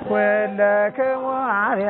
ኩለክሙ አርያ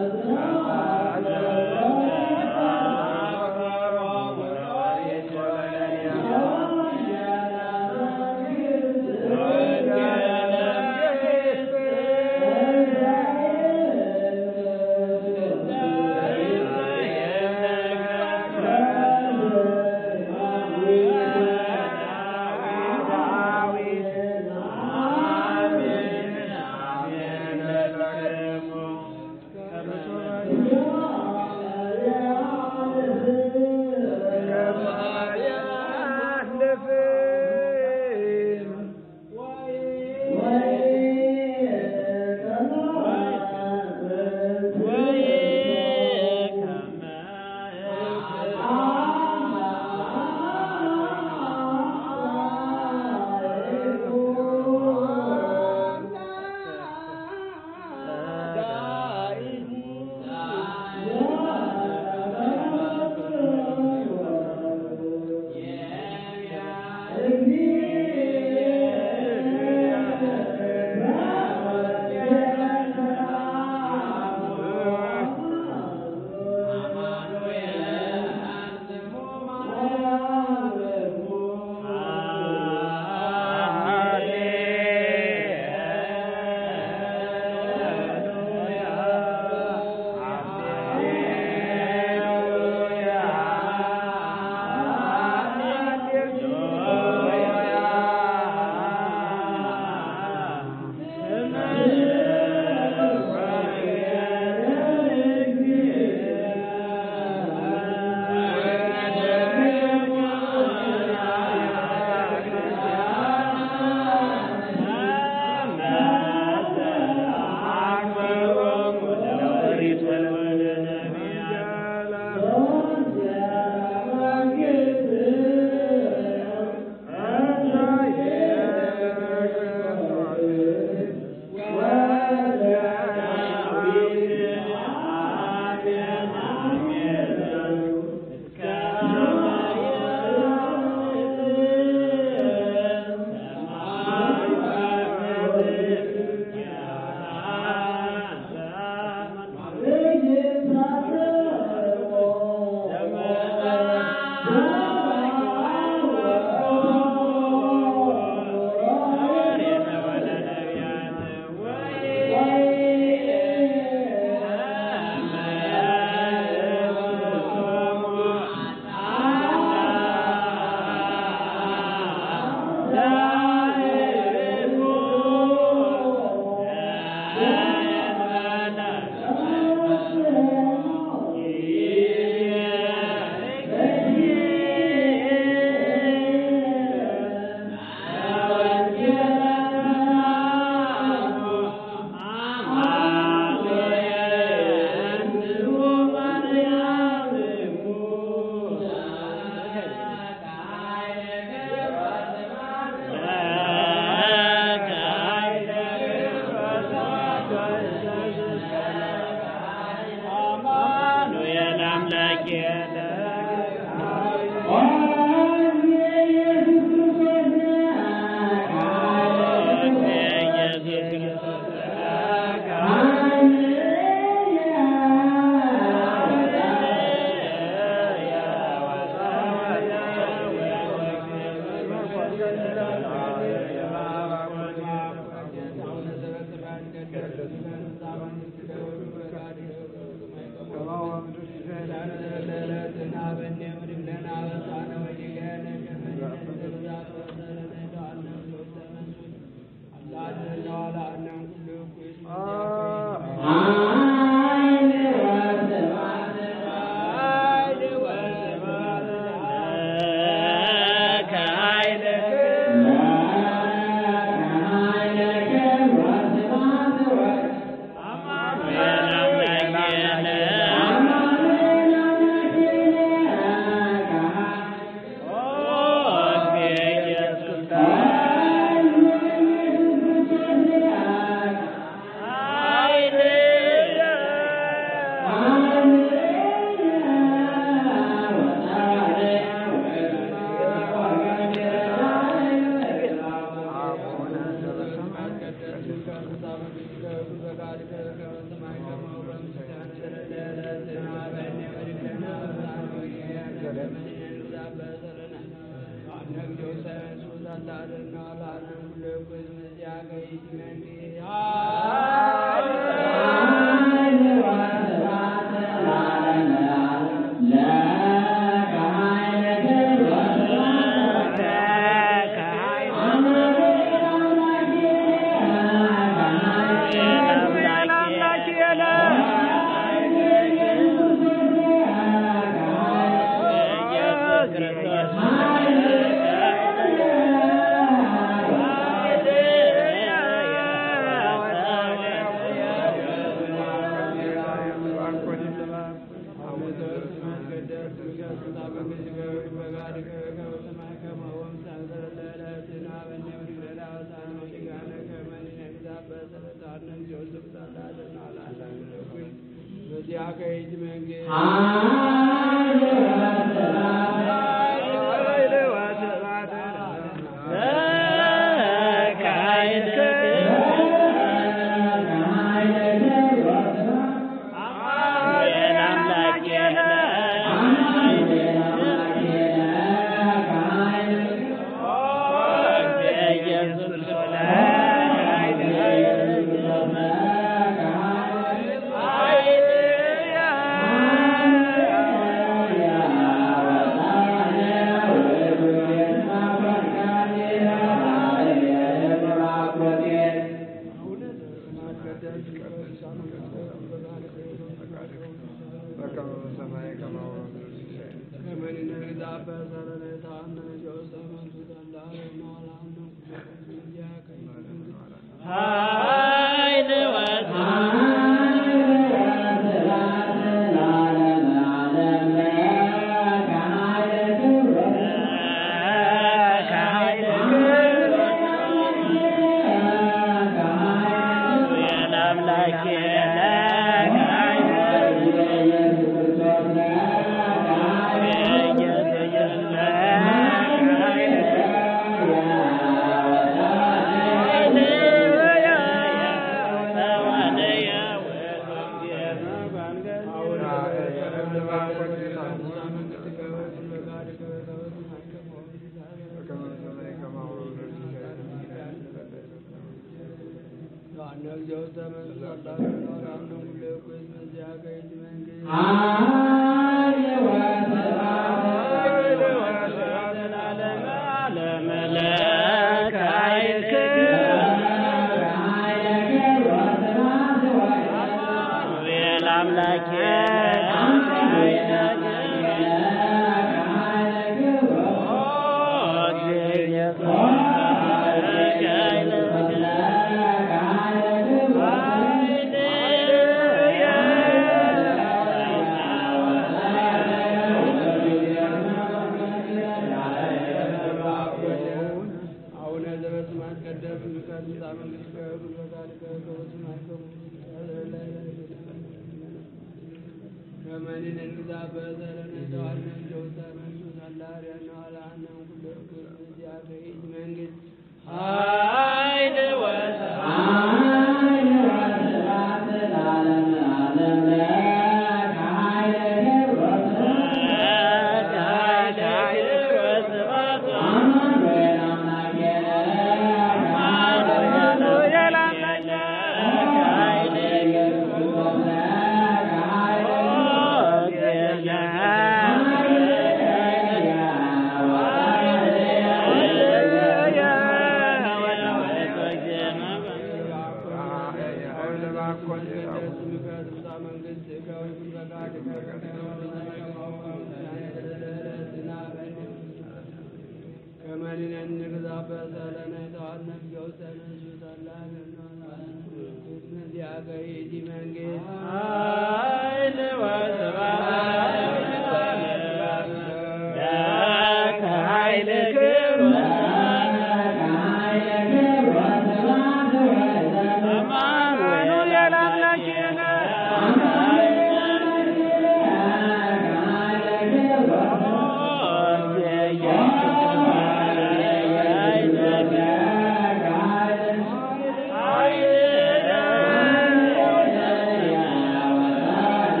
Yeah.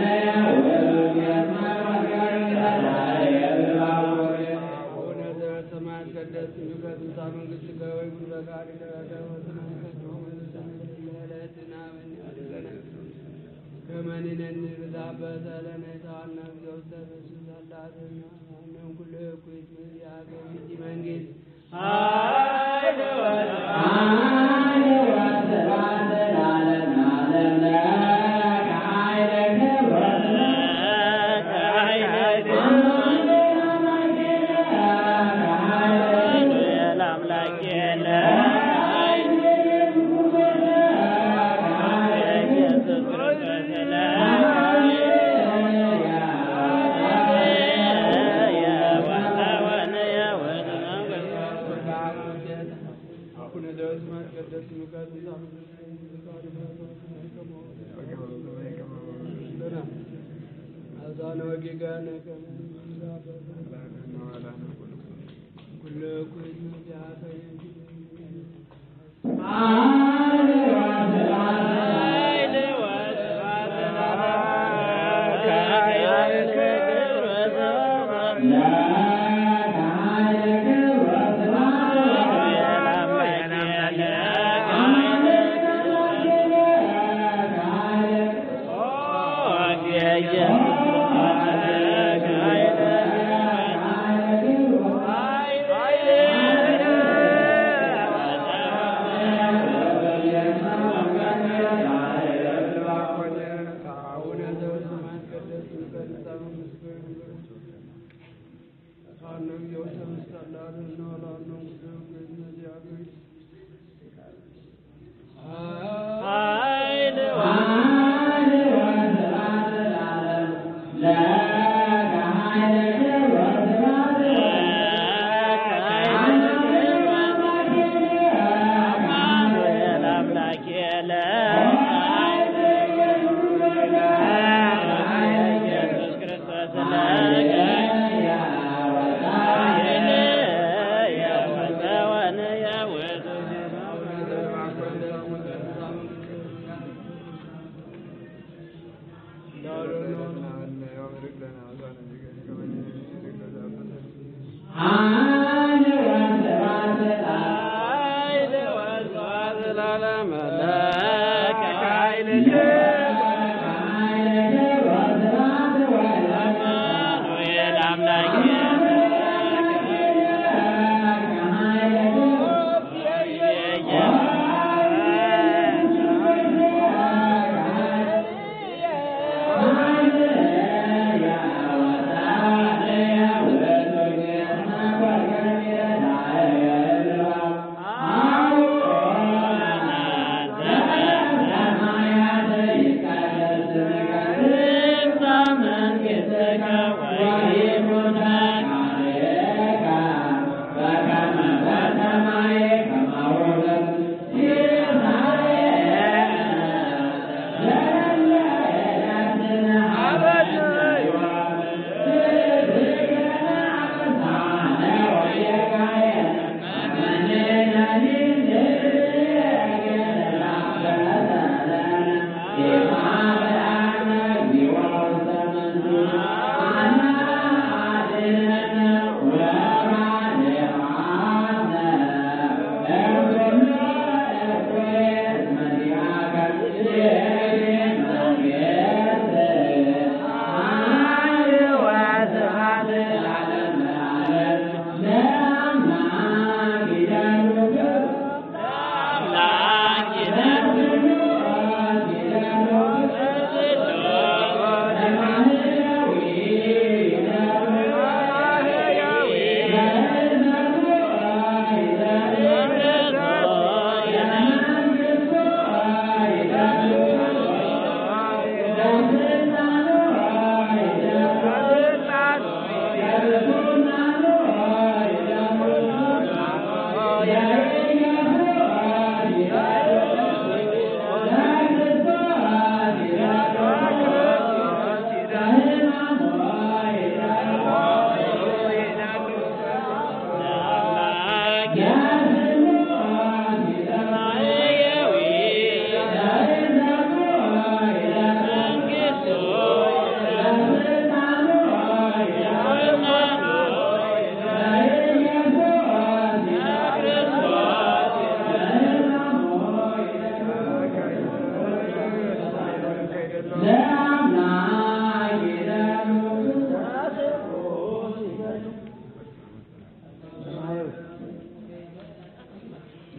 ከትንሳ መንግስት ከወይ ጉልበካሪ ከመኒነን ብዛበተ ለነሳዋና ዘውስተ በስሳላትና አንም ኩል ኩት ያገኝ መንግስት Yeah.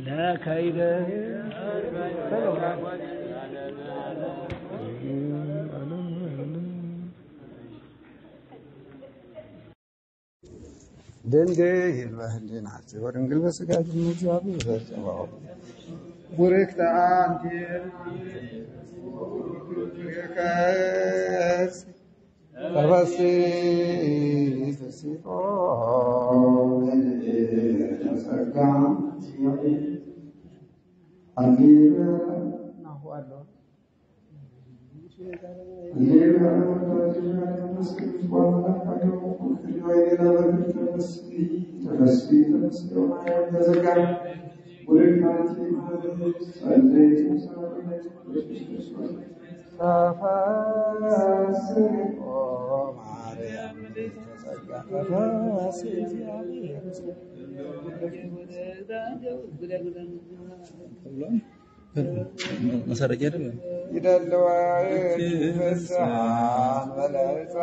ለከይደ ድንግል በህሊናችሁ ወድንግል በሥጋችሁ እግዚአብሔር በጸባዖ ቡርክት አንቲ ከስ ተፈሲ ተሲጦ ተጸጋ አሚን ናሁአለሁ መሰረቂያ አይደለም። ይደልዋ ፍስሓን መላእክት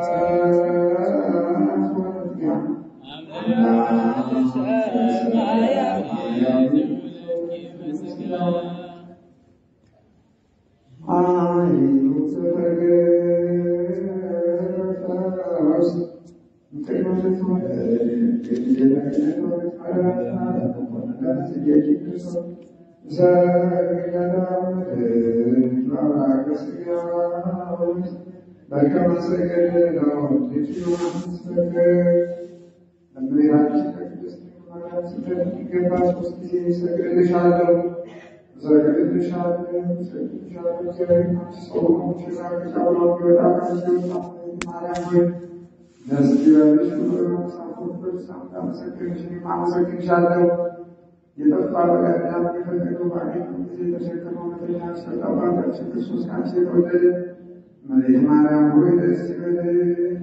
የጠፋ በጋዳም የፈለገው ባገኙ ጊዜ ተሸክመው መተኛ ሰጠባቸው ክርስቶስ ካንቺ የተወለደ እመቤት ማርያም ሆይ ደስ ይበልሽ።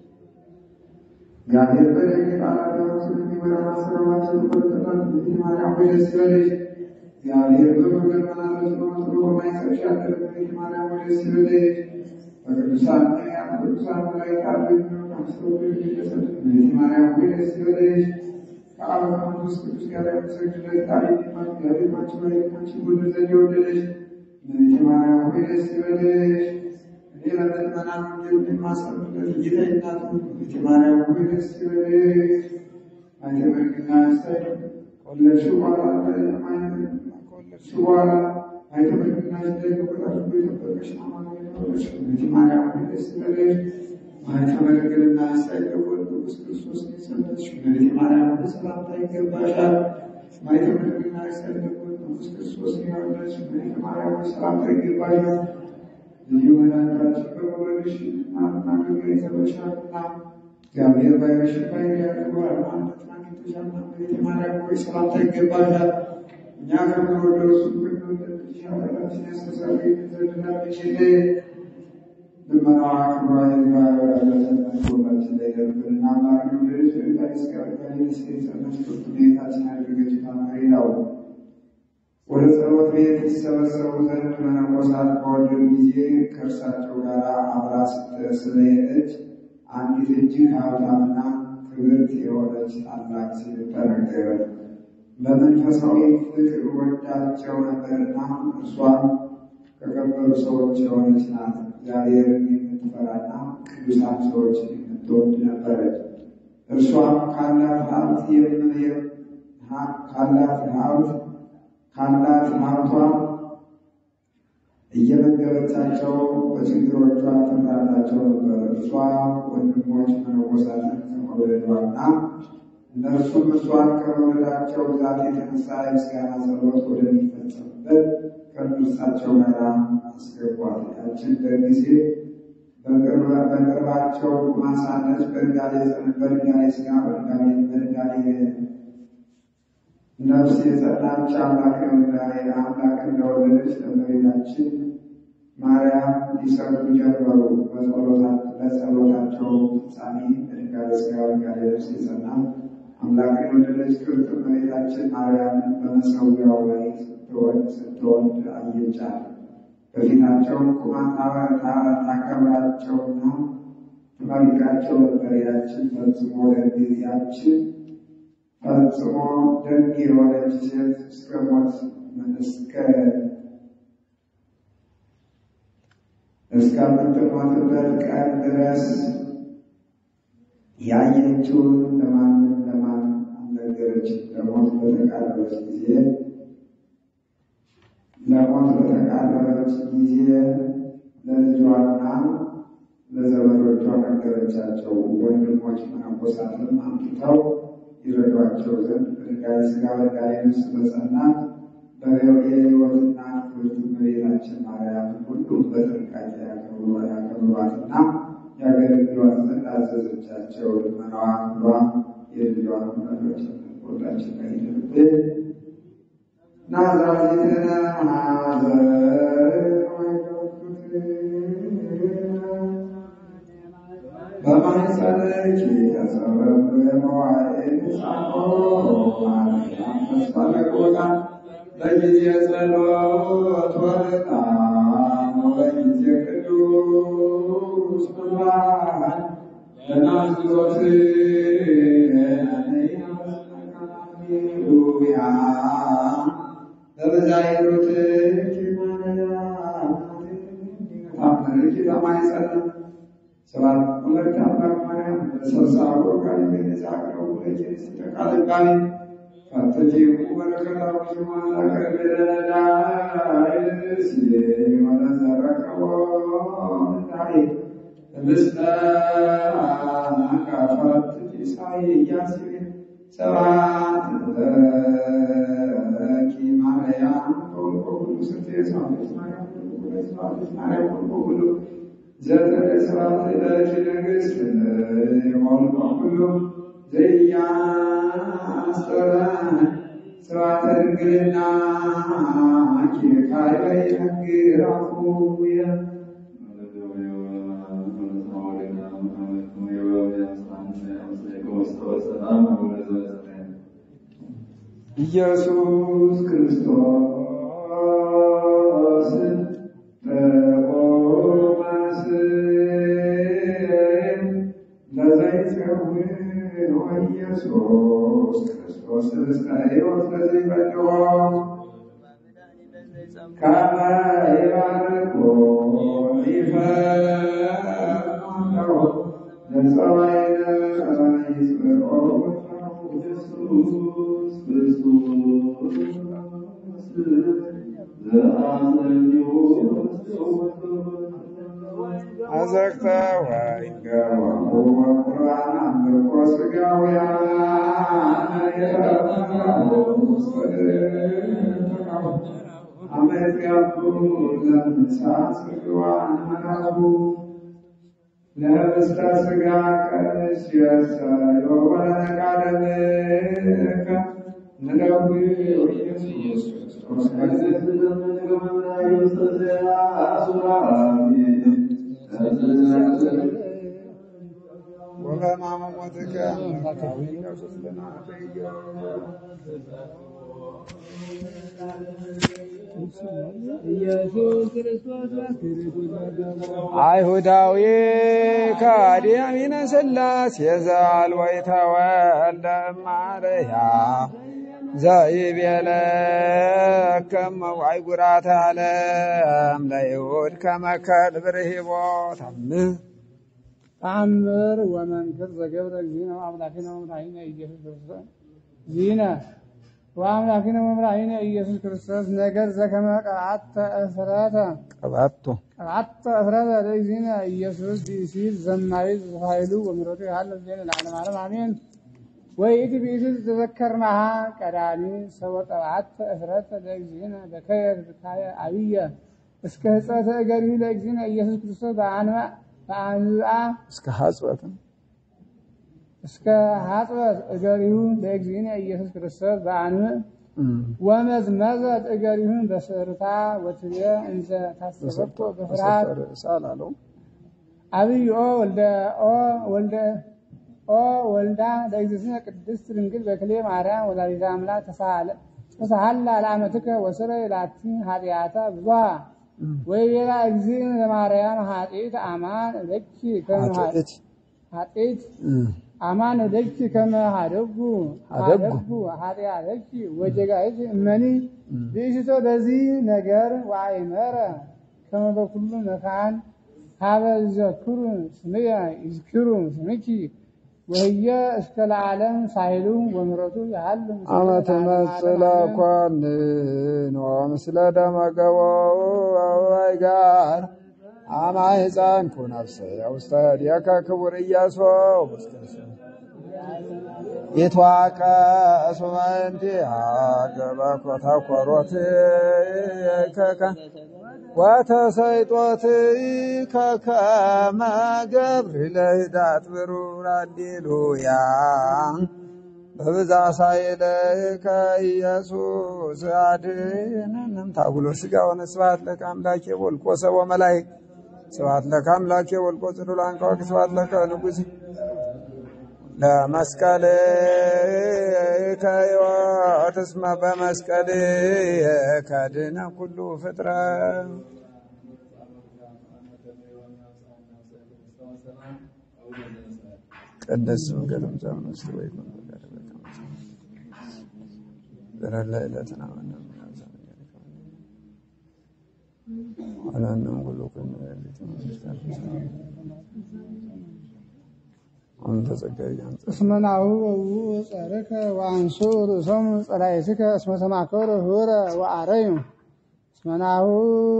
እግዚአብሔር በደግ ቃላት ስለሚመራ ማሰራማቸው ተቆርጠታል። እመቤት ማርያም ሆይ ደስ ይበልሽ። እግዚአብሔር በመንገድ መላለስ በመስሎ በማይሰብሽ ያለ እመቤት ማርያም ሆይ ደስ ይበልሽ። በቅዱሳን ነቢያት በቅዱሳን መላእክት አሉ የሚሆን አምስተው ቤተሰብ እመቤት ማርያም ሆይ ደስ ይበልሽ። ከአብ ከመንፈስ ቅዱስ ጋር የምትሰግድለት ታሪክ እግዚአብሔር አንቺ መሬታችን ወደ ዘንድ የወደደች እመቤቴ ማርያም ሆይ ደስ ይበልሽ። እኔ ለምእመናን ወንጌል የማሰብበት ጌታ እናቱ እመቤቴ ማርያም ሆይ ደስ ይበልሽ። አንቺ በርግና ስታይ ከወለድሽው በኋላ ከወለድሽው በኋላ አይተ በርግና ስታይ ከቆጣሽ የጠበቀሽ አማኑኤል ሆነሽ እመቤቴ ማርያም ሆይ ደስ ይበልሽ። አንቺ በድንግልና ሳይለወጥ ቅዱስ ክርስቶስ የጸነስሽ እመቤቴ ማርያም ሆይ ሰላምታ ይገባሻል። ማየተ በድንግልና ሳይለወጥ ቅዱስ ክርስቶስ የወለድሽ እመቤቴ ማርያም ሆይ ሰላምታ ይገባሻል። ልዩ መድኃኒታችን በመውለድሽ እናትና ግብር ይዘበሻልና እግዚአብሔር ባይረሽ ባይር ያድርገዋል ማለትን አግኝተሻልና እመቤቴ ማርያም ሆይ ሰላምታ ይገባሻል። እኛ ከምንወደው እሱ ከምንወደድሽ ኃጢአታችን ያስተሰርይልን ዘንድ ለምኝልን። ልመናዋ ክብሯ ይግባ ሁላችን ላይ ደርብንና ማርያም ልጅ ዳይስ ጋር ጋይስ የጸነች ፍርቱ ቤታችን ያደረገች ታማሪ ነው። ወደ ጸሎት ቤት ይሰበሰቡ ዘንድ መነኮሳት በወደዱ ጊዜ ከእርሳቸው ጋር አብራ ስለሄደች አንዲት እጅግ ሀብታምና ክብርት የሆነች ታላቅ ሴት ተነገረ። በመንፈሳዊ ፍቅር ወዳቸው ነበርና እርሷም ከከበሩ ሰዎች የሆነች ናት። እግዚአብሔርን የምትፈራና ቅዱሳን ሰዎችን የምትወድ ነበረች። እርሷም ካላት ሀብት ካላት ሀብት ካላት ሀብቷ እየመገበቻቸው በችግሮቿ ትምራላቸው ነበር። እርሷ ወንድሞች መነኮሳትን ከመውለዷና እነርሱም እርሷን ከመውለዳቸው ብዛት የተነሳ የምስጋና ጸሎት ወደሚፈጸምበት ከእርሳቸው ጋር አስገቧት። ያችን በጊዜ በቅርባቸው ማሳነች በድንጋሌ በድንጋሌ ስጋ በድንጋሌ ነፍስ የጸናች አምላክ አምላክ እንደወለደች ለእመቤታችን ማርያም ሊሰግዱ ጀመሩ። በጸሎታቸው ፍጻሜ በድንጋሌ ስጋ በድንጋሌ ነፍስ የጸና አምላክን የወለደች ክብርት እመቤታችን ማርያምን በመሰዊያው ላይ ስትወልድ አየቻት። በፊታቸው ቁማ ታከብራቸውና ትመርቃቸው ነበር። ያችን ፈጽሞ ለጊዜያችን ፈጽሞ ደግ የሆነች ሴት እስከ ሞት እስከ እስከምትሞትበት ቀን ድረስ ያየችውን ለማንም ለማን አልነገረችም። ለሞት በተቃረበች ጊዜ ለሞት በተቃረበች ጊዜ ለልጇና ለዘመዶቿ ነገረቻቸው። ወንድሞች መነኮሳትም አምጥተው ይረዷቸው ዘንድ በድንጋይ ሥጋ በድንጋይ ነፍስ በጸናት በሕይወትና ክብርት እመቤታችን ማርያም ሁሉም በጥንቃቄ ያከብሯትና ያገለግሏት ዘንድ አዘዘቻቸው። ልመናዋ ክብሯ የልጇን ወዳጆችን ወዳችን ላይ ይደርብን። ናዝራዊትነ ማዘር በማኅፀንኪ ተጸረበ መዋዕል ጻኖ ማርያም ተስፋ ለቆታ በጊዜ ጸሎት ወርጣን በጊዜ ቅዱስ ቁርባን ለናዝሮት ሃሌሉያ በበዛይሮት ታምርኪ በማኅፀን ሰባት ሁለት አምላክ ማርያም በሰብሳቦ ጋር የሚነሳቅረው ሁለት ተቃልቃሚ ፈትቲ በረከታዊ ማዛ ከበደዳይስ የሆነ ዘረከቦ ታይ ምስለ ካፋት ኢሳይያስ ሰባት ለኪ ማርያም ከወልቆ ሁሉ ስቴ ሳቤት ማርያም ሳቤት ማርያም ከወልቆ ሁሉ ዘጠነ ሰባት ለኪ ንግሥት የሞልቆ ሁሉ ዘያስተራን ስብሐተ ድንግልና ኪርካይ በይነግራፉየ ኢየሱስ ክርስቶስ በቆማስ ለዘይጸውዕ ኢየሱስ ክርስቶስ እስከ ሕይወት ለዘይበልዖ ከመ ይባርኮ ይፈርዶ ለፀዋይነ ይጽብዖ ኢየሱስ ክርስቶስ አዘቅተ ወይንገወሙ ወቁርባን አምልኮ ሥጋውያን አመት ያሉ ለምሳ ጽግዋን መናቡ ለህብስተ ሥጋ ቀንስ የሰዮ ወለነቃደምከ ንለዊ ኢየሱስ ክርስቶስ ወበሕማመ ሞትከ ኢየሱስ ክርስቶስ አይሁዳዊ ከዲያሚነ ሥላሴ ዘአልወይተወልደ እማርያም ዘይቤለ ከመዋይ ጉራተ ዓለም ለይሁድ ከመከል ብርሂቦ ታምህ ተአምር ወመንክር ዘገብረ እግዚእነ ወአምላኪነ ወመድኃኒነ ኢየሱስ ክርስቶስ ዚነ ወአምላኪነ ወመድኃኒነ ኢየሱስ ክርስቶስ ነገር ዘከመ ቀብዓተ እፍረተ ቀባቶ ቀብዓተ እፍረተ ለእግዚእነ ኢየሱስ ብእሲት ዘማዊት ኃይሉ ወምሕረቱ ይሃለፍ ዜነ ለዓለመ ዓለም አሜን። ወይእቲ ብእሲት ተዘከርናሃ ቀዳሚ ሰወ ቀብዓተ እፍረተ ለእግዚእነ በከየ ብካየ አብየ እስከ ህፀተ እገሪሁ ለእግዚእነ ኢየሱስ ክርስቶስ በአንባ በአንብአ እስከ ሐጽበት እስከ ሀጥበት እገሪሁ ለእግዚእነ ኢየሱስ ክርስቶስ በአንብዕ ወመዝመዘት እገሪሁን በስርታ ወትቤ እንዘ ታሰበቶ በፍርሃት ሳላለው አብይ ኦ ወልደ ኦ ወልደ ኦ ወልዳ ለእግዝእትነ ቅድስት ድንግል በክሌ ማርያም ወላዲተ አምላክ ተሳሃለ ተሳሃላ ለአመትከ ወስረይ ላቲ ኃጢአታ ብዙሃ ወይቤላ እግዚእነ ለማርያም ኃጢአት አማን ለኪ ከመ ኃጢአት አማን ደጅ ከመ ሀደጉ ሀደጉ። ሀደጉ ኃጢአተኪ ወጀጋይት እመኒ ብእሽቶ በዚህ ነገር ወአይመረ ከመ በኩሉ መካን ሀበ ይዘክሩ ስምየ ይዝክሩ ስምኪ ወህየ እስከ ለዓለም ሳይሉ ወምረቱ ያህል ምስለ አመ ለዓለመ ትመጽእ ዓለም። ኮንን ወምስለ ደመ ገቦው አበባይ ጋር አማ ሕፃን ኩነፍሰ ውስተ እዴከ ክቡር ኢያሱ ይትዋቀሱ በእንቲአ ገበ ኮተኰሮት ከከ ወተሰይጦት ከከመ ገብር ለህዳት ብሩር ሃሌሉያ በብዛ ሳይለከ ኢየሱስ አድኅነንም ታጉሎ ሥጋ ወነስብሐት ለከ አምላኬ ወልቆ ሰቦ መላእክት ስብሐት ለከ አምላኬ ወልቆ ጽዱል አንቀወቅ ስብሐት ለከ ንጉሥ ለመስቀል ከሕይወት እስመ በመስቀል ከድነ ኩሉ ፍጥረት ቅድስ ስምከ ትምጻእ ውስጥ ወይ በረላ ዕለትና አላንም ሁሉ ከነ ያሉት መንግስታት አሁን ተጸጋይ አንተ እስመ ናሁ ወውኡ ጸርከ ወአንሱ ርእሶሙ ጸላእትከ እስመ ተማከሩ ኅቡረ ወአረዩ እስመ ናሁ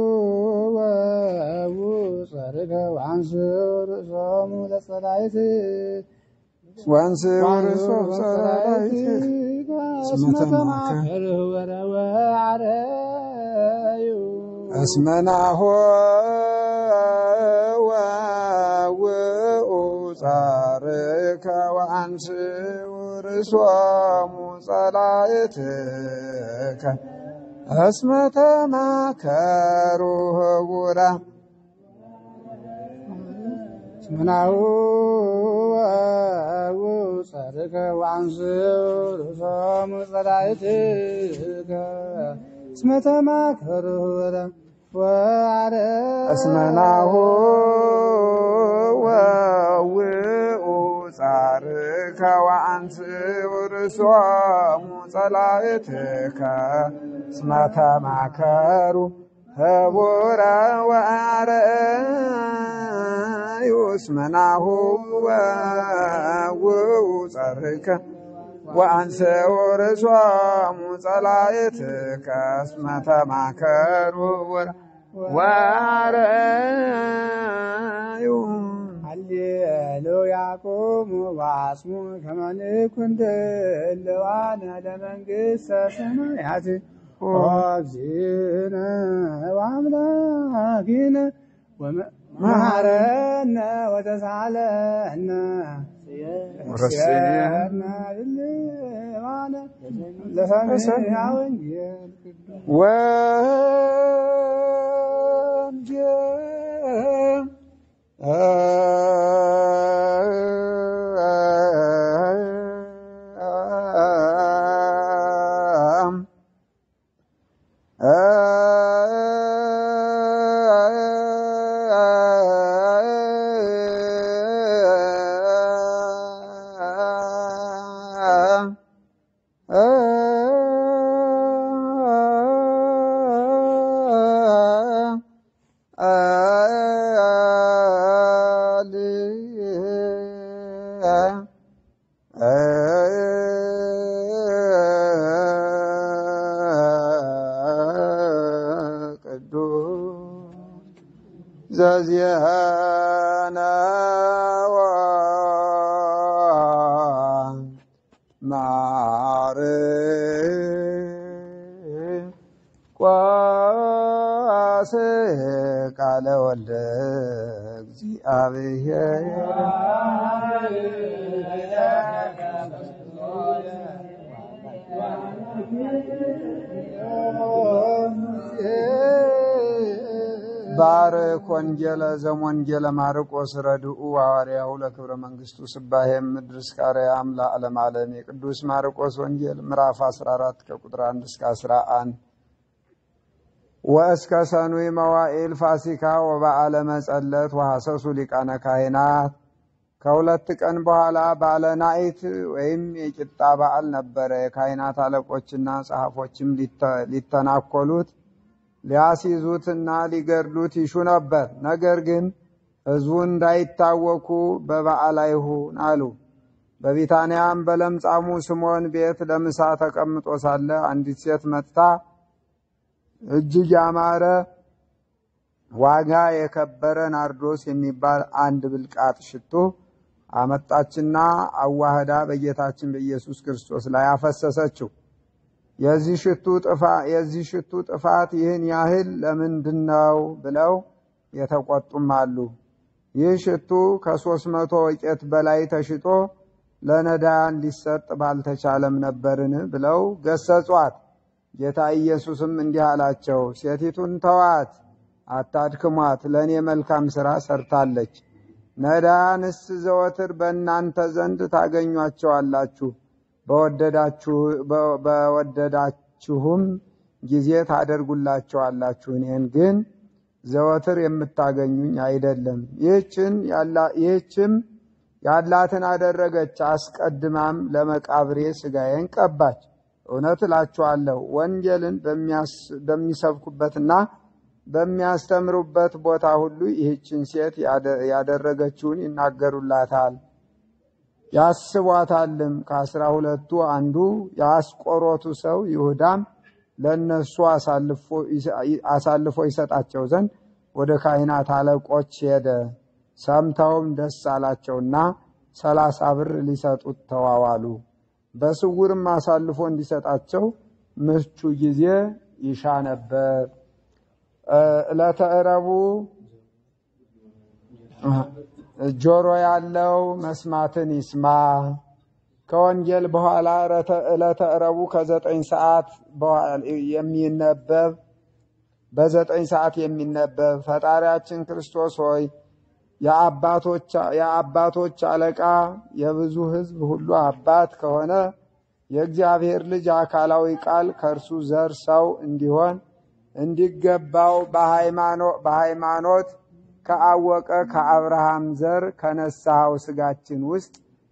ወውኡ ጸርከ ወአንሱ ርእሶሙ ለጸላእት ዋንስ ወርሶ ጸላእት እስመ ተማከሩ ኅቡረ ወአረዩ እስመናሆ ወውኡ ጻርከ ወአንስ ውርሶሙ ጸላእትከ እስመ ተማከሩ ህቡራ እስመ ናሁ ወውኡ ጸርከ ወአንሱ ርእሶሙ ጸላእትከ እስመ ተማከሩ ኅቡረ ወአረዩ እስመናሁ ወውኡ ጻርከ ወአንስ ውርሶሙ ጸላእትከ እስመ ተማከሩ ህቡረ ወአረዩ እስመናሁ ወውኡ ጻርከ ወአንሰ ወርሶሙ ጸላእትከ እስመ ተማከሩ ወአረዩ ሃሌሉያ ቁሙ ወአጽሙ ከመ ንኩን ድልዋነ ለመንግሥተ ሰማያት ወእግዚእነ ወአምላኪነ ወመሐረነ ወተሳለነ ወረስየነ ድልዋነ ለሰሚዐ ወንጌል ቅዱስ ወንጀ ቅዱስ ዘዚአነ ማርቆስ ቃለ ወልደ እግዚአብሔር ባርክ ወንጌለ ዘሞንጌለ ማርቆስ ረድኡ ሐዋርያሁ ለክብረ መንግሥቱ ስባሄ ምድር እስከ አርያም ለዓለም ዓለም የቅዱስ ማርቆስ ወንጌል ምዕራፍ 14 ከቁጥር 1 እስከ 11 ወእስከ ሰኑይ መዋዕል ፋሲካ ወበዓለ መጸለት ወሐሰሱ ሊቃነ ካህናት ከሁለት ቀን በኋላ ባለ ናኢት ወይም የቂጣ በዓል ነበረ። የካህናት አለቆችና ጸሐፎችም ሊተናኮሉት ሊያስይዙትና ሊገድሉት ይሹ ነበር። ነገር ግን ሕዝቡ እንዳይታወኩ በበዓል አይሁን አሉ። በቢታንያም በለምጻሙ ስምዖን ቤት ለምሳ ተቀምጦ ሳለ አንዲት ሴት መጥታ እጅግ ያማረ ዋጋ የከበረ ናርዶስ የሚባል አንድ ብልቃጥ ሽቱ አመጣችና አዋህዳ በጌታችን በኢየሱስ ክርስቶስ ላይ አፈሰሰችው። የዚህ ሽቱ ጥፋት ይህን ያህል ለምንድን ነው ብለው የተቆጡም አሉ። ይህ ሽቱ ከሦስት መቶ ወቄት በላይ ተሽጦ ለነዳያን ሊሰጥ ባልተቻለም ነበርን ብለው ገሰጿት። ጌታ ኢየሱስም እንዲህ አላቸው፣ ሴቲቱን ተዋት፣ አታድክሟት፣ ለእኔ መልካም ሥራ ሰርታለች። ነዳያንስ ዘወትር በእናንተ ዘንድ ታገኟቸዋላችሁ፣ በወደዳችሁም ጊዜ ታደርጉላቸዋላችሁ። እኔን ግን ዘወትር የምታገኙኝ አይደለም። ይህችም ያላትን አደረገች። አስቀድማም ለመቃብሬ ሥጋዬን ቀባች። እውነት እላችኋለሁ ወንጌልን በሚሰብኩበትና በሚያስተምሩበት ቦታ ሁሉ ይህችን ሴት ያደረገችውን ይናገሩላታል፣ ያስቧታልም። ከአስራ ሁለቱ አንዱ የአስቆሮቱ ሰው ይሁዳም ለእነሱ አሳልፎ ይሰጣቸው ዘንድ ወደ ካህናት አለቆች ሄደ። ሰምተውም ደስ አላቸውና ሰላሳ ብር ሊሰጡት ተዋዋሉ። በስውርም አሳልፎ እንዲሰጣቸው ምቹ ጊዜ ይሻ ነበር። ዕለተ ረቡዕ ጆሮ ያለው መስማትን ይስማ። ከወንጌል በኋላ ዕለተ ረቡዕ ከዘጠኝ ሰዓት የሚነበብ በዘጠኝ ሰዓት የሚነበብ ፈጣሪያችን ክርስቶስ ሆይ የአባቶች አለቃ የብዙ ሕዝብ ሁሉ አባት ከሆነ የእግዚአብሔር ልጅ አካላዊ ቃል ከእርሱ ዘር ሰው እንዲሆን እንዲገባው በሃይማኖት ከአወቀ ከአብርሃም ዘር ከነሳኸው ስጋችን ውስጥ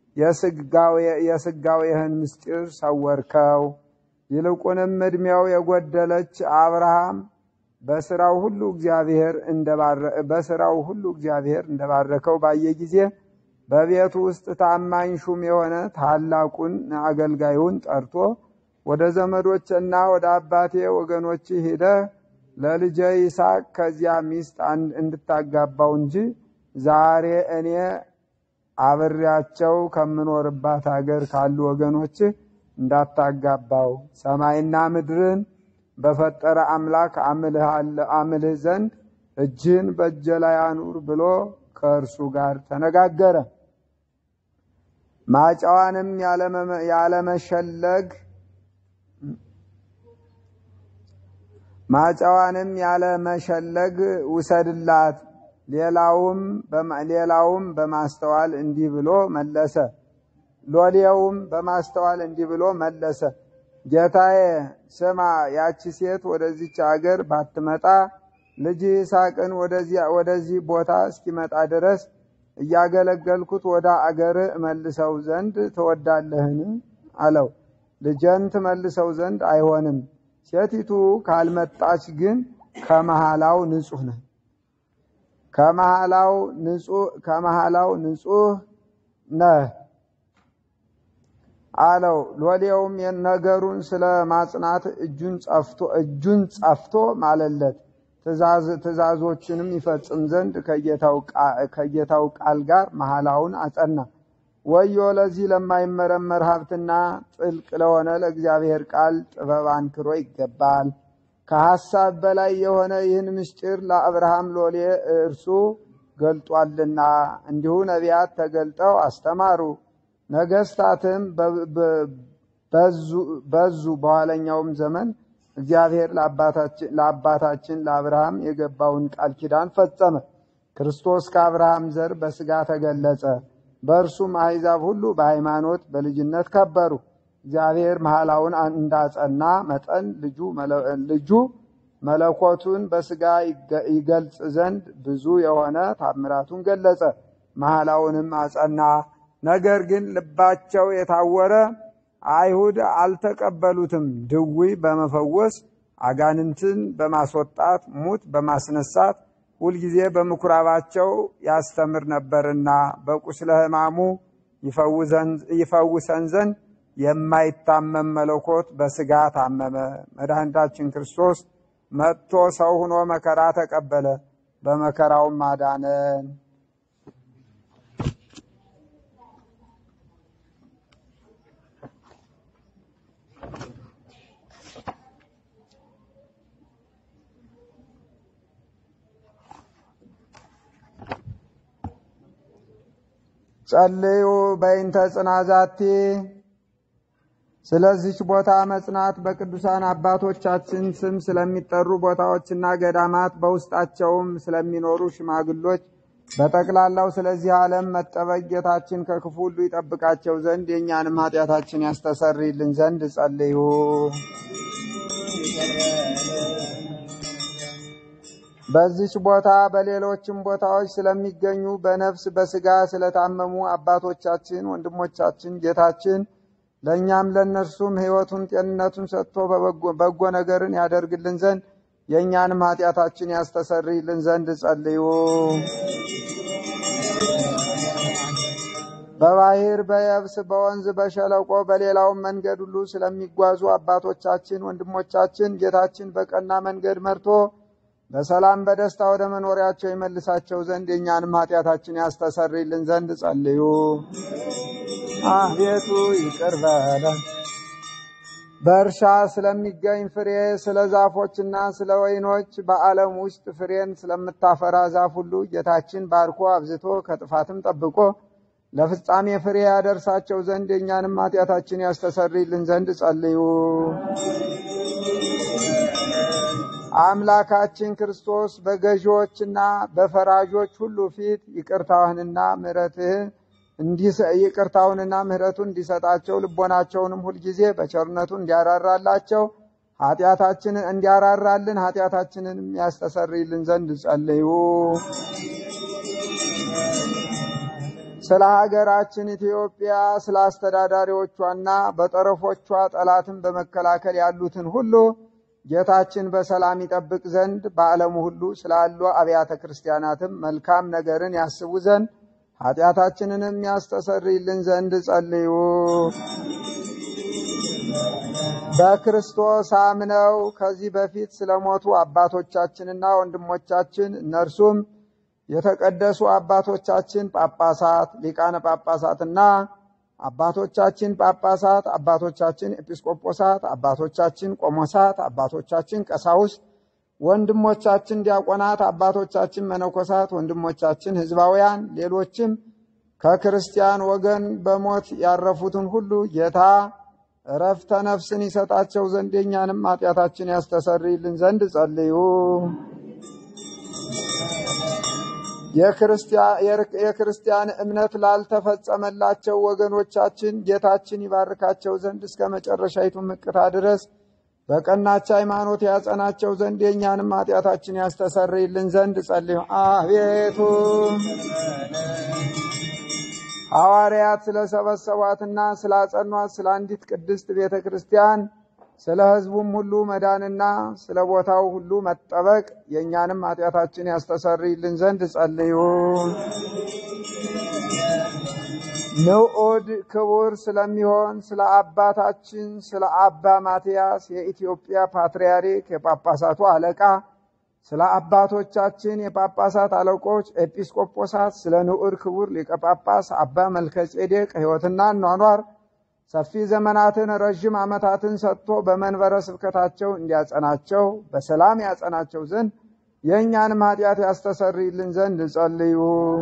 የስጋዌህን ምስጢር ሰወርከው። ይልቁንም ዕድሜው የጎደለች አብርሃም በስራው ሁሉ እግዚአብሔር በስራው ሁሉ እግዚአብሔር እንደባረከው ባየ ጊዜ በቤቱ ውስጥ ታማኝ ሹም የሆነ ታላቁን አገልጋዩን ጠርቶ ወደ ዘመዶችና ወደ አባቴ ወገኖች ሂደህ ለልጄ ይስሐቅ ከዚያ ሚስት እንድታጋባው እንጂ ዛሬ እኔ አብሬያቸው ከምኖርባት ሀገር ካሉ ወገኖች እንዳታጋባው ሰማይና ምድርን በፈጠረ አምላክ አምልህ ዘንድ እጅህን በእጄ ላይ አኑር ብሎ ከእርሱ ጋር ተነጋገረ። ማጫዋንም ያለመሸለግ ማጫዋንም ያለመሸለግ ውሰድላት። ሌላውም በማስተዋል እንዲህ ብሎ መለሰ። ሎሌውም በማስተዋል እንዲህ ብሎ መለሰ። ጌታዬ ስማ፣ ያቺ ሴት ወደዚች አገር ባትመጣ ልጅ ይስሐቅን ወደዚህ ቦታ እስኪመጣ ድረስ እያገለገልኩት ወደ አገር እመልሰው ዘንድ ትወዳለህን? አለው። ልጄን ትመልሰው ዘንድ አይሆንም። ሴቲቱ ካልመጣች ግን ከመሃላው ንጹሕ ነህ ከመሃላው ንጹሕ ነህ አለው። ሎሌውም ነገሩን ስለ ማጽናት እጁን ጸፍቶ ማለለት። ትእዛዞችንም ይፈጽም ዘንድ ከጌታው ቃል ጋር መሐላውን አጸና። ወዮ ለዚህ ለማይመረመር ሀብትና ጥልቅ ለሆነ ለእግዚአብሔር ቃል ጥበብ አንክሮ ይገባል። ከሐሳብ በላይ የሆነ ይህን ምስጢር ለአብርሃም ሎሌ እርሱ ገልጧልና፣ እንዲሁ ነቢያት ተገልጠው አስተማሩ። ነገስታትም በዙ። በኋለኛውም ዘመን እግዚአብሔር ለአባታችን ለአብርሃም የገባውን ቃል ኪዳን ፈጸመ። ክርስቶስ ከአብርሃም ዘር በሥጋ ተገለጸ። በእርሱም አሕዛብ ሁሉ በሃይማኖት በልጅነት ከበሩ። እግዚአብሔር መሐላውን እንዳጸና መጠን ልጁ መለኮቱን በሥጋ ይገልጽ ዘንድ ብዙ የሆነ ታምራቱን ገለጸ። መሐላውንም አጸና። ነገር ግን ልባቸው የታወረ አይሁድ አልተቀበሉትም። ድዊ በመፈወስ አጋንንትን በማስወጣት ሙት በማስነሳት ሁልጊዜ በምኩራባቸው ያስተምር ነበርና በቁስለ ሕማሙ ይፈውሰን ዘንድ የማይታመም መለኮት በሥጋ ታመመ። መድኃኒታችን ክርስቶስ መጥቶ ሰው ሆኖ መከራ ተቀበለ፣ በመከራውም አዳነን። ጸልዩ በይንተ ጽናዛቲ ስለዚች ቦታ መጽናት በቅዱሳን አባቶቻችን ስም ስለሚጠሩ ቦታዎችና ገዳማት በውስጣቸውም ስለሚኖሩ ሽማግሎች በጠቅላላው ስለዚህ ዓለም መጠበቅ ጌታችን ከክፉ ሁሉ ይጠብቃቸው ዘንድ የእኛንም ኃጢአታችን ያስተሰርይልን ዘንድ ጸልዩ። በዚች ቦታ በሌሎችም ቦታዎች ስለሚገኙ በነፍስ በሥጋ ስለታመሙ አባቶቻችን፣ ወንድሞቻችን ጌታችን ለእኛም ለእነርሱም ሕይወቱን ጤንነቱን ሰጥቶ በጎ ነገርን ያደርግልን ዘንድ የእኛንም ኃጢአታችን ያስተሰርይልን ዘንድ ጸልዩ። በባህር በየብስ በወንዝ በሸለቆ በሌላውም መንገድ ሁሉ ስለሚጓዙ አባቶቻችን ወንድሞቻችን ጌታችን በቀና መንገድ መርቶ በሰላም በደስታ ወደ መኖሪያቸው ይመልሳቸው ዘንድ የእኛንም ኃጢአታችን ያስተሰርይልን ዘንድ ጸልዩ። አቤቱ ይቅር በለን። በእርሻ ስለሚገኝ ፍሬ ስለ ዛፎችና ስለ ወይኖች በዓለም ውስጥ ፍሬን ስለምታፈራ ዛፍ ሁሉ ጌታችን ባርኮ አብዝቶ ከጥፋትም ጠብቆ ለፍጻሜ ፍሬ ያደርሳቸው ዘንድ የእኛንም ኃጢአታችን ያስተሰርይልን ዘንድ ጸልዩ። አምላካችን ክርስቶስ በገዢዎችና በፈራጆች ሁሉ ፊት ይቅርታህንና ምሕረትህን ይቅርታውንና ምሕረቱን እንዲሰጣቸው ልቦናቸውንም ሁልጊዜ በቸርነቱ እንዲያራራላቸው ኃጢአታችንን እንዲያራራልን ኃጢአታችንንም ያስተሰርይልን ዘንድ ጸልዩ። ስለ ሀገራችን ኢትዮጵያ ስለ አስተዳዳሪዎቿና በጠረፎቿ ጠላትን በመከላከል ያሉትን ሁሉ ጌታችን በሰላም ይጠብቅ ዘንድ በዓለሙ ሁሉ ስላሉ አብያተ ክርስቲያናትም መልካም ነገርን ያስቡ ዘንድ ኃጢአታችንንም ያስተሰርይልን ዘንድ ጸልዩ። በክርስቶስ አምነው ከዚህ በፊት ስለሞቱ አባቶቻችንና ወንድሞቻችን እነርሱም የተቀደሱ አባቶቻችን ጳጳሳት፣ ሊቃነ ጳጳሳትና አባቶቻችን ጳጳሳት፣ አባቶቻችን ኤጲስቆጶሳት፣ አባቶቻችን ቆሞሳት፣ አባቶቻችን ቀሳውስት፣ ወንድሞቻችን ዲያቆናት፣ አባቶቻችን መነኮሳት፣ ወንድሞቻችን ሕዝባውያን፣ ሌሎችም ከክርስቲያን ወገን በሞት ያረፉትን ሁሉ ጌታ እረፍተ ነፍስን ይሰጣቸው ዘንድ የእኛንም ኃጢአታችን ያስተሰርይልን ዘንድ ጸልዩ። የክርስቲያን እምነት ላልተፈጸመላቸው ወገኖቻችን ጌታችን ይባርካቸው ዘንድ እስከ መጨረሻይቱ ምቅታ ድረስ በቀናች ሃይማኖት ያጸናቸው ዘንድ የእኛንም ኃጢአታችን ያስተሰርይልን ዘንድ ጸልዩ። አቤቱ ሐዋርያት ስለሰበሰቧትና ስላጸኗት ስለ አንዲት ቅድስት ቤተ ክርስቲያን ስለ ሕዝቡም ሁሉ መዳንና ስለ ቦታው ሁሉ መጠበቅ የእኛንም ኃጢአታችን ያስተሰርይልን ዘንድ ጸልዩ። ንዑድ ክቡር ስለሚሆን ስለ አባታችን ስለ አባ ማትያስ የኢትዮጵያ ፓትርያርክ የጳጳሳቱ አለቃ ስለ አባቶቻችን የጳጳሳት አለቆች ኤጲስቆጶሳት ስለ ንዑድ ክቡር ሊቀ ጳጳስ አባ መልከ ጼዴቅ ሕይወትና ኗኗር ሰፊ ዘመናትን ረዥም ዓመታትን ሰጥቶ በመንበረ ስብከታቸው እንዲያጸናቸው በሰላም ያጸናቸው ዘንድ የእኛንም ኃጢአት ያስተሰርይልን ዘንድ ጸልዩ።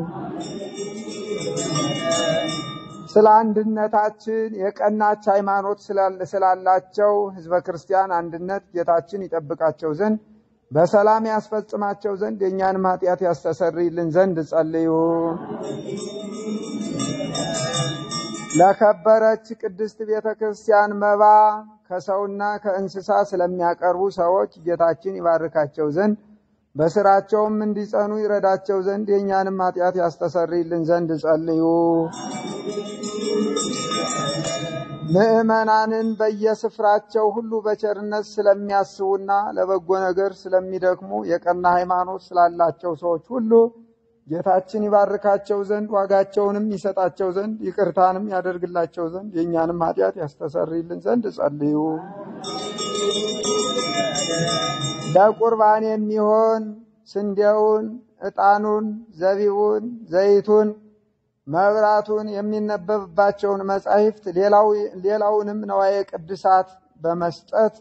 ስለ አንድነታችን የቀናች ሃይማኖት ስላላቸው ሕዝበ ክርስቲያን አንድነት ጌታችን ይጠብቃቸው ዘንድ በሰላም ያስፈጽማቸው ዘንድ የእኛንም ኃጢአት ያስተሰርይልን ዘንድ ጸልዩ። ለከበረች ቅድስት ቤተ ክርስቲያን መባ ከሰውና ከእንስሳ ስለሚያቀርቡ ሰዎች ጌታችን ይባርካቸው ዘንድ በስራቸውም እንዲጸኑ ይረዳቸው ዘንድ የእኛንም ኃጢአት ያስተሰርይልን ዘንድ ጸልዩ። ምዕመናንን በየስፍራቸው ሁሉ በቸርነት ስለሚያስቡና ለበጎ ነገር ስለሚደክሙ የቀና ሃይማኖት ስላላቸው ሰዎች ሁሉ ጌታችን ይባርካቸው ዘንድ ዋጋቸውንም ይሰጣቸው ዘንድ ይቅርታንም ያደርግላቸው ዘንድ የእኛንም ኃጢአት ያስተሰርይልን ዘንድ ጸልዩ። ለቁርባን የሚሆን ስንዴውን፣ ዕጣኑን፣ ዘቢቡን፣ ዘይቱን፣ መብራቱን፣ የሚነበብባቸውን መጻሕፍት ሌላውንም ነዋየ ቅድሳት በመስጠት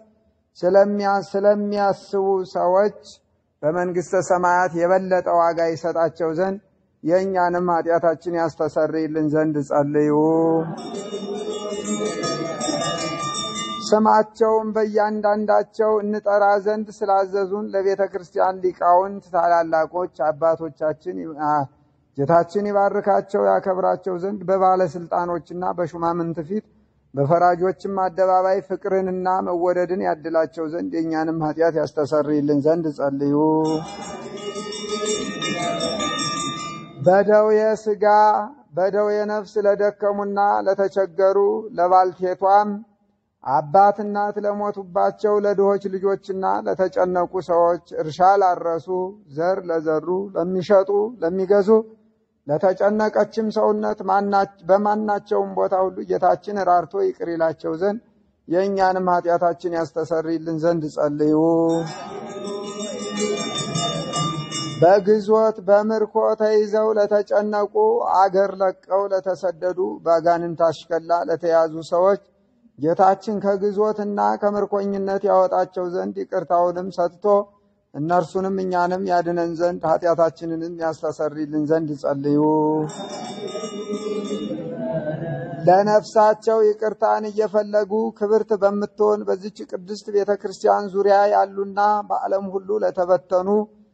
ስለሚያስቡ ሰዎች በመንግሥተ ሰማያት የበለጠ ዋጋ ይሰጣቸው ዘንድ የእኛንም ኃጢአታችን ያስተሰርይልን ዘንድ ጸልዩ። ስማቸውን በእያንዳንዳቸው እንጠራ ዘንድ ስላዘዙን ለቤተ ክርስቲያን ሊቃውንት ታላላቆች አባቶቻችን ጌታችን ይባርካቸው ያከብራቸው ዘንድ በባለስልጣኖችና በሹማምንት ፊት በፈራጆችም አደባባይ ፍቅርንና መወደድን ያድላቸው ዘንድ የእኛንም ኃጢአት ያስተሰርይልን ዘንድ ጸልዩ። በደዌ ሥጋ በደዌ ነፍስ ለደከሙና ለተቸገሩ ለባልቴቷም አባት እናት ለሞቱባቸው ለድሆች ልጆችና ለተጨነቁ ሰዎች እርሻ ላረሱ ዘር ለዘሩ ለሚሸጡ ለሚገዙ ለተጨነቀችም ሰውነት በማናቸውም ቦታ ሁሉ ጌታችን ራርቶ ይቅር ይላቸው ዘንድ የእኛንም ኃጢአታችን ያስተሰርይልን ዘንድ ጸልዩ። በግዞት በምርኮ ተይዘው ለተጨነቁ አገር ለቀው ለተሰደዱ በአጋንንት አሽከላ ለተያዙ ሰዎች ጌታችን ከግዞትና ከምርኮኝነት ያወጣቸው ዘንድ ይቅርታውንም ሰጥቶ እነርሱንም እኛንም ያድነን ዘንድ ኃጢአታችንንም ያስተሰርይልን ዘንድ ጸልዩ። ለነፍሳቸው ይቅርታን እየፈለጉ ክብርት በምትሆን በዚች ቅድስት ቤተ ክርስቲያን ዙሪያ ያሉና በዓለም ሁሉ ለተበተኑ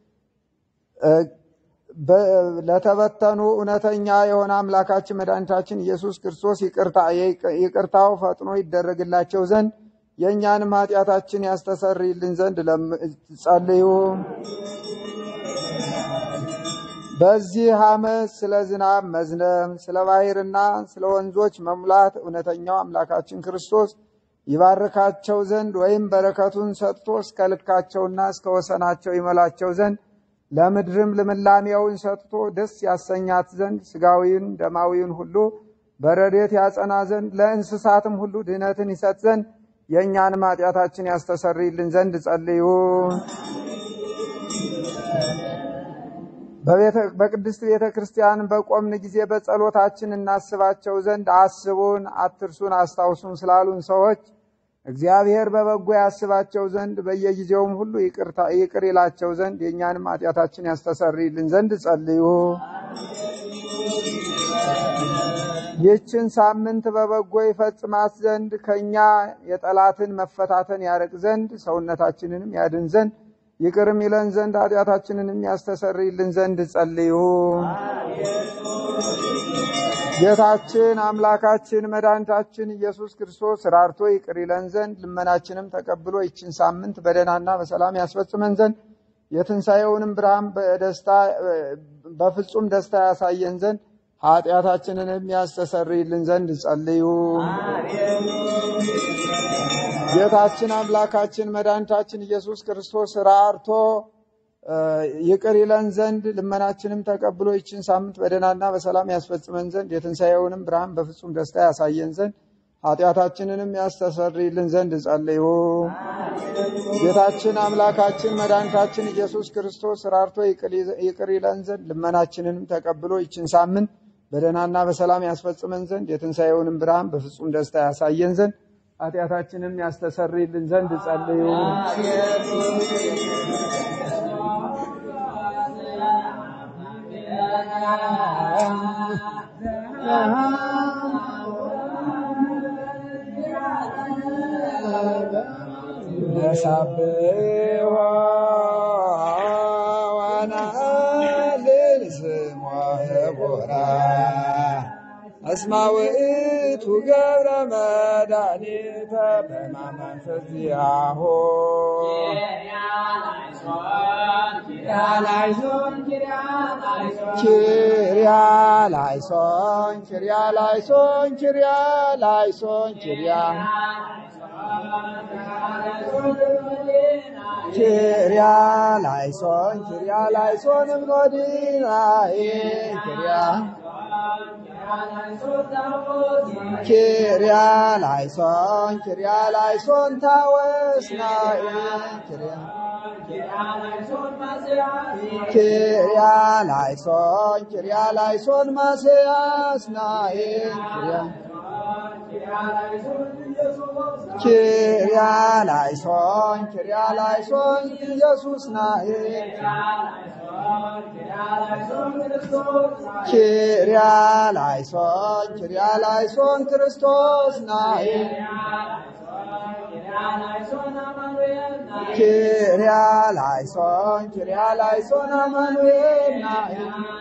ለተበተኑ እውነተኛ የሆነ አምላካችን መድኃኒታችን ኢየሱስ ክርስቶስ ይቅርታው ፈጥኖ ይደረግላቸው ዘንድ የእኛንም ኃጢአታችን ያስተሰርይልን ዘንድ ጸልዩ። በዚህ ዓመት ስለ ዝናብ መዝነብ፣ ስለ ባሕርና ስለ ወንዞች መሙላት እውነተኛው አምላካችን ክርስቶስ ይባርካቸው ዘንድ ወይም በረከቱን ሰጥቶ እስከ ልካቸውና እስከ ወሰናቸው ይመላቸው ዘንድ ለምድርም ልምላሜውን ሰጥቶ ደስ ያሰኛት ዘንድ ሥጋዊን ደማዊን ሁሉ በረድኤት ያጸና ዘንድ ለእንስሳትም ሁሉ ድህነትን ይሰጥ ዘንድ የእኛንም ኃጢአታችን ያስተሰርይልን ዘንድ ጸልዩ። በቅድስት ቤተ ክርስቲያን በቆምን ጊዜ በጸሎታችን እናስባቸው ዘንድ አስቡን፣ አትርሱን፣ አስታውሱን ስላሉን ሰዎች እግዚአብሔር በበጎ ያስባቸው ዘንድ በየጊዜውም ሁሉ ይቅር ይላቸው ዘንድ የእኛንም ኃጢአታችን ያስተሰርይልን ዘንድ ጸልዩ። ይህችን ሳምንት በበጎ ይፈጽማት ዘንድ ከእኛ የጠላትን መፈታተን ያርቅ ዘንድ ሰውነታችንንም ያድን ዘንድ ይቅርም ይለን ዘንድ ኃጢአታችንንም ያስተሰርይልን ዘንድ ጸልዩ። ጌታችን አምላካችን መድኃኒታችን ኢየሱስ ክርስቶስ ራርቶ ይቅር ይለን ዘንድ ልመናችንም ተቀብሎ ይችን ሳምንት በደህናና በሰላም ያስፈጽመን ዘንድ የትንሣኤውንም ብርሃን በደስታ በፍጹም ደስታ ያሳየን ዘንድ ኃጢአታችንንም ያስተሰርይልን ዘንድ ጸልዩ። ጌታችን አምላካችን መድኃኒታችን ኢየሱስ ክርስቶስ ራርቶ ይቅር ይለን ዘንድ ልመናችንም ተቀብሎ ይችን ሳምንት በደህናና በሰላም ያስፈጽመን ዘንድ የትንሣኤውንም ብርሃን በፍጹም ደስታ ያሳየን ዘንድ ኃጢአታችንንም ያስተሰርይልን ዘንድ ጸልዩ። ጌታችን አምላካችን መድኃኒታችን ኢየሱስ ክርስቶስ ራርቶ ይቅር ይለን ዘንድ ልመናችንንም ተቀብሎ ይችን ሳምንት በደህናና በሰላም ያስፈጽመን ዘንድ የትንሣኤውንም ብርሃን በፍጹም ደስታ ያሳየን ዘንድ ኃጢአታችንም ያስተሰርይልን ዘንድ ጸልዩ። ነሳብሖ ወነአልል ስሞ ህቡራ እስመ ውእቱ ገብረ መድኃኒተ በማመንፈስ ዚአሁ ላይሶን ኪሪያ ላይሶን ኪሪያ ላይሶን ኪሪያ ላይሶን ኪሪያ ላይሶን ኪሪያ ኪሪያ ላይሶን ኪሪያ ላይሶን እምኖዲናዬ ኪሪያ ኪሪያ ላይሶን ኪሪያ ላይሶን ታወስናዬ ኪሪያ ኪሪያ ላይሶን ኪሪያ ላይሶን ማስያስናዬ ኪሪያ ኪሪያ ላይሶን ኪሪያ ላይሶን ኢየሱስ ናዬ ኪሪያ ላይሶን ኪሪያ ላይሶን ክርስቶስ ናዬ ኪሪያ ላይሶን ኪሪያ ላይሶን አማኑኤል ናዬ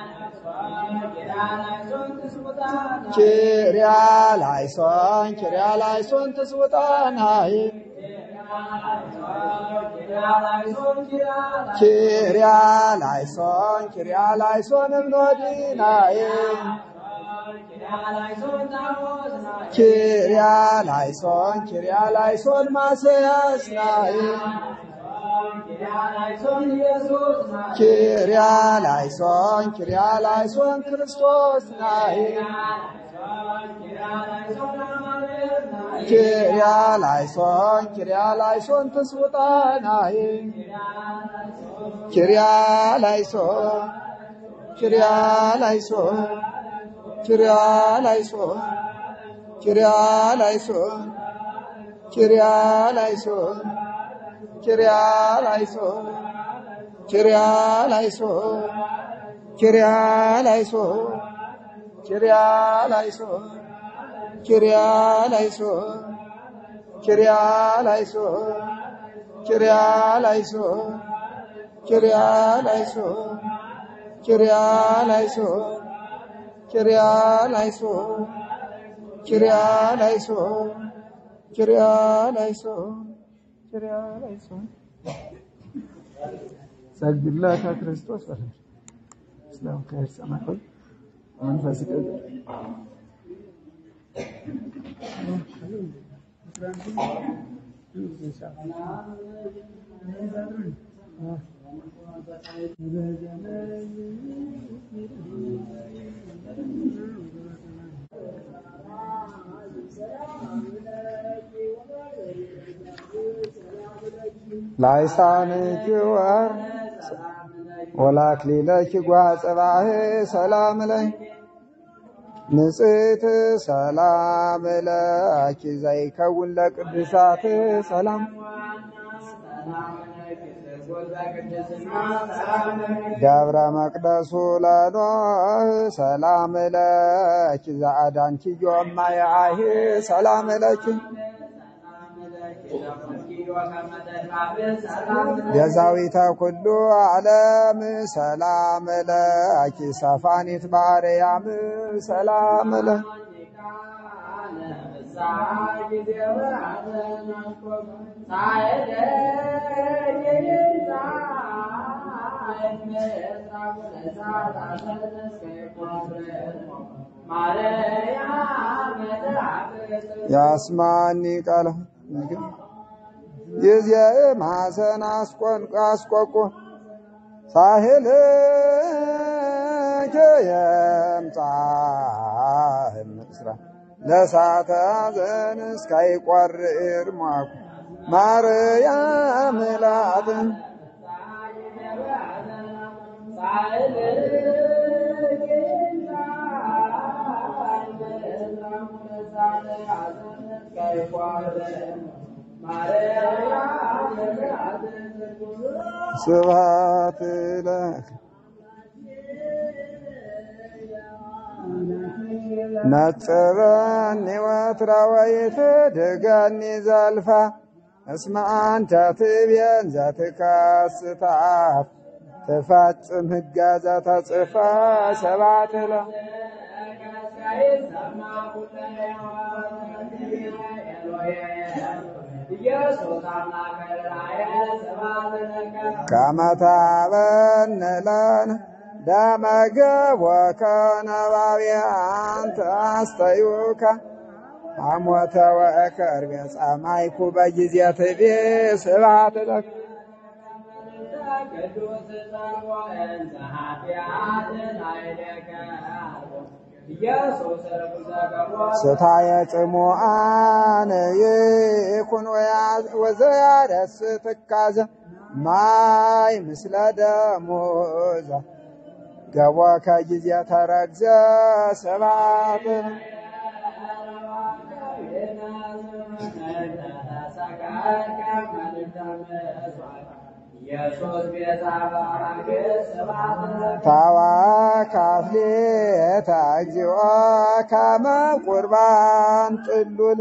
ኪሪያ ላይሶን ኪሪያ ላይሶን ትስውጣናዬ ኪሪያ ላይሶን ኪሪያ ላይሶን እምኖዲናዬ ኪሪያ ላይሶን ኪሪያ ላይሶን ማስያስናዬ ኪሪያ ላይሶን ኪሪያ ላይሶን ክርስቶስ ናዬ ኪሪያ ላይሶን ኪሪያ ላይሶን ትስውጣናዬ ኪሪያ ላይሶን ኪሪያ ላይሶን ኪሪያ ላይሶን ኪሪያ ላይሶን ኪሪያ ላይሶን ኪሪያ ላይሶን ኪሪያ ላይሶን ኪሪያ ላይሶን ኪሪያ ላይሶን ኪሪያ ላይሶን ኪሪያ ላይሶን ኪሪያ ላይሶን ኪሪያ ላይሶን ኪሪያ ላይሶን ኪሪያ ላይሶን ኪሪያ ላይሶን ኪሪያ ላይሶን ኪሪያ ላይሶን ሰግድለከ ክርስቶስ በለሽ ስለም ከሰማይ መንፈስ ቅዱስ ላይሳንኪ ወር ወላክሊለኪ ጓጽባህ ሰላም ለይ ንጽሕት ሰላም ለኪ ዘይከውን ለቅዱሳት ሰላም ደብረ መቅደሱ ለኖህ ሰላም ለኪ ዘአዳንኪ ዮማየአህ ሰላም ለኪ ቤዛዊተ ኩሉ ዓለም ሰላም ለኪ ሰፋኒት ባርያም ሰላም ለ ያስማኒ ቃለ ምግብ ጊዜ ማሰን አስቆንቆ አስቆቆ ሳህል የምጻህ ምስራ ለሳተ ሐዘን እስካይቆርር ሟኩ ማርያም ላት ስብሐት ለከ ነጽረኒ ወትራ ወይትድገኒ ዘልፋ እስመ አንተ ትቤን ዘትከስታት ትፈጽም ሕገ ዘተጽፋ ሰባት ለ ከመታበንለን ደመገቦከ ነባቢያን ተአስተዩከ አሞተ ወእከርቤ ጸማይኩ በጊዜ ትቤ ስብሐት ለከ ቅዱስ ጸርዖን ዘኃጢአት ላዕሌከ ኢየሱስ ርኩሰ ገቦ ስታየ ጽሙአን ይኩን ወዘያደስ ትካዘ ማይ ምስለ ደሞዛ ገቦ ከጊዜ ተረግዘ ስብሐት ኢየሱስ ቤዛ ባራግዕ ስብሐት ለከ ታዋካፍሌታ እግዚኦ ካመ ቁርባን ጥሉል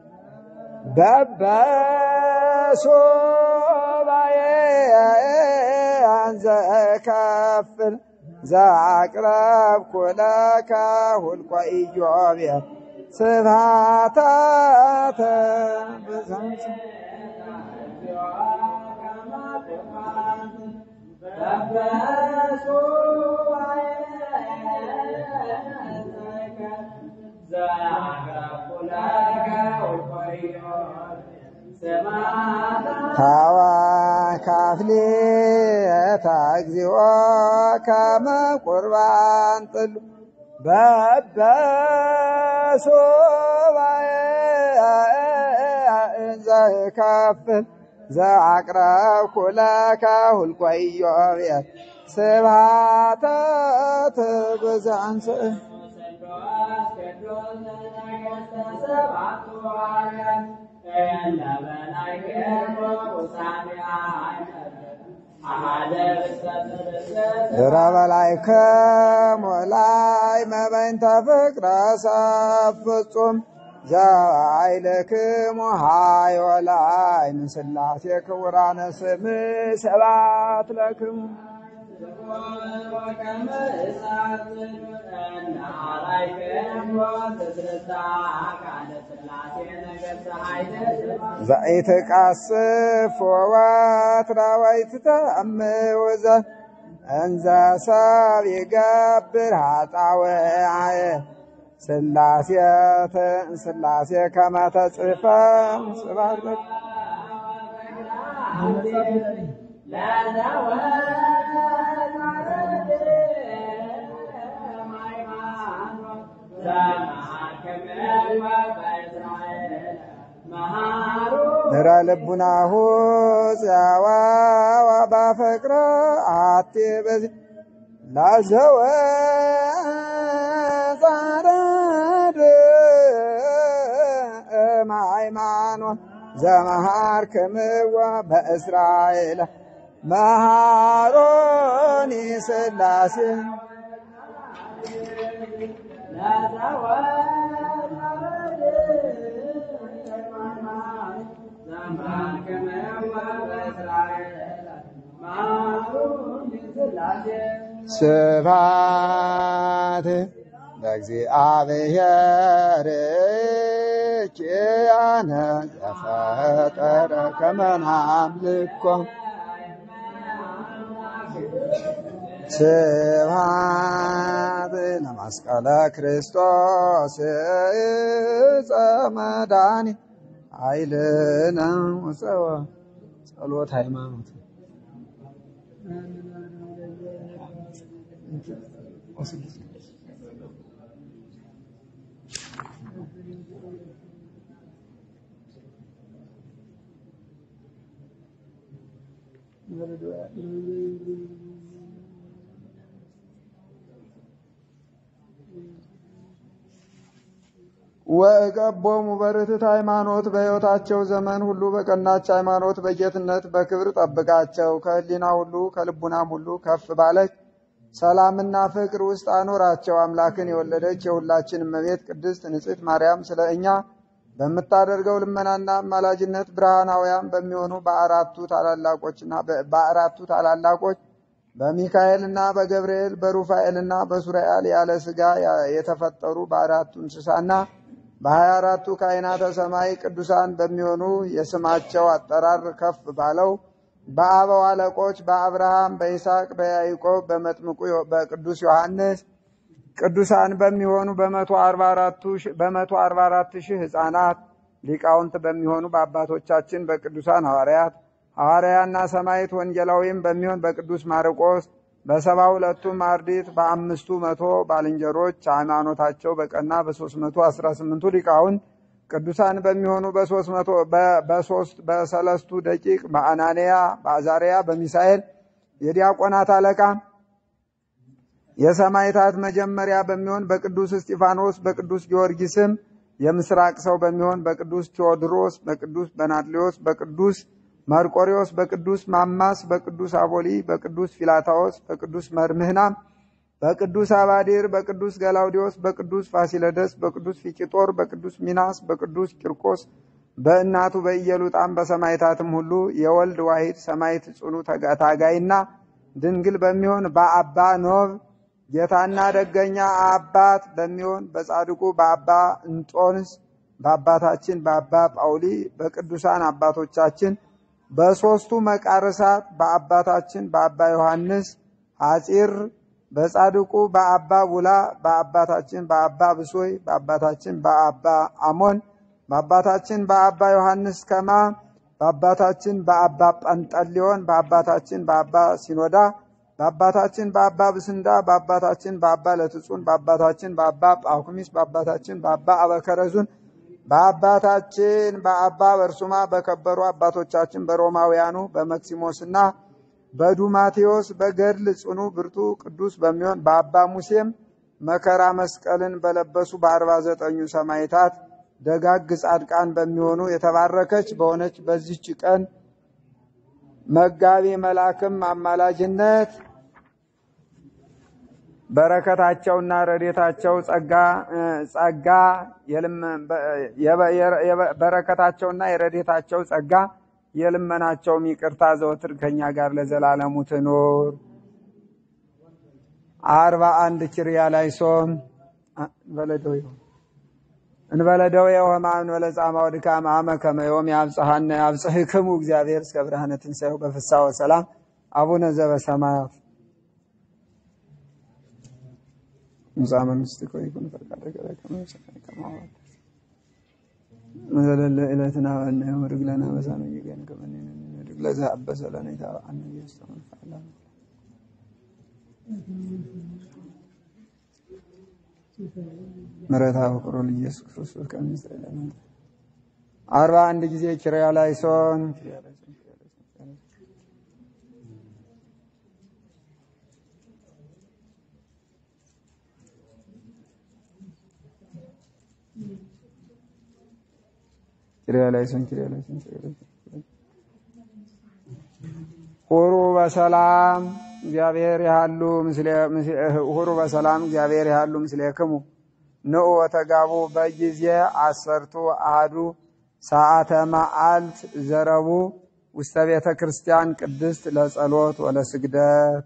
በበሶባዬ አንዘ ከፍል ዘአቅረብኩ ለከ ሁልቆ ኢዮቤ ስብሐታተ ብዛት ታዋ ካፍሌታ እግዚኦ ከመ ቁርባን ጥሉ በበሶባዬ ዘከፍል ዘአቅረብኩ ለከ ሁልቆ ኢዮቤ ስብሐተ ትብዛንስ ድረ በላይከ ሞላይ መበይንተ ፍቅረ ሰብ ፍጹም ዘአይልክሙ ሃዮ ላይ ምስላሴ ክቡራነ ስም ሰባት ለክሙ ዘኢትቃስፍ ወወትረ ወይትተአምውዘ እንዘ ሰብ ይገብር ኃጣውአየ ስላሴተ ስላሴ ከመ ተጽሕፈ ስብሐት ለከ ንረ ልቡናሁ ጸዋዋ ባፈቅረ አቴ በዚ ላዘወ ጻረድ እምሃይማኖት ዘመሃር ክምዋ በእስራኤል መሃሮኒ ስላሴ ስብሐት ለእግዚአብሔር ኪያነ ዘፈጠረ ከመ ናምልኮ ስብሐት ለመስቀለ ክርስቶስ ዕፀ መድኃኒት ኃይልነ ወፀወ ጸሎት ሃይማኖት ወእቀቦሙ በርትዕት ሃይማኖት በሕይወታቸው ዘመን ሁሉ በቀናች ሃይማኖት በጌትነት በክብር ጠብቃቸው። ከሕሊና ሁሉ ከልቡናም ሁሉ ከፍ ባለች ሰላምና ፍቅር ውስጥ አኖራቸው። አምላክን የወለደች የሁላችን እመቤት ቅድስት ንጽሕት ማርያም ስለ እኛ በምታደርገው ልመናና አማላጅነት ብርሃናውያን በሚሆኑ በአራቱ ታላላቆችና በአራቱ ታላላቆች በሚካኤልና በገብርኤል በሩፋኤልና በሱራኤል ያለ ሥጋ የተፈጠሩ በአራቱ እንስሳና በሀያ አራቱ ካህናተ ሰማይ ቅዱሳን በሚሆኑ የስማቸው አጠራር ከፍ ባለው በአበው አለቆች በአብርሃም፣ በይስሐቅ፣ በያዕቆብ፣ በመጥምቁ በቅዱስ ዮሐንስ ቅዱሳን በሚሆኑ በመቶ አርባ አራት ሺህ ሕፃናት ሊቃውንት በሚሆኑ በአባቶቻችን በቅዱሳን ሐዋርያት ሐዋርያና ሰማዕት ወንጌላዊም በሚሆን በቅዱስ ማርቆስ በሰባ ሁለቱም አርድእት በአምስቱ መቶ ባልንጀሮች ሃይማኖታቸው በቀና በሶስት መቶ አስራ ስምንቱ ሊቃውንት ቅዱሳን በሚሆኑ በሶስት መቶ በሶስት በሰለስቱ ደቂቅ በአናንያ በአዛርያ በሚሳኤል የዲያቆናት አለቃ የሰማዕታት መጀመሪያ በሚሆን በቅዱስ እስጢፋኖስ በቅዱስ ጊዮርጊስም የምስራቅ ሰው በሚሆን በቅዱስ ቴዎድሮስ በቅዱስ በናድሌዎስ በቅዱስ መርቆሪዎስ በቅዱስ ማማስ በቅዱስ አቦሊ በቅዱስ ፊላታዎስ በቅዱስ መርምህና በቅዱስ አባዲር በቅዱስ ገላውዲዮስ በቅዱስ ፋሲለደስ በቅዱስ ፊቂጦር በቅዱስ ሚናስ በቅዱስ ቂርቆስ በእናቱ በኢየሉጣም በሰማዕታትም ሁሉ የወልድ ዋሂድ ሰማዕት ጽኑ ታጋይና ድንግል በሚሆን በአባ ኖብ ጌታና ደገኛ አባት በሚሆን በጻድቁ በአባ እንጦንስ በአባታችን በአባ ጳውሊ በቅዱሳን አባቶቻችን በሦስቱ መቃርሳት በአባታችን በአባ ዮሐንስ ሐፂር በጻድቁ በአባ ቡላ በአባታችን በአባ ብሶይ በአባታችን በአባ አሞን በአባታችን በአባ ዮሐንስ ከማ በአባታችን በአባ ጳንጠሊዮን በአባታችን በአባ ሲኖዳ በአባታችን በአባ ብስንዳ በአባታችን በአባ ለትጹን በአባታችን በአባ ጳኩሚስ በአባታችን በአባ አበከረዙን በአባታችን በአባ በርሱማ በከበሩ አባቶቻችን በሮማውያኑ በመክሲሞስና በዱማቴዎስ በገድል ጽኑ ብርቱ ቅዱስ በሚሆን በአባ ሙሴም መከራ መስቀልን በለበሱ በአርባ ዘጠኙ ሰማዕታት ደጋግ ጻድቃን በሚሆኑ የተባረከች በሆነች በዚህች ቀን መጋቢ መልአክም አማላጅነት በረከታቸውና ረዴታቸው ጸጋ ጸጋ በረከታቸውና የረዴታቸው ጸጋ የልመናቸውም ይቅርታ ዘወትር ከኛ ጋር ለዘላለሙ ትኑር። አርባ አንድ ኪርያ ላይ ሶም በለደው ይሁን እንበለደው የሆማ እንበለ ጻማ ወድካም አመ ከመ ዮም ያብጽሐነ ያብጽሕክሙ እግዚአብሔር እስከ ብርሃነ ትንሣኤው በፍስሐ ወሰላም አቡነ ዘበሰማያት ሙሳ መንግሥትከ ወይኩን ፈቃድከ በከመ በሰማይ ከማሁ መዘለለ ዕለትነ ሀበነ ዮም ወኅድግ ለነ አበሳነ ወጌጋየነ ከመ ንሕነኒ ንኅድግ ለዘአበሰ ለነ ኢታብአነ ኢየሱስ ተመንፈዓለ ምሕረተ ፍቁሩ ለኢየሱስ ክርስቶስ ከመ ይስረይ ለነ አርባ አንድ ጊዜ ኪርያ ላይ ሶን ኪርያ ላይ ሶን ኪርያ ላይ ሶን ኪርያ ላይ ሶን ሁሩ በሰላም እግዚአብሔር ያሉ ምስለ ሁሩ በሰላም እግዚአብሔር ያሉ ምስሌክሙ ንዑ ወተጋቡ በጊዜ አሰርቱ አሐዱ ሰዓተ መዓልት ዘረቡ ውስተ ቤተ ክርስቲያን ቅድስት ለጸሎት ወለስግደት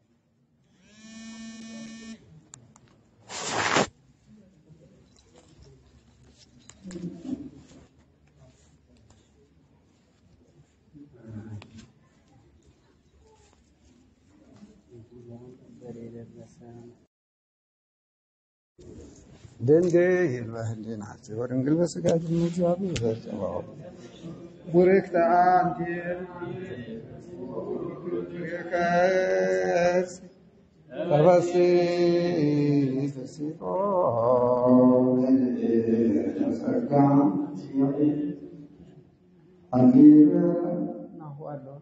ድንግል በህሊናት ወድንግል በስጋት እግዚአብሔር ጸባዖት ቡርክተ አንቲ ከርስ ተፈሲ ፍሲቶ ተጸጋ ናሁ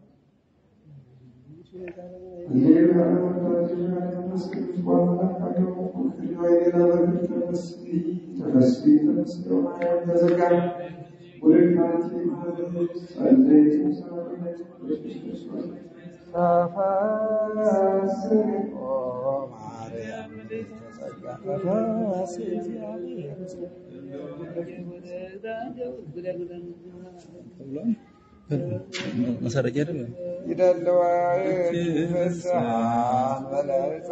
መሰረቅ አይደለም ይደልዋ ፍስሐን በለጸ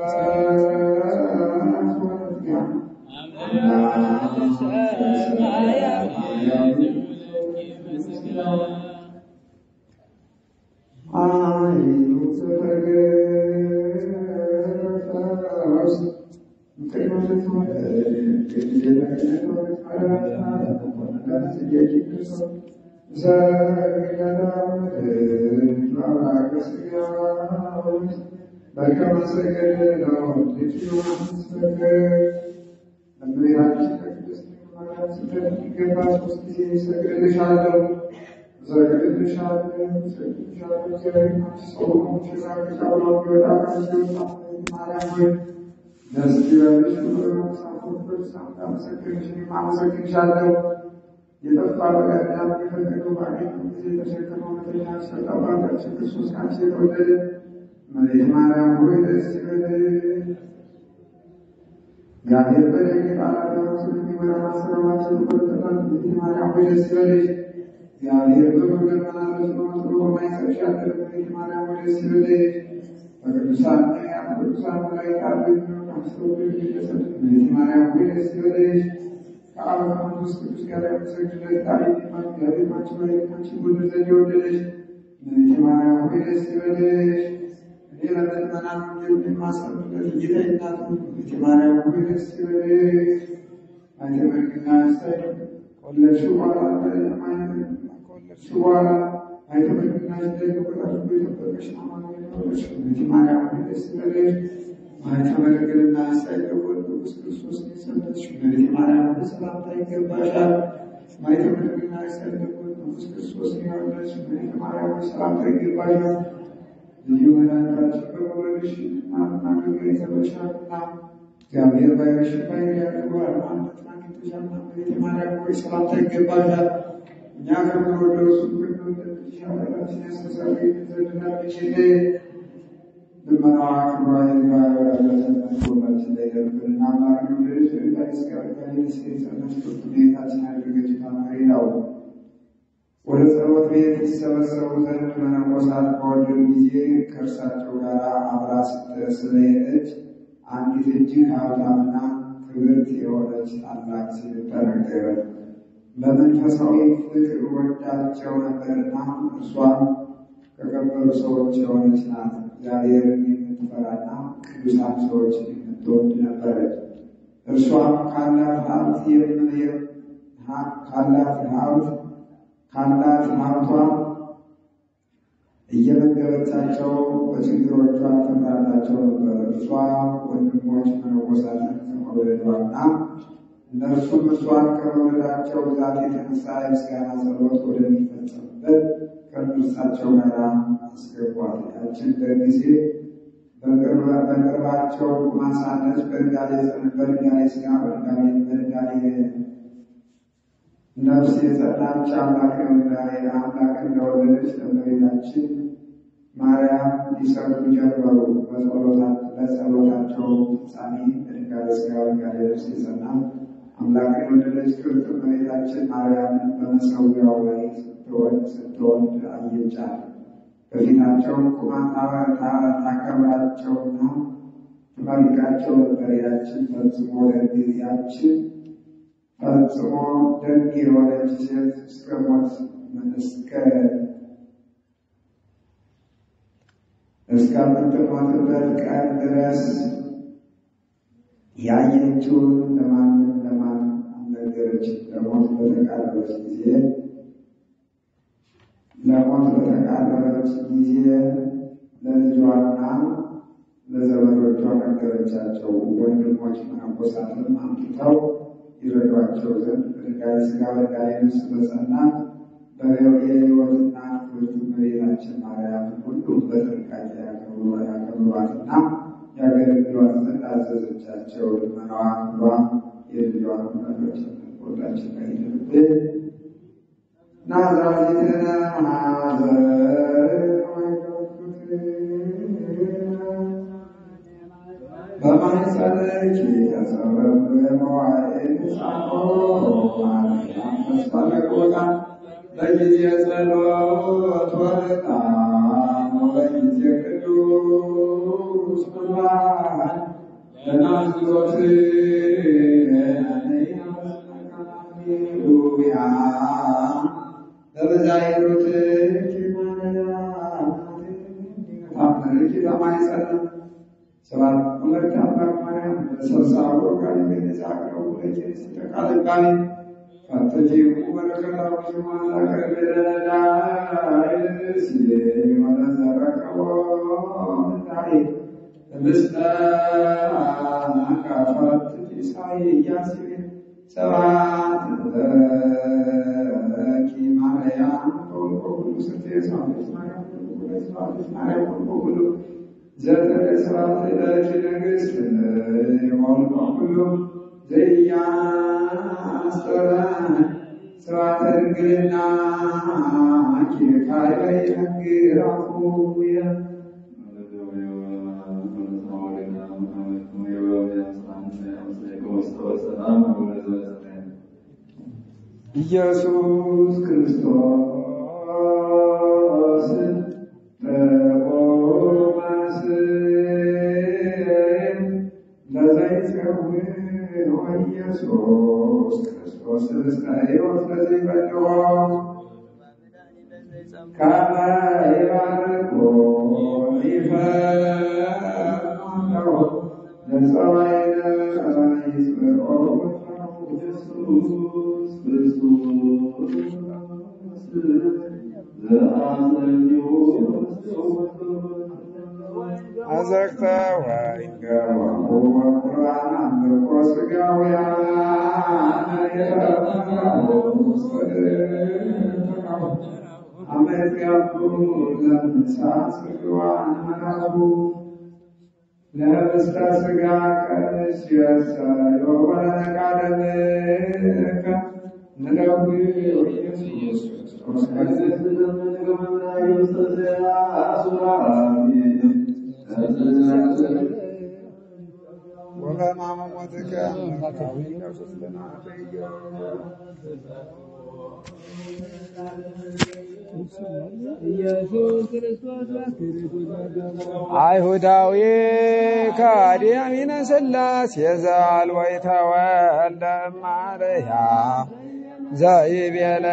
Ah እመቤታችን በቅድስት ማርያም ስደት የሚገባ ሶስት ጊዜ እሰግድልሻለሁ እሰግድልሻለሁ እሰግድልሻለሁ እግዚአብሔር አንቺ ሰው ሆንሽ ራቅሽ አብሮ ቢወጣ ከሲወጣ ማርያም ሆይ ደስ ይበልሽ ሳፎበት ሳመሰግንሽ አመሰግንሻለሁ የጠፋ በጋዳም የፈለገው ባገኘ ጊዜ ተሸክመው እውነተኛ ሰጠ አባታችን ክርስቶስ ካንቺ የተወለደ እመቤት ማርያም ሆይ ደስ ይበልሽ እግዚአብሔር በደግ ቃላት የሚመራ ማሰራማችን ኮልተታል እንግዲህ ማርያም ሆይ ደስ ይበልሽ። እግዚአብሔር በመንገድ መላለስ በመጥሮ በማይሰብሽ ያደረ እንግዲህ ማርያም ሆይ ደስ ይበልሽ። በቅዱሳን ነቢያት በቅዱሳን መላእክት አሉ የሚሆን አስተውሎ የሚደሰት እንግዲህ ማርያም ሆይ ደስ ይበልሽ። ከአብ ከመንፈስ ቅዱስ ጋር የምትሰግድለት ቃል የሚማር እግዚአብሔር ባንቺ ላይ አንቺ ሁሉ ዘንድ የወደደች እንግዲህ ማርያም ሆይ ደስ ይበልሽ። እኔ ለምእመናን ወንጌል የማሰብበት ጌታ እናቱ እንግዲህ ማርያም ሆይ ደስ ይበልሽ። አንተ መልክና ስታይ ከወለድሽው በኋላ ከወለድሽው በኋላ አይተ መልክና ስታይ ከቆጣቱ የጠበቀሽ አማኑኤል ኖረሽ እንግዲህ ማርያም ሆይ ደስ ይበልሽ። አንተ መልክና ስታይ ከወለድ ቅዱስ ክርስቶስ የሰጠሽ እንግዲህ ማርያም ሆይ ሰላምታ ይገባሻል። አይተ መልክና ስታይ ከወለድ ቅዱስ ክርስቶስ የወለድሽ እንግዲህ ማርያም ሆይ ሰላምታ ይገባሻል። ልዩ መድኃኒታችን በመውለድሽ ማናገር ይዘበሻልና እግዚአብሔር ባይረሽ ባይር ያደርገዋል ማለት ናግተሻልና ቤተ ማርያም ሆይ ሰላምታ ይገባሻል። እኛ ከምንወደው እሱ ከምንወደድሽ ኃጢአታችን ያስተሰርይ ዘንድ ላልሽል ልመናዋ ክብሯ ይግባ ወዳጃችን ሁላችን ላይ ደርብንና ማርያም ወለደች በላይ ስጋ ጋሌስ የጸነች ክብርት ቤታችን ያደረገች ታማሪ ነው። ወደ ጸሎት ቤት ይሰበሰቡ ዘንድ መነኮሳት በወደዱ ጊዜ ከእርሳቸው ጋር አብራ ስለሄደች አንዲት እጅግ ሀብታምና ክብርት የሆነች ታላቅ ሴት ተነገረ። በመንፈሳዊ ፍቅር ወዳቸው ነበርና እርሷም ከከበሩ ሰዎች የሆነች ናት። እግዚአብሔርን የምትፈራና ቅዱሳን ሰዎችን የምትወድ ነበረች። እርሷም ካላት ሀብት ካላት ሀብት ካላት ሀብቷ እየመገበቻቸው በችግሮቿ ትምራታቸው ነበር። እርሷ ወንድሞች መነኮሳትን ከመውለዷና እነርሱም እርሷን ከመውለዳቸው ብዛት የተነሳ የምስጋና ጸሎት ወደሚፈጸምበት ከእርሳቸው ጋር አስገቧት። ያችን በጊዜ በቅርባቸው ማሳነች በድንጋሌ በድንጋሌ ስጋ በድንጋሌ ነፍስ የጸናች አምላክ አምላክ እንደወለደች ለእመቤታችን ማርያም ሊሰግዱ ጀመሩ። ለጸሎታቸው ፍጻሜ በድንጋሌ ስጋ በድንጋሌ ነፍስ የጸና አምላክን የወለደች ክብርት እመቤታችን ማርያምን በመሰዊያው ላይ ስትወልድ አየቻት። በፊታቸው ቁማ ታከብራቸውና ትመርቃቸው ነበር። ያችን ፈጽሞ ያችን ፈጽሞ ደግ የሆነች ሴት እስከ ሞት እስከ እስከምትሞትበት ቀን ድረስ ያየችውን ለማንም ለማንም አልነገረችም። ለሞት በተቃረበች ጊዜ ለሞት በተቃረበች ጊዜ ለልጇና ለዘመዶቿ ነገረቻቸው። ወንድሞች መነኮሳትም አምጥተው ይረዷቸው ዘንድ በድንጋሌ ሥጋ በድንጋሌ ነፍስ በጸናት የሕይወትና ክብርት እመቤታችን ማርያምን ሁሉም በጥንቃቄ ያከብሯትና ያገለግሏት ዘንድ አዘዘቻቸው። ልመናዋ ክብሯ የልጇን መረች ሁላችን ላይ ይደርብን። ናዝራዊትነ በማኅፀንሽ የተጸረበ መዋዕል ተስፋ ለቆታ በጊዜ ጸሎት ወለጣም በጊዜ ቅዱስ ቁርባን ለናዝሮት ሃሌሉያ በበዛይሮት መልክ ለማይጸና ሰባት ሁለት አምላክ ማርያም በሰብሳቦ ጋር የሚነዛቀው ሁለት ተቃልቃሚ ፈተጂው በረከታው ሲማላ ከበለዳ አይልስ የሆነ ዘረቀቦ ታይ ምስለ አካፋት ኢሳይያስ ሰባት ለኪ ማርያም ከወልቆ ሁሉ ስቴ ሳቤት ማርያም ሳቤት ማርያም ወልቆ ሁሉ ዘጠነ ሰባት ለኪ ንግሥት የወልቆ ሁሉ ዘያስጠራ ስርዓተ ድንግልና ኪካይ ነግራፉየ ኢየሱስ ክርስቶስ በቆመስ ለዘይጸውን ወኢየሱስ ክርስቶስ እስከ ሕይወት ለዘይበልዖ ከመ ይባርኮ ይፈርዶ ለፀባይነ ይጽብዖ ኢየሱስ ክርስቶስ አዘቅተ ወይንገባሁ ወቁርባን አምልኮ ሥጋውያን አመት ያሉ ለምሳ ጽግዋን መናቡ ለህብስተ ሥጋ ቀንስ የሰዮ ወለነቃደምከ ንደዊ ኢየሱስ ወበሕማመ ሞትከ ኢየሱስ ክርስቶስ አይሁዳዊ ከዲያሚነ ሥላሴ ዘአልወ ይተወልደ እማርያም ዘይቤለከ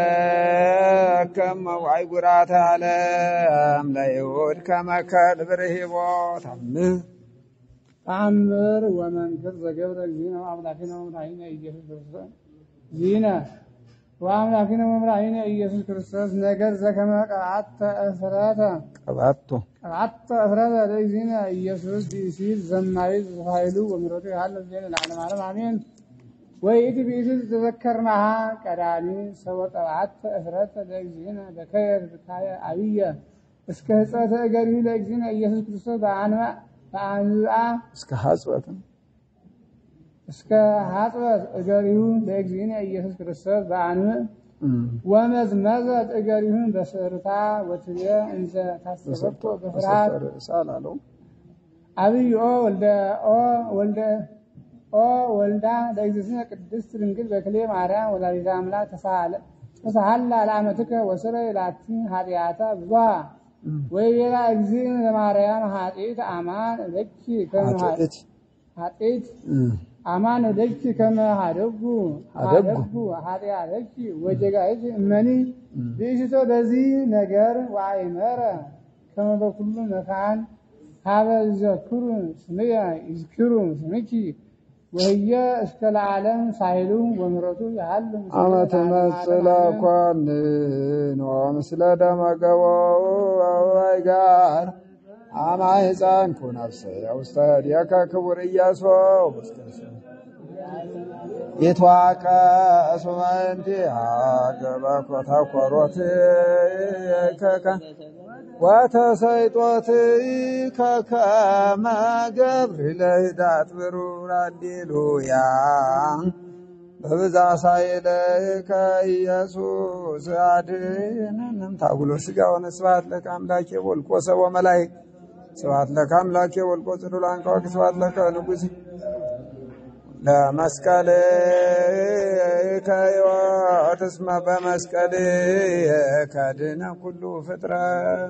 አይጉራተ ዓለም ለይሁድ ከመከል ብርሂቦ ታምህ ተአምር ወመንክር ዘገብረ እግዚእነ ወአምላኪነ ወመድኃኒነ ኢየሱስ ክርስቶስ ዚነ ወአምላኪነ ወመድኃኒነ ኢየሱስ ክርስቶስ ነገር ዘከመ ቀብዓተ እፍረተ ቀባቶ ቀብዓተ እፍረተ ለእግዚእነ ኢየሱስ ብእሲት ዘማዊት ኃይሉ ወምሕረቱ ያህል ዜነ ለዓለመ ዓለም አሜን። ወይእቲ ብእሲት ተዘከርናሃ ቀዳሚ ሰወ ቀብዓተ እፍረተ ለእግዚእነ በከየ ብካየ አብየ እስከ ህፀተ እገሪሁ ለእግዚእነ ኢየሱስ ክርስቶስ በአንባ በአንብአ እስከ ሐጽበት እስከ ሀጥበት እገሪሁ ለእግዚእነ ኢየሱስ ክርስቶስ በአንብዕ ወመዝመዘት እገሪሁን በስርታ ወትቤ እንዘ ታሰበቶ በፍርሃት ሳል አለው አብይ ኦ ወልደ ኦ ወልደ ኦ ወልዳ ለእግዝእትነ ቅድስት ድንግል በክሌ ማርያም ወላዲተ አምላክ ተሳሃለ ተሳሃላ ለአመትከ ወስረይ ላቲ ኃጢአታ ብዙሃ ወይቤላ እግዚእነ ለማርያም ኃጢአት አማን ለኪ ከመ ኃጢአት ኃጢአት አማን ለኪ ከመ ሀደጉ ሀደጉ ሀደጉ ኃጢአተኪ ወጀጋይት እመኒ ብእሽቶ በዚህ ነገር ወአይመረ ከመ በኩሉ መካን ሀበ ይዘክሩ ስምየ ይዝክሩ ስምኪ ወህየ እስከ ለዓለም ሳይሉ ወምሕረቱ ያህል ምስለ አመት ለዓለመ መጽለ ዓለም። ኮንን ወምስለ ደመገቦ አበባይ ጋር አማ ሕፃን ኩነፍሰ ውስተ ዲከ ክቡር ኢያሱ ይትዋቀስ በእንቲአከ በኮተኮሮት ከከ ወተሰይጦት ከከመ ገብር ለህዳት ብሩር አሌሉያ በብዛ ሳይለከ ኢየሱስ አድነንም ታጉሎ ሥጋ ወነስብሐት ለከ አምላኬ ወልቆ ሰቦ መላእክት ስብሐት ለከ አምላኬ ወልቆ ጽዱላን ከዋክ ስብሐት ለከ ንጉሥ ለመስቀል ከሕይወት እስመ በመስቀል ከድነ ኩሉ ፍጥረት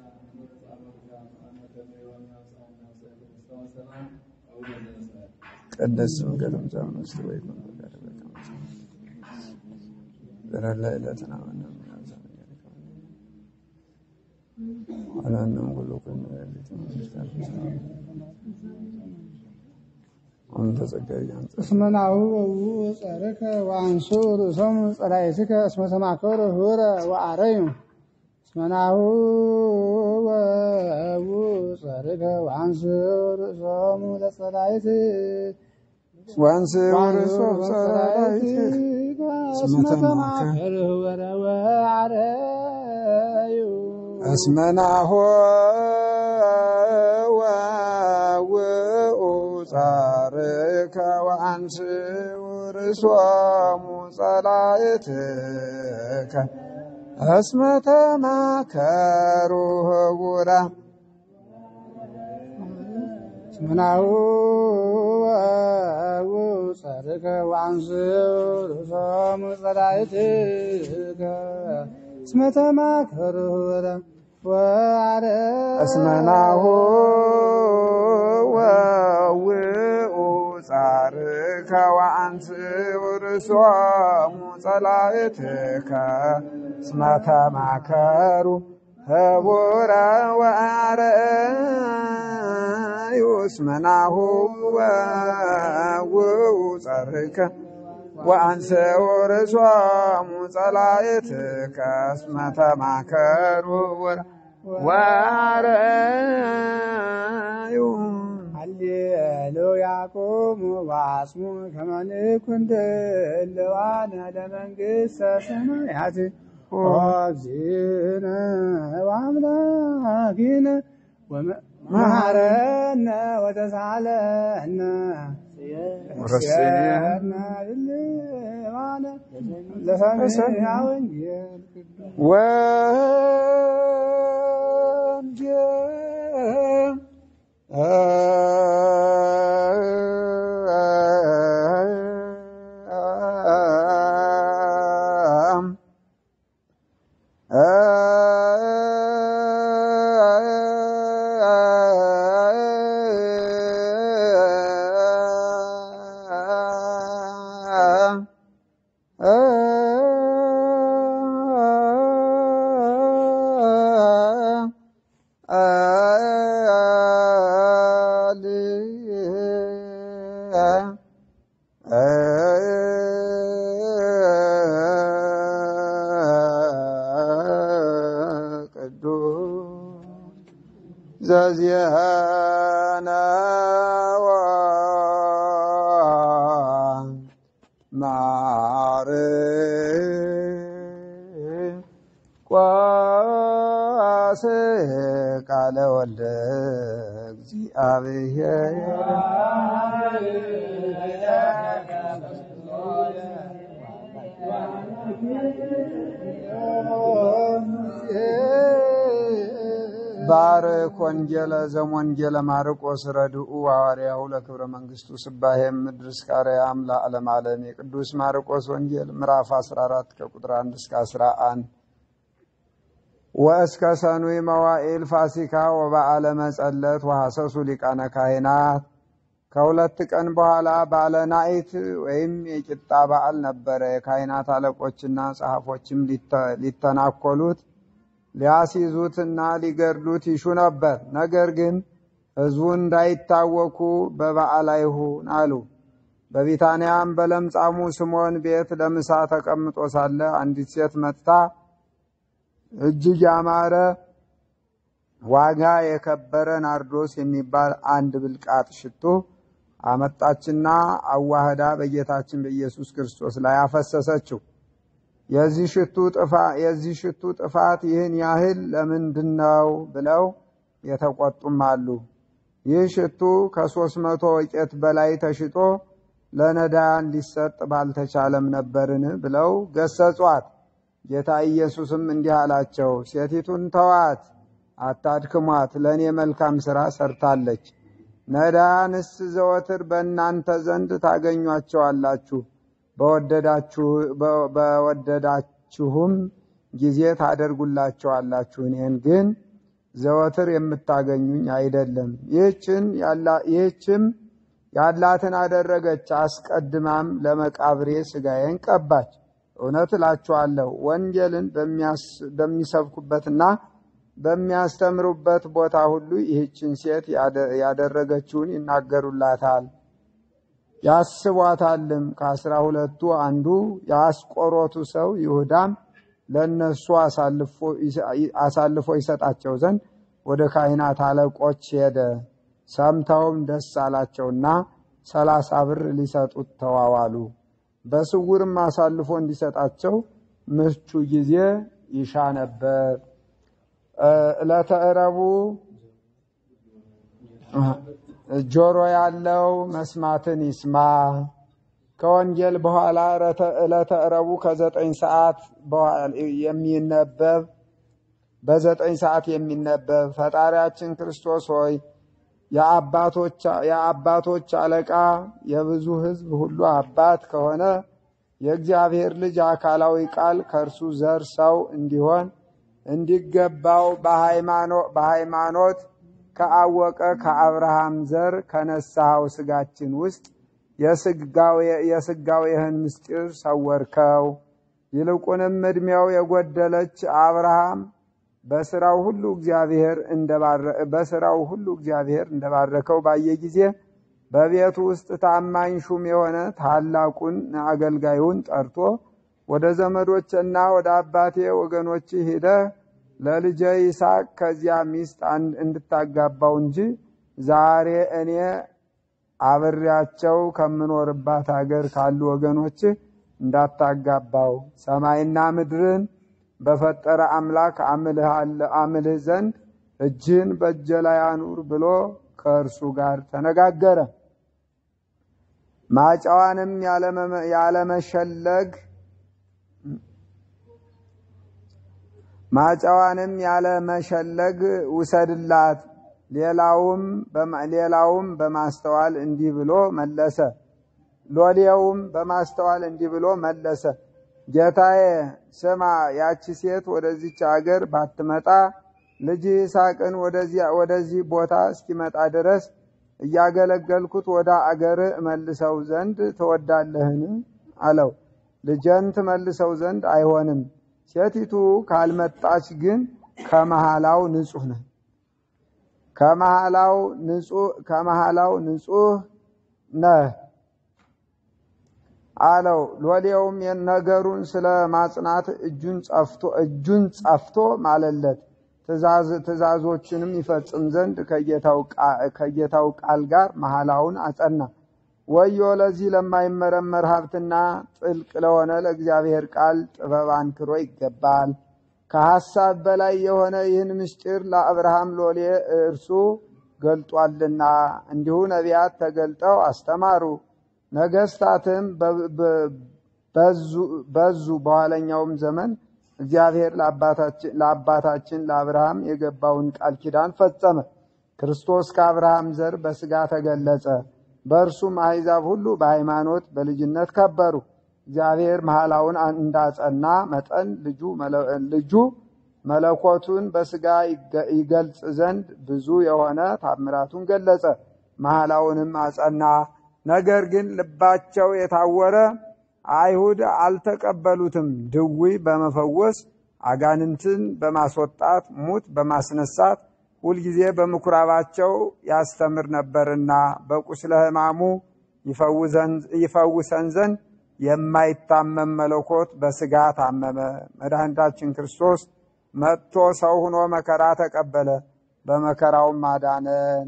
ቅድስት ስምከ ትምጻእ ውስጥ ወይ ዘረላ ዕለትነ ወነም ወለነም ኩሉ ኩን አንተ ጸጋዬ አንተ እስመ ናሁ ጸርከ ወአንሱ ርእሶም ጸላእትከ እስመ ተማከሩ ህቡረ ወአረዩ እስመ ናሁ ጸርከ ወአንሱ ርእሶም ለጸላእት ወአንስ ወርሶ ጸላእት እስመ ተማከሩ ህቡረ ወአረዩ እስመናሆ ወውኡ ጻርከ ወአንስ ውርሶሙ ጸላእትከ እስመ ተማከሩ ህቡራ እስመናሁ ጸርከ ወአንስ ርእሶም ጸላእትከ እስመ ተማከሩ ህቡረ ወአረዩ እስመናሁ ወውኡ ጻርከ ወአንስ ውርሶሙ ጸላእትከ እስመ ተማከሩ ህቡረ ወአረዩ እስመናሁ ወውኡ ጻርከ ወአንስ ውርሶሙ ጸላእትከ እስመ ተማከሩ ህቡረ ወአረዩ ሃሌሉያ ቁሙ ወአጽሙ ከመ ንኩን ድልዋነ ለመንግሥተ ሰማያት ወእግዚእነ ወአምላኪነ ወመሐረነ ወተሳለነ ወረስየነ ድልዋነ ለሰሚዐ ወንጌል ቅዱስ ወንጌል ቅዱስ ዘዚአነ ማርቆስ ቃለ ወልደ እግዚአብሔር ባርክ ወንጌለ ዘሞንጌለ ማርቆስ ረድኡ ሐዋርያሁ ለክብረ መንግሥቱ ስባሄ ምድር እስከ አርያም ለዓለም ዓለም የቅዱስ ማርቆስ ወንጌል ምዕራፍ 14 ከቁጥር 1 እስከ 11 ወእስከ ሰኑይ መዋዕል ፋሲካ ወበዓለ መጸለት ወሐሰሱ ሊቃነ ካህናት ከሁለት ቀን በኋላ ባለ ናኢት ወይም የቂጣ በዓል ነበረ። የካህናት አለቆችና ጸሐፎችም ሊተናኮሉት ሊያስይዙትና ሊገድሉት ይሹ ነበር። ነገር ግን ሕዝቡ እንዳይታወኩ በበዓል አይሁን አሉ። በቢታንያም በለምጻሙ ስምዖን ቤት ለምሳ ተቀምጦ ሳለ አንዲት ሴት መጥታ እጅግ ያማረ ዋጋ የከበረ ናርዶስ የሚባል አንድ ብልቃጥ ሽቶ አመጣችና አዋህዳ በጌታችን በኢየሱስ ክርስቶስ ላይ አፈሰሰችው። የዚህ ሽቱ ጥፋት የዚህ ሽቱ ጥፋት ይህን ያህል ለምንድን ነው ብለው የተቆጡም አሉ። ይህ ሽቱ ከሦስት መቶ ወቄት በላይ ተሽጦ ለነዳያን ሊሰጥ ባልተቻለም ነበርን ብለው ገሰጿት። ጌታ ኢየሱስም እንዲህ አላቸው፣ ሴቲቱን ተዋት፣ አታድክሟት፣ ለእኔ መልካም ሥራ ሰርታለች። ነዳያንስ ዘወትር በእናንተ ዘንድ ታገኟቸዋላችሁ በወደዳችሁም ጊዜ ታደርጉላቸዋላችሁ። እኔን ግን ዘወትር የምታገኙኝ አይደለም። ይህችም ያላትን አደረገች። አስቀድማም ለመቃብሬ ሥጋዬን ቀባች። እውነት እላችኋለሁ ወንጌልን በሚሰብኩበትና በሚያስተምሩበት ቦታ ሁሉ ይህችን ሴት ያደረገችውን ይናገሩላታል፣ ያስቧታልም። ከአስራ ሁለቱ አንዱ የአስቆሮቱ ሰው ይሁዳም ለእነሱ አሳልፎ ይሰጣቸው ዘንድ ወደ ካህናት አለቆች ሄደ። ሰምተውም ደስ አላቸውና ሰላሳ ብር ሊሰጡት ተዋዋሉ። በስውርም አሳልፎ እንዲሰጣቸው ምቹ ጊዜ ይሻ ነበር። ዕለተ ረቡዕ ጆሮ ያለው መስማትን ይስማ። ከወንጌል በኋላ ዕለተ ረቡዕ ከዘጠኝ ሰዓት የሚነበብ በዘጠኝ ሰዓት የሚነበብ ፈጣሪያችን ክርስቶስ ሆይ የአባቶች አለቃ የብዙ ሕዝብ ሁሉ አባት ከሆነ የእግዚአብሔር ልጅ አካላዊ ቃል ከእርሱ ዘር ሰው እንዲሆን እንዲገባው በሃይማኖት ከአወቀ ከአብርሃም ዘር ከነሳኸው ስጋችን ውስጥ የስጋዌህን ምስጢር ሰወርከው። ይልቁንም ዕድሜው የጎደለች አብርሃም በስራው ሁሉ እግዚአብሔር በስራው ሁሉ እግዚአብሔር እንደባረከው ባየ ጊዜ በቤቱ ውስጥ ታማኝ ሹም የሆነ ታላቁን አገልጋዩን ጠርቶ ወደ ዘመዶችና ወደ አባቴ ወገኖች ሂደህ ለልጄ ይስሐቅ ከዚያ ሚስት እንድታጋባው እንጂ ዛሬ እኔ አብሬያቸው ከምኖርባት ሀገር ካሉ ወገኖች እንዳታጋባው ሰማይና ምድርን በፈጠረ አምላክ አምልህ ዘንድ እጅህን በእጄ ላይ አኑር ብሎ ከእርሱ ጋር ተነጋገረ። ማጫዋንም ያለመሸለግ ማጫዋንም ያለመሸለግ ውሰድላት። ሌላውም በማስተዋል እንዲህ ብሎ መለሰ። ሎሌውም በማስተዋል እንዲህ ብሎ መለሰ። ጌታዬ ስማ፣ ያቺ ሴት ወደዚች አገር ባትመጣ ልጅ ይስሐቅን ወደዚህ ቦታ እስኪመጣ ድረስ እያገለገልኩት ወደ አገር እመልሰው ዘንድ ትወዳለህን? አለው። ልጄን ትመልሰው ዘንድ አይሆንም። ሴቲቱ ካልመጣች ግን ከመሃላው ንጹሕ ነህ ከመሃላው ንጹሕ ነህ አለው። ሎሌውም ነገሩን ስለ ማጽናት እጁን ጸፍቶ ማለለት። ትእዛዞችንም ይፈጽም ዘንድ ከጌታው ቃል ጋር መሐላውን አጸና። ወዮ ለዚህ ለማይመረመር ሀብትና ጥልቅ ለሆነ ለእግዚአብሔር ቃል ጥበብ አንክሮ ይገባል። ከሐሳብ በላይ የሆነ ይህን ምስጢር ለአብርሃም ሎሌ እርሱ ገልጧልና፣ እንዲሁ ነቢያት ተገልጠው አስተማሩ። ነገስታትም በዙ። በኋለኛውም ዘመን እግዚአብሔር ለአባታችን ለአብርሃም የገባውን ቃል ኪዳን ፈጸመ። ክርስቶስ ከአብርሃም ዘር በሥጋ ተገለጸ። በእርሱም አሕዛብ ሁሉ በሃይማኖት በልጅነት ከበሩ። እግዚአብሔር መሐላውን እንዳጸና መጠን ልጁ መለኮቱን በሥጋ ይገልጽ ዘንድ ብዙ የሆነ ታምራቱን ገለጸ። መሐላውንም አጸና። ነገር ግን ልባቸው የታወረ አይሁድ አልተቀበሉትም። ድዊ በመፈወስ አጋንንትን በማስወጣት ሙት በማስነሳት ሁልጊዜ በምኩራባቸው ያስተምር ነበርና በቁስለ ሕማሙ ይፈውሰን ዘንድ የማይታመም መለኮት በሥጋ ታመመ። መድኃኒታችን ክርስቶስ መጥቶ ሰው ሆኖ መከራ ተቀበለ፣ በመከራውም አዳነን።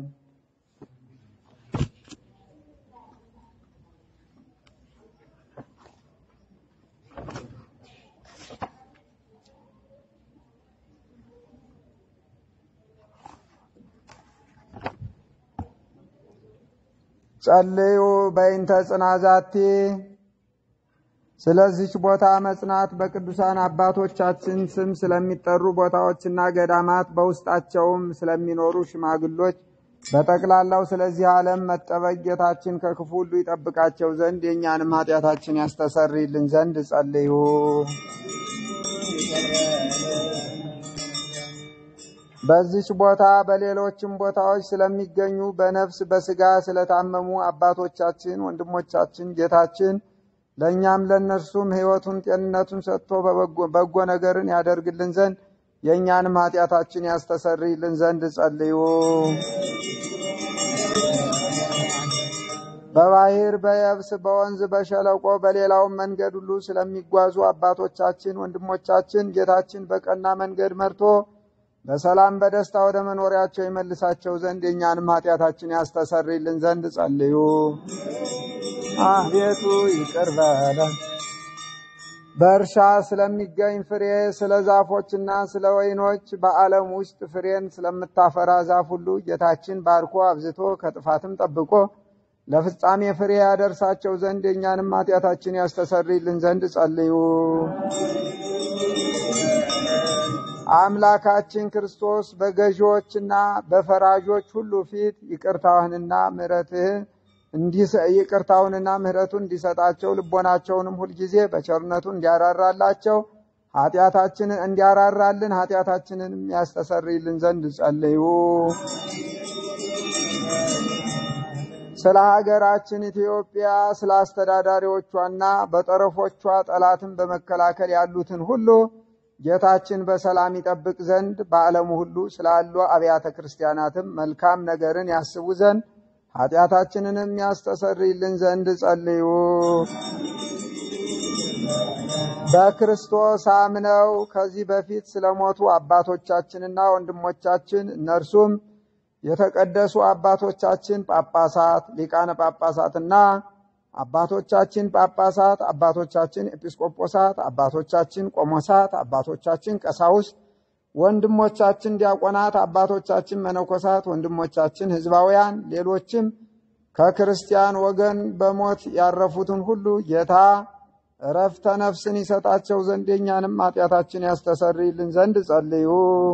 ጸልዩ በይንተ ጽናዛቲ ስለዚች ቦታ መጽናት በቅዱሳን አባቶቻችን ስም ስለሚጠሩ ቦታዎችና ገዳማት በውስጣቸውም ስለሚኖሩ ሽማግሎች በጠቅላላው ስለዚህ ዓለም መጠበቅ ጌታችን ከክፉ ሁሉ ይጠብቃቸው ዘንድ የእኛንም ኃጢአታችን ያስተሰርይልን ዘንድ ጸልዩ። በዚች ቦታ በሌሎችም ቦታዎች ስለሚገኙ በነፍስ በስጋ ስለታመሙ አባቶቻችን፣ ወንድሞቻችን ጌታችን ለእኛም ለእነርሱም ሕይወቱን ጤንነቱን ሰጥቶ በጎ ነገርን ያደርግልን ዘንድ የእኛንም ኃጢአታችን ያስተሰርይልን ዘንድ ጸልዩ። በባህር በየብስ በወንዝ በሸለቆ በሌላውም መንገድ ሁሉ ስለሚጓዙ አባቶቻችን ወንድሞቻችን ጌታችን በቀና መንገድ መርቶ በሰላም በደስታ ወደ መኖሪያቸው ይመልሳቸው ዘንድ የእኛንም ኃጢአታችን ያስተሰርይልን ዘንድ ጸልዩ። አቤቱ ይቅር በለን። በእርሻ ስለሚገኝ ፍሬ ስለ ዛፎችና ስለ ወይኖች በዓለም ውስጥ ፍሬን ስለምታፈራ ዛፍ ሁሉ ጌታችን ባርኮ አብዝቶ ከጥፋትም ጠብቆ ለፍጻሜ ፍሬ ያደርሳቸው ዘንድ የእኛንም ኃጢአታችን ያስተሰርይልን ዘንድ ጸልዩ። አምላካችን ክርስቶስ በገዢዎችና በፈራጆች ሁሉ ፊት ይቅርታህንና ምሕረትህን ይቅርታውንና ምሕረቱን እንዲሰጣቸው ልቦናቸውንም ሁልጊዜ በቸርነቱ እንዲያራራላቸው ኃጢአታችንን እንዲያራራልን ኃጢአታችንን ያስተሰርይልን ዘንድ ጸልዩ። ስለ ሀገራችን ኢትዮጵያ ስለ አስተዳዳሪዎቿና በጠረፎቿ ጠላትን በመከላከል ያሉትን ሁሉ ጌታችን በሰላም ይጠብቅ ዘንድ በዓለሙ ሁሉ ስላሉ አብያተ ክርስቲያናትም መልካም ነገርን ያስቡ ዘንድ ኃጢአታችንንም ያስተሰርይልን ዘንድ ጸልዩ። በክርስቶስ አምነው ከዚህ በፊት ስለሞቱ አባቶቻችንና ወንድሞቻችን እነርሱም የተቀደሱ አባቶቻችን ጳጳሳት፣ ሊቃነ ጳጳሳትና አባቶቻችን ጳጳሳት፣ አባቶቻችን ኤጲስቆጶሳት፣ አባቶቻችን ቆሞሳት፣ አባቶቻችን ቀሳውስት፣ ወንድሞቻችን ዲያቆናት፣ አባቶቻችን መነኮሳት፣ ወንድሞቻችን ሕዝባውያን፣ ሌሎችም ከክርስቲያን ወገን በሞት ያረፉትን ሁሉ ጌታ እረፍተ ነፍስን ይሰጣቸው ዘንድ የእኛንም ኃጢአታችን ያስተሰርይልን ዘንድ ጸልዩ።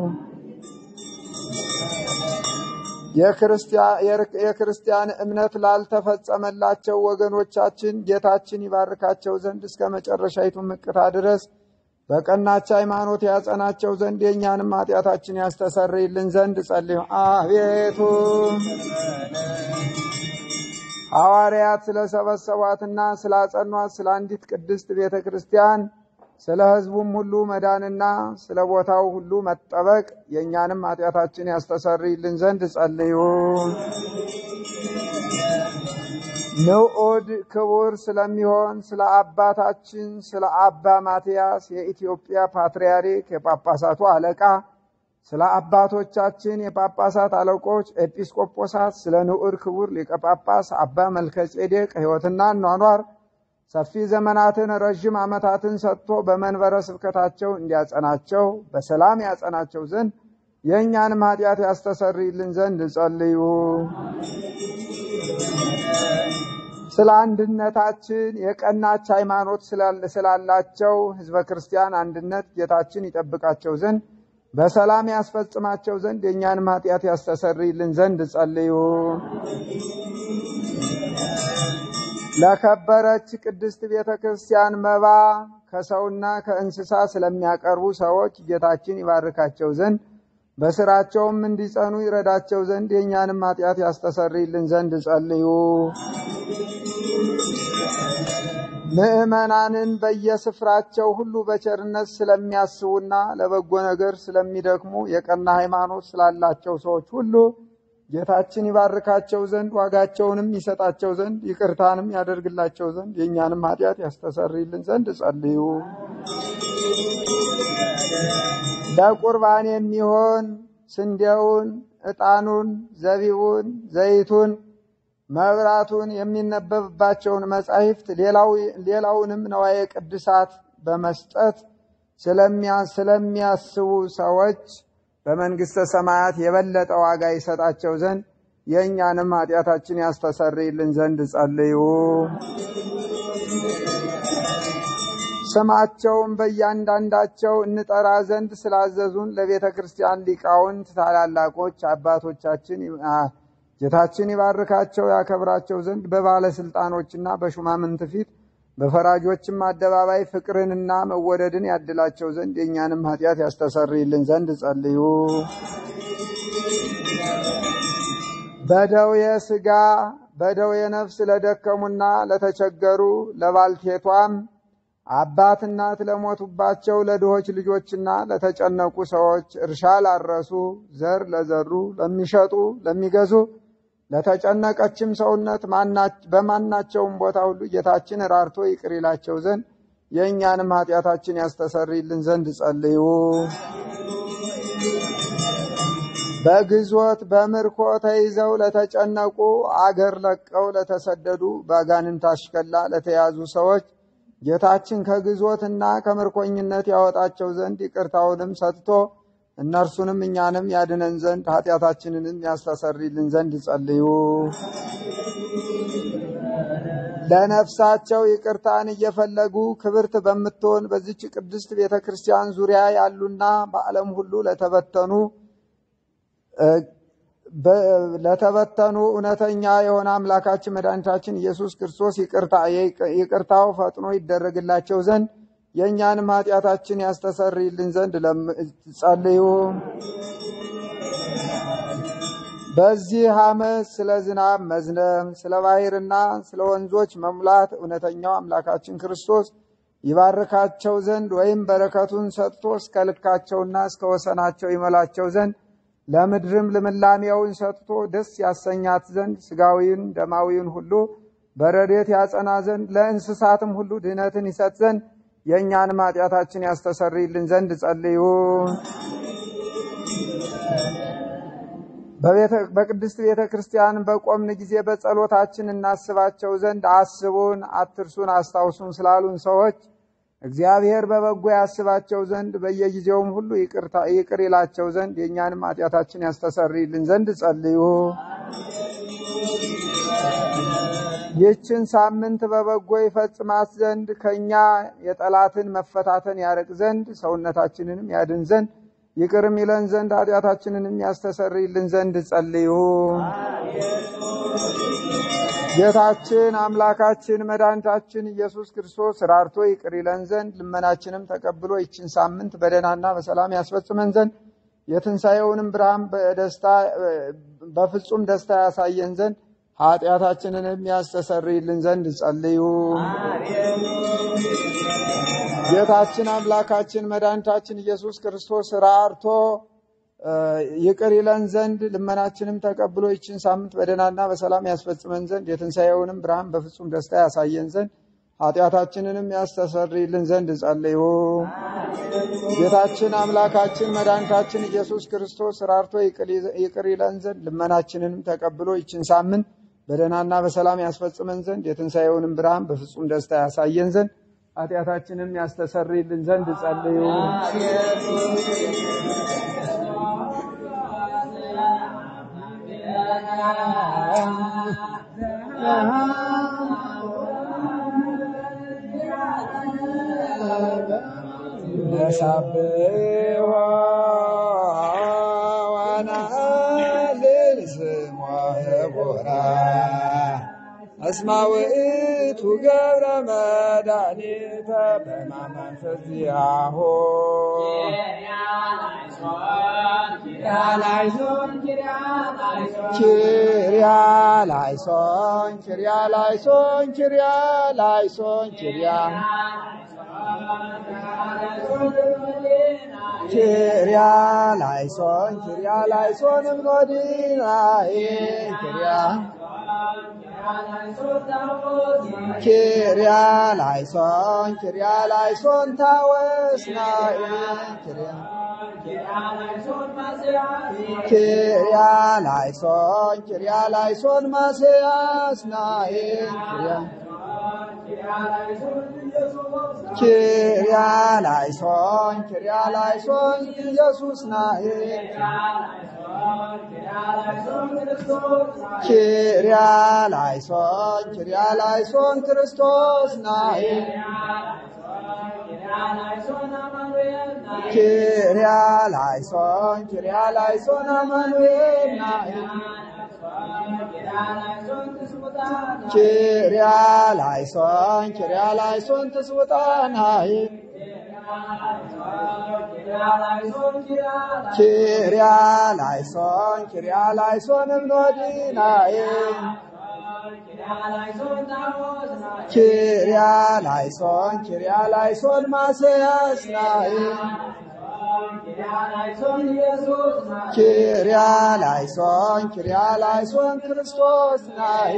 የክርስቲያን እምነት ላልተፈጸመላቸው ወገኖቻችን ጌታችን ይባርካቸው ዘንድ እስከ መጨረሻይቱ ምቅታ ድረስ በቀናች ሃይማኖት ያጸናቸው ዘንድ የእኛንም ኃጢአታችን ያስተሰርይልን ዘንድ ጸልዩ። አቤቱ ሐዋርያት ስለሰበሰቧትና ስላጸኗት ስለ አንዲት ቅድስት ቤተ ክርስቲያን ስለ ሕዝቡም ሁሉ መዳንና ስለ ቦታው ሁሉ መጠበቅ የእኛንም ኃጢአታችን ያስተሰርይልን ዘንድ ጸልዩ። ንዑድ ክቡር ስለሚሆን ስለ አባታችን ስለ አባ ማትያስ የኢትዮጵያ ፓትርያርክ የጳጳሳቱ አለቃ ስለ አባቶቻችን የጳጳሳት አለቆች ኤጲስቆጶሳት ስለ ንዑድ ክቡር ሊቀ ጳጳስ አባ መልከጼዴቅ ሕይወትና ኗኗር ሰፊ ዘመናትን ረዥም ዓመታትን ሰጥቶ በመንበረ ስብከታቸው እንዲያጸናቸው በሰላም ያጸናቸው ዘንድ የእኛንም ኃጢአት ያስተሰርይልን ዘንድ ጸልዩ። ስለ አንድነታችን የቀናች ሃይማኖት ስላላቸው ሕዝበ ክርስቲያን አንድነት ጌታችን ይጠብቃቸው ዘንድ በሰላም ያስፈጽማቸው ዘንድ የእኛንም ኃጢአት ያስተሰርይልን ዘንድ ጸልዩ። ለከበረች ቅድስት ቤተ ክርስቲያን መባ ከሰውና ከእንስሳ ስለሚያቀርቡ ሰዎች ጌታችን ይባርካቸው ዘንድ በስራቸውም እንዲጸኑ ይረዳቸው ዘንድ የእኛንም ኃጢአት ያስተሰርይልን ዘንድ ጸልዩ። ምዕመናንን በየስፍራቸው ሁሉ በቸርነት ስለሚያስቡና ለበጎ ነገር ስለሚደክሙ የቀና ሃይማኖት ስላላቸው ሰዎች ሁሉ ጌታችን ይባርካቸው ዘንድ ዋጋቸውንም ይሰጣቸው ዘንድ ይቅርታንም ያደርግላቸው ዘንድ የእኛንም ኃጢአት ያስተሰርይልን ዘንድ ጸልዩ። ለቁርባን የሚሆን ስንዴውን፣ ዕጣኑን፣ ዘቢቡን፣ ዘይቱን፣ መብራቱን፣ የሚነበብባቸውን መጻሕፍት ሌላውንም ነዋየ ቅድሳት በመስጠት ስለሚያስቡ ሰዎች በመንግሥተ ሰማያት የበለጠ ዋጋ ይሰጣቸው ዘንድ የእኛንም ኃጢአታችን ያስተሰርይልን ዘንድ ጸልዩ። ስማቸውን በእያንዳንዳቸው እንጠራ ዘንድ ስላዘዙን ለቤተ ክርስቲያን ሊቃውንት ታላላቆች አባቶቻችን ጌታችን ይባርካቸው ያከብራቸው ዘንድ በባለስልጣኖችና በሹማምንት ፊት በፈራጆችም አደባባይ ፍቅርንና መወደድን ያድላቸው ዘንድ የእኛንም ኃጢአት ያስተሰርይልን ዘንድ ጸልዩ። በደዌ ሥጋ በደዌ ነፍስ ለደከሙና ለተቸገሩ ለባልቴቷም አባት እናት ለሞቱባቸው ለድሆች ልጆችና ለተጨነቁ ሰዎች፣ እርሻ ላረሱ፣ ዘር ለዘሩ፣ ለሚሸጡ፣ ለሚገዙ፣ ለተጨነቀችም ሰውነት በማናቸውም ቦታ ሁሉ ጌታችን ራርቶ ይቅር ይላቸው ዘንድ የእኛንም ኃጢአታችን ያስተሰርይልን ዘንድ ጸልዩ። በግዞት በምርኮ ተይዘው ለተጨነቁ አገር ለቀው ለተሰደዱ በአጋንንት አሽከላ ለተያዙ ሰዎች ጌታችን ከግዞትና ከምርኮኝነት ያወጣቸው ዘንድ ይቅርታውንም ሰጥቶ እነርሱንም እኛንም ያድነን ዘንድ ኃጢአታችንንም ያስተሰርይልን ዘንድ ጸልዩ። ለነፍሳቸው ይቅርታን እየፈለጉ ክብርት በምትሆን በዚች ቅድስት ቤተ ክርስቲያን ዙሪያ ያሉና በዓለም ሁሉ ለተበተኑ ለተበተኑ እውነተኛ የሆነ አምላካችን መድኃኒታችን ኢየሱስ ክርስቶስ ይቅርታው ፈጥኖ ይደረግላቸው ዘንድ የእኛንም ኃጢአታችን ያስተሰርይልን ዘንድ ጸልዩ። በዚህ ዓመት ስለ ዝናብ መዝነብ፣ ስለ ባሕርና ስለ ወንዞች መሙላት እውነተኛው አምላካችን ክርስቶስ ይባርካቸው ዘንድ ወይም በረከቱን ሰጥቶ እስከ ልካቸውና እስከ ወሰናቸው ይመላቸው ዘንድ ለምድርም ልምላሜውን ሰጥቶ ደስ ያሰኛት ዘንድ ስጋዊን ደማዊን ሁሉ በረድኤት ያጸና ዘንድ ለእንስሳትም ሁሉ ድህነትን ይሰጥ ዘንድ የእኛንም ኃጢአታችን ያስተሰርይልን ዘንድ ጸልዩ። በቅድስት ቤተ ክርስቲያን በቆምን ጊዜ በጸሎታችን እናስባቸው ዘንድ አስቡን፣ አትርሱን፣ አስታውሱን ስላሉን ሰዎች እግዚአብሔር በበጎ ያስባቸው ዘንድ በየጊዜውም ሁሉ ይቅር ይላቸው ዘንድ የእኛንም ኃጢአታችን ያስተሰርይልን ዘንድ ጸልዩ። ይህችን ሳምንት በበጎ ይፈጽማት ዘንድ ከእኛ የጠላትን መፈታተን ያርቅ ዘንድ ሰውነታችንንም ያድን ዘንድ ይቅርም ይለን ዘንድ ኃጢአታችንንም ያስተሰርይልን ዘንድ ጸልዩ። ጌታችን አምላካችን መድኃኒታችን ኢየሱስ ክርስቶስ ራርቶ ይቅር ይለን ዘንድ ልመናችንም ተቀብሎ ይችን ሳምንት በደህናና በሰላም ያስፈጽመን ዘንድ የትንሣኤውንም ብርሃን በደስታ በፍጹም ደስታ ያሳየን ዘንድ ኃጢአታችንንም ያስተሰርይልን ዘንድ ጸልዩ። ጌታችን አምላካችን መድኃኒታችን ኢየሱስ ክርስቶስ ራርቶ ይቅር ይለን ዘንድ ልመናችንም ተቀብሎ ይችን ሳምንት በደህናና በሰላም ያስፈጽመን ዘንድ የትንሣኤውንም ብርሃን በፍጹም ደስታ ያሳየን ዘንድ ኃጢአታችንንም ያስተሰርይልን ዘንድ ጸልዩ። ጌታችን አምላካችን መድኃኒታችን ኢየሱስ ክርስቶስ ራርቶ ይቅር ይለን ዘንድ ልመናችንንም ተቀብሎ ይችን ሳምንት በደህናና በሰላም ያስፈጽመን ዘንድ የትንሣኤውንም ብርሃን በፍጹም ደስታ ያሳየን ዘንድ ኃጢአታችንም ያስተሰርይልን ዘንድ ጸልዩ። ነሳብሖ ወነአልል ስሞ ህቡራ እስመ ውእቱ ገብረ መድኃኒተ በማመንፈስ ዚአሁ ኪርያ ላይሶን ኪርያ ላይሶን ኪርያ ላይሶን ኪርያ ኪርያ ላይሶን ኪርያ ላይሶን እምኖዲናይ ኪርያ ኪርያ ላይሶን ኪርያ ላይሶን ታወስናይ ኪርያ ኪርያ ላይሶን ኪርያ ላይሶን ማስያስናይ ኪርያ ኪርያ ላይሶን ኪርያ ላይሶን ኢየሱስ ናዬ ኪርያ ላይሶን ኪርያ ላይሶን ክርስቶስ ናዬ ኪርያ ላይሶን ኪርያ ላይሶን አማኑኤል ናዬ ኪርያ ላይሶን ኪርያ ላይሶን ትስውጣናይ ኪርያ ላይሶን ኪርያ ላይሶን እምኖዲናይ ኪርያ ላይሶን ኪርያ ላይሶን ማስያስ ናይ ኪርያ ላይሶን ኪርያ ላይሶን ክርስቶስ ናይ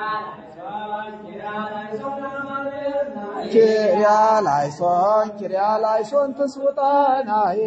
ኪርያ ላይሶን ኪርያ ላይሶን ትስውጣ ናይ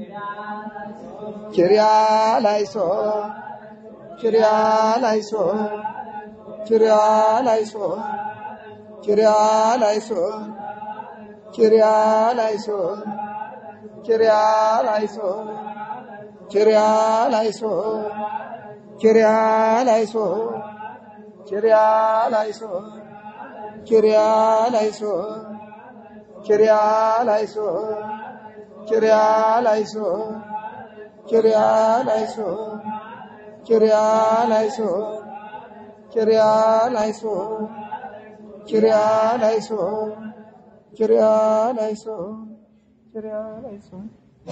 ኪርያ ላይሶን ኪርያ ላይሶን ኪርያ ላይሶን ኪርያ ላይሶን ኪርያ ላይሶን ኪርያ ላይሶን ኪርያ ላይሶን ኪርያ ላይሶን ኪርያ ላይሶን ኪርያ ላይሶን ኪርያ ላይሶን ኪርያ ላይሶን ኪርያ ላይሶን ኪርያ ላይሶን ኪርያ ላይሶን ኪርያ ላይሶን ኪርያ ላይሶን ኪርያ ላይሶን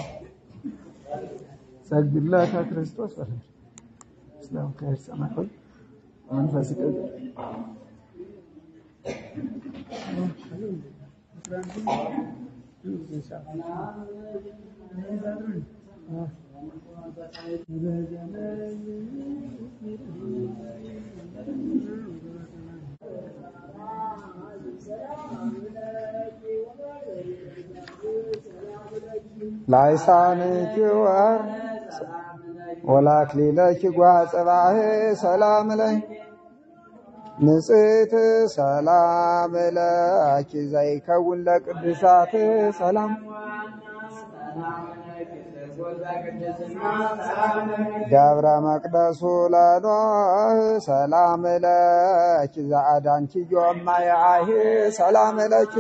ሰግድለከ ክርስቶስ በለ ስለም ከሰማይ ሆይ መንፈስ ቅዱስ ላይሳንኪ ወር ወላክሊለኪ ጓጽባህ ሰላም ለይ ንጽሕት ሰላም ለኪ ዘይከውን ለቅዱሳት ሰላም ደብረ መቅደሱ ለኖህ ሰላም ለኪ ዘአዳንኪ ዮማያህ ሰላም ለኪ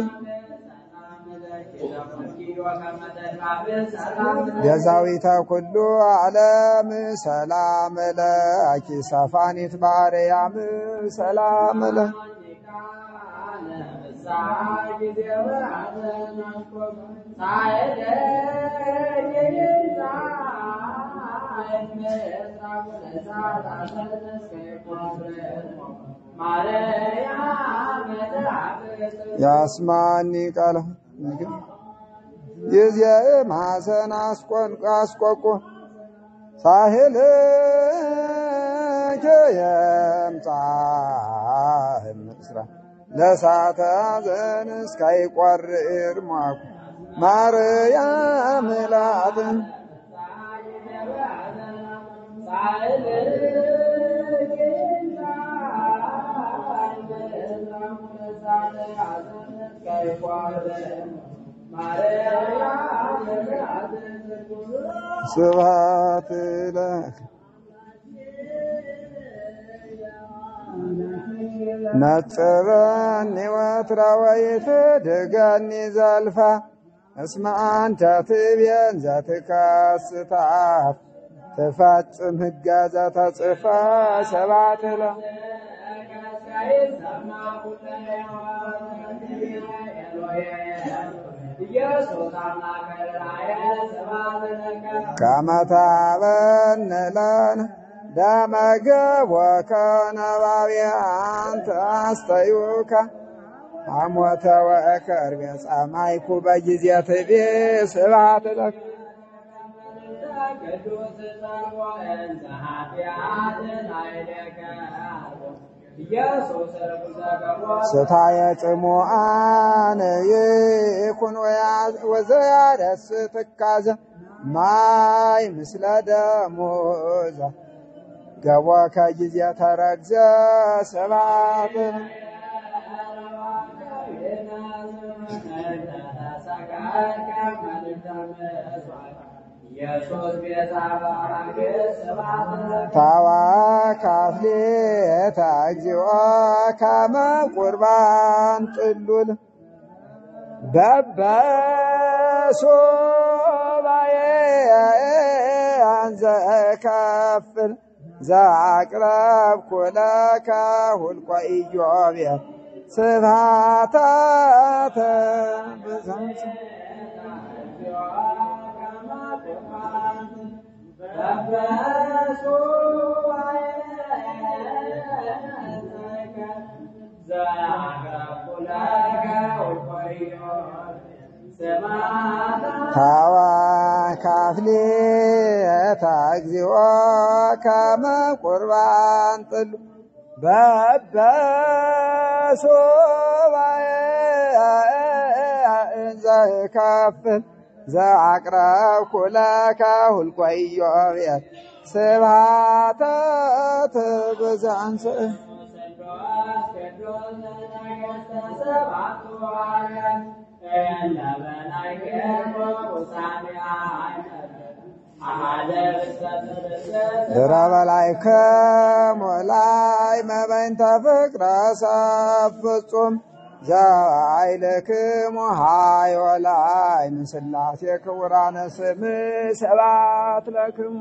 ቤዛዊተ ኩሉ ዓለም ሰላም ለኪ ሰፋኒት ማርያም ሰላም ለ ያስማኒ ቃለ ምግብ ይዜ ማሰን አስቆን አስቆቆ ሳህል የምጻህ ምስራ ለሳተ ዘን እስካይቆርር ሟኩ ማርያም ላትን ስብሐት ለከ ነጽበኒ ወትራ ወይትድገኒ ዘልፋ እስመ አንተ ትቤን ዘትከስታት ትፈጽም ሕገ ዘተጽፋ ሰባት ለ ከመ ታበን ለነ ደመ ገቦከ ነባብያን ተአስተዩከ ሐሞተ ወእከርቤ ጸማይኩ በጊዜ ትቤ ስብሐት ለከ ስታየ ጽሙአን ይኩን ወዘያደስ ትካዘ ማይ ምስለ ደሞዛ ገቦከ ጊዜ ተረግዘ ስብሐት ታዋካፍሌታ እግዚኦ ከመ ቁርባን ጥሉል በበሶባዬ አንዘ ከፍል ዘአቅረብኩ ለከ ሁልቆ ኢዮቤ ስብሐታተ ብዛት ታዋ ካፍሌታ እግዚኦ ከመ ቁርባን ጥሉ በበሶባዬ ዘከፍል ዘአቅረብኩ ለከ ሁልቆ ኢዮቤል ስብሐተ ትብዛንስእ ድረ በላይከ ሞላይ መበይንተ ፍቅረ ሰብ ፍጹም ዘአይልክሙ ሃዮ ላይ ምስላሴ ክቡራነ ስም ሰባት ለክሙ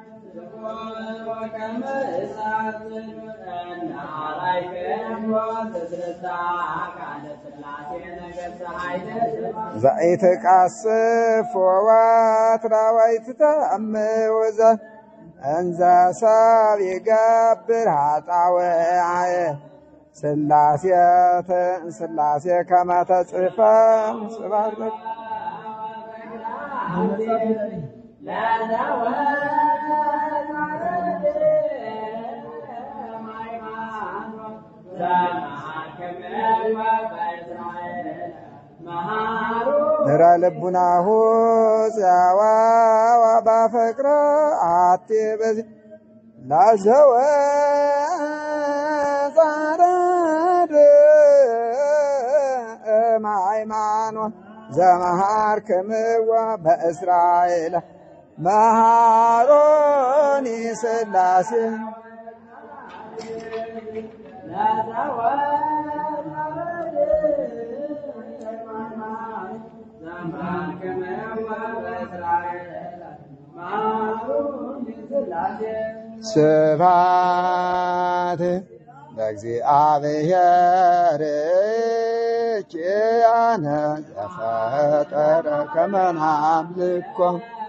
ዘኢትቃስፍ ወወትረ ወይትተአምውዘ እንዘ ሰብ ይገብር ኃጣውአየ ስላሴ ስላሴ ከመ ተጽሕፈ ስብሐት ለከ ንረ ልቡናሁ ጸዋ ባፈቅረ አቲ በዚ ላዘወ ጻረድ ሃይማኖት ዘመሃር ክምዋ በእስራኤል መሃሮኒ ስላሴ ስብሐት ለእግዚአብሔር ኪያነ ዘፈጠረ ከመ ናምልኮ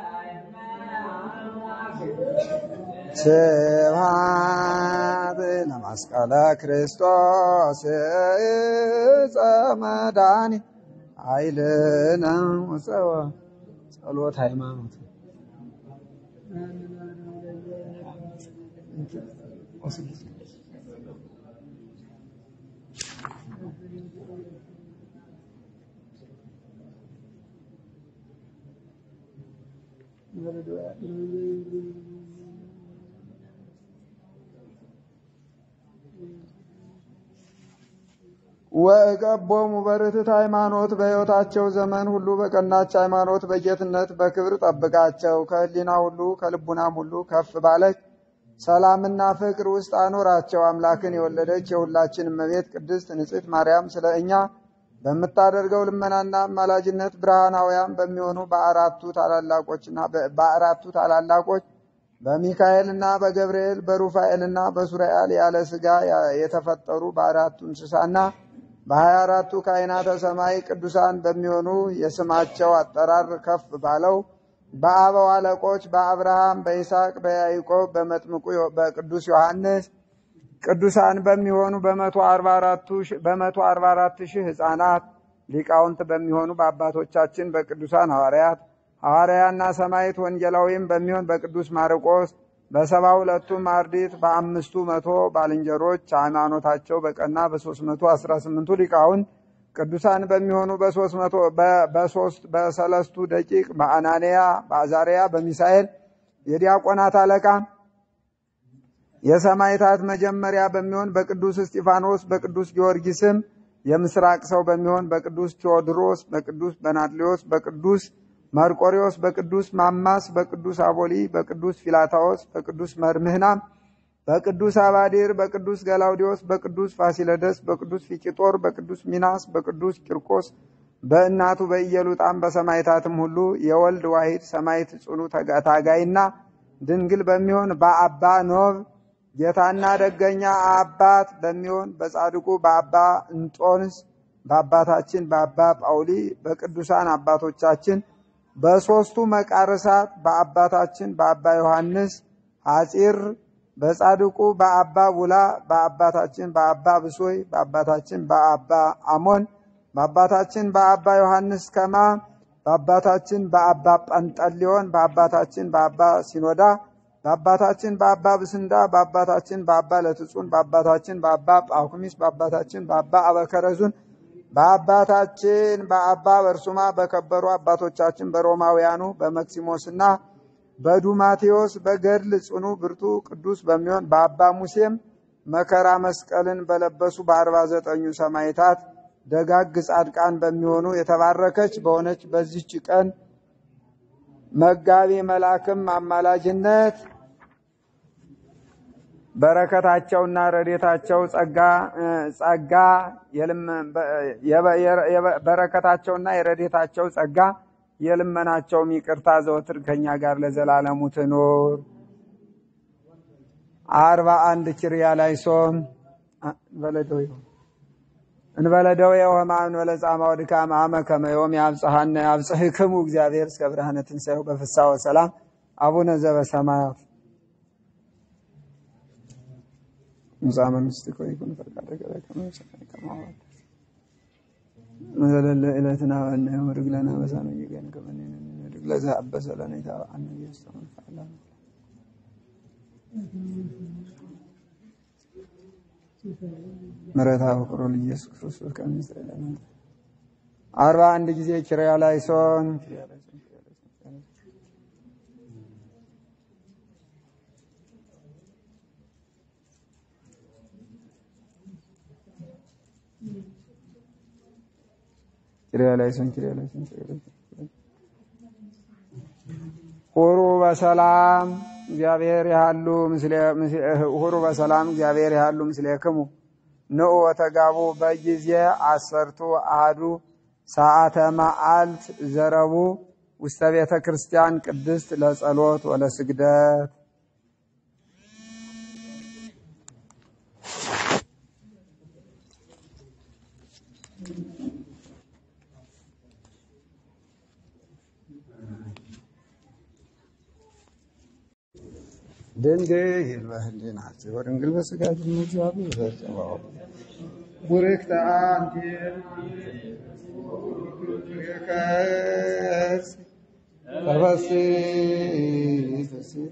ስብሐት ለመስቀለ ክርስቶስ ዕፀ መድኃኒት ኃይልነ ወፀወ ጸሎት ሃይማኖት ወእቀቦሙ በርትዕት ሃይማኖት በሕይወታቸው ዘመን ሁሉ በቀናች ሃይማኖት በጌትነት በክብር ጠብቃቸው። ከሕሊና ሁሉ ከልቡናም ሁሉ ከፍ ባለች ሰላምና ፍቅር ውስጥ አኖራቸው። አምላክን የወለደች የሁላችን እመቤት ቅድስት ንጽሕት ማርያም ስለ እኛ በምታደርገው ልመናና አማላጅነት ብርሃናውያን በሚሆኑ በአራቱ ታላላቆችና በአራቱ ታላላቆች በሚካኤልና በገብርኤል በሩፋኤልና በሱራኤል ያለ ሥጋ የተፈጠሩ በአራቱ እንስሳና በሀያ አራቱ ካህናተ ሰማይ ቅዱሳን በሚሆኑ የስማቸው አጠራር ከፍ ባለው በአበው አለቆች በአብርሃም በይስሐቅ በያዕቆብ በመጥምቁ በቅዱስ ዮሐንስ ቅዱሳን በሚሆኑ በመቶ አርባ አራት ሺህ ሕፃናት ሊቃውንት በሚሆኑ በአባቶቻችን በቅዱሳን ሐዋርያት ሐዋርያና ሰማዕት ወንጌላዊም በሚሆን በቅዱስ ማርቆስ በሰባ ሁለቱም አርድእት በአምስቱ መቶ ባልንጀሮች ሃይማኖታቸው በቀና በሶስት መቶ አስራ ስምንቱ ሊቃውንት ቅዱሳን በሚሆኑ በሶስት መቶ በሶስት በሰለስቱ ደቂቅ በአናንያ በአዛርያ በሚሳኤል የዲያቆናት አለቃ የሰማዕታት መጀመሪያ በሚሆን በቅዱስ እስጢፋኖስ በቅዱስ ጊዮርጊስም የምስራቅ ሰው በሚሆን በቅዱስ ቴዎድሮስ በቅዱስ በናድሌዎስ በቅዱስ መርቆሪዎስ በቅዱስ ማማስ በቅዱስ አቦሊ በቅዱስ ፊላታዎስ በቅዱስ መርምህናም በቅዱስ አባዲር በቅዱስ ገላውዲዮስ በቅዱስ ፋሲለደስ በቅዱስ ፊቂጦር በቅዱስ ሚናስ በቅዱስ ቂርቆስ በእናቱ በኢየሉጣም በሰማዕታትም ሁሉ የወልድ ዋሂድ ሰማዕት ጽኑ ታጋይና ድንግል በሚሆን በአባ ኖብ ጌታና ደገኛ አባት በሚሆን በጻድቁ በአባ እንጦንስ በአባታችን በአባ ጳውሊ በቅዱሳን አባቶቻችን በሦስቱ መቃርሳት በአባታችን በአባ ዮሐንስ ሐፂር በጻድቁ በአባ ቡላ በአባታችን በአባ ብሶይ በአባታችን በአባ አሞን በአባታችን በአባ ዮሐንስ ከማ በአባታችን በአባ ጳንጠሊዮን በአባታችን በአባ ሲኖዳ በአባታችን በአባ ብስንዳ በአባታችን በአባ ለትጹን በአባታችን በአባ ጳኩሚስ በአባታችን በአባ አበከረዙን በአባታችን በአባ በርሱማ በከበሩ አባቶቻችን በሮማውያኑ በመክሲሞስና በዱማቴዎስ በገድል ጽኑ ብርቱ ቅዱስ በሚሆን በአባ ሙሴም መከራ መስቀልን በለበሱ በአርባ ዘጠኙ ሰማዕታት ደጋግ ጻድቃን በሚሆኑ የተባረከች በሆነች በዚህች ቀን መጋቢ መልአክም አማላጅነት በረከታቸውና ረዴታቸው ጸጋ ጸጋ በረከታቸውና የረዴታቸው ጸጋ የልመናቸውም ይቅርታ ዘወትር ከኛ ጋር ለዘላለሙ ትኑር። አርባ አንድ ኪርያ ላይ ሶም በለደው እንበለደው የሆማ እንበለ ጻማ ወድካም አመ ከመ ዮም ያብጽሐነ ያብጽሕክሙ እግዚአብሔር እስከ ብርሃነ ትንሣኤው በፍስሐ ወሰላም አቡነ ዘበሰማያት ሙሳ መንግሥትከ ወይኩን ፈቃድከ በከመ በሰማይ ከማሁ መዘለለ ዕለትነ ሀበነ ዮም ወኅድግ ለነ አበሳነ ወጌጋየነ ከመ ንሕነኒ ንኅድግ ለዘአበሰ ለነ ኢታብአነ ኢየሱስ ተመንፈዓለ ምሕረተ ፍቅሩ ለኢየሱስ ክርስቶስ ከመ ይስረይ ለነ አርባ አንድ ጊዜ ኪርያ ላይሶን ኪርያ ላይሶን ኪርያ ላይሶን ኪርያ ላይሶን ሁሩ በሰላም እግዚአብሔር ያሉ ምስለ ሁሩ በሰላም እግዚአብሔር ያሉ ምስሌክሙ ንዑ ወተጋቡ በጊዜ አሰርቱ አሐዱ ሰዓተ መዓልት ዘረቡ ውስተ ቤተ ክርስቲያን ቅድስት ለጸሎት ወለስግደት ድንግል በህሊናችሁ ወድንግል በሥጋችሁ እግዚአብሔር ፈጽመው ቡርክት አንቲ ከርስ ተፈሲ ፍሲቶ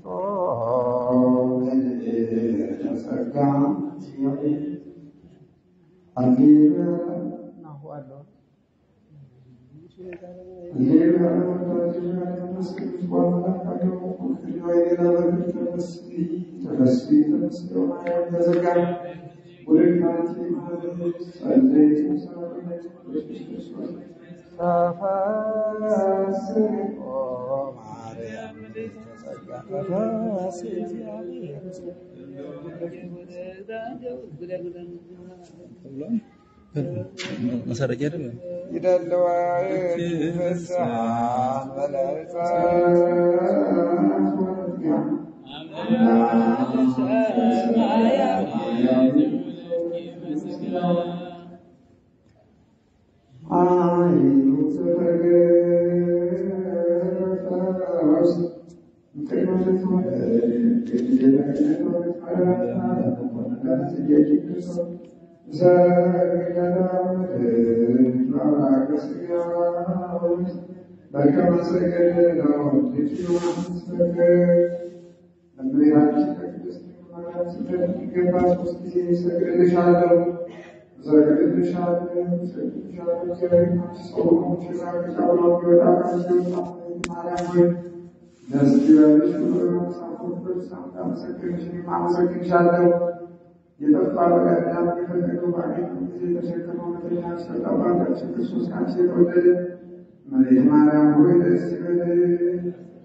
ተጸጋ ናሁአለሁ መሰረቅ አይደለም ይደልዋ ፍስሐን በለጸ አመሰግንሻለሁ። የጠፋ በቀዳም የፈለገው ባገኝ ጊዜ ተሸክመው መተኛ ሰጠባታችን ክርስቶስ ካንቺ የተወለደ እመቤት ማርያም ሆይ ደስ ይበልሽ።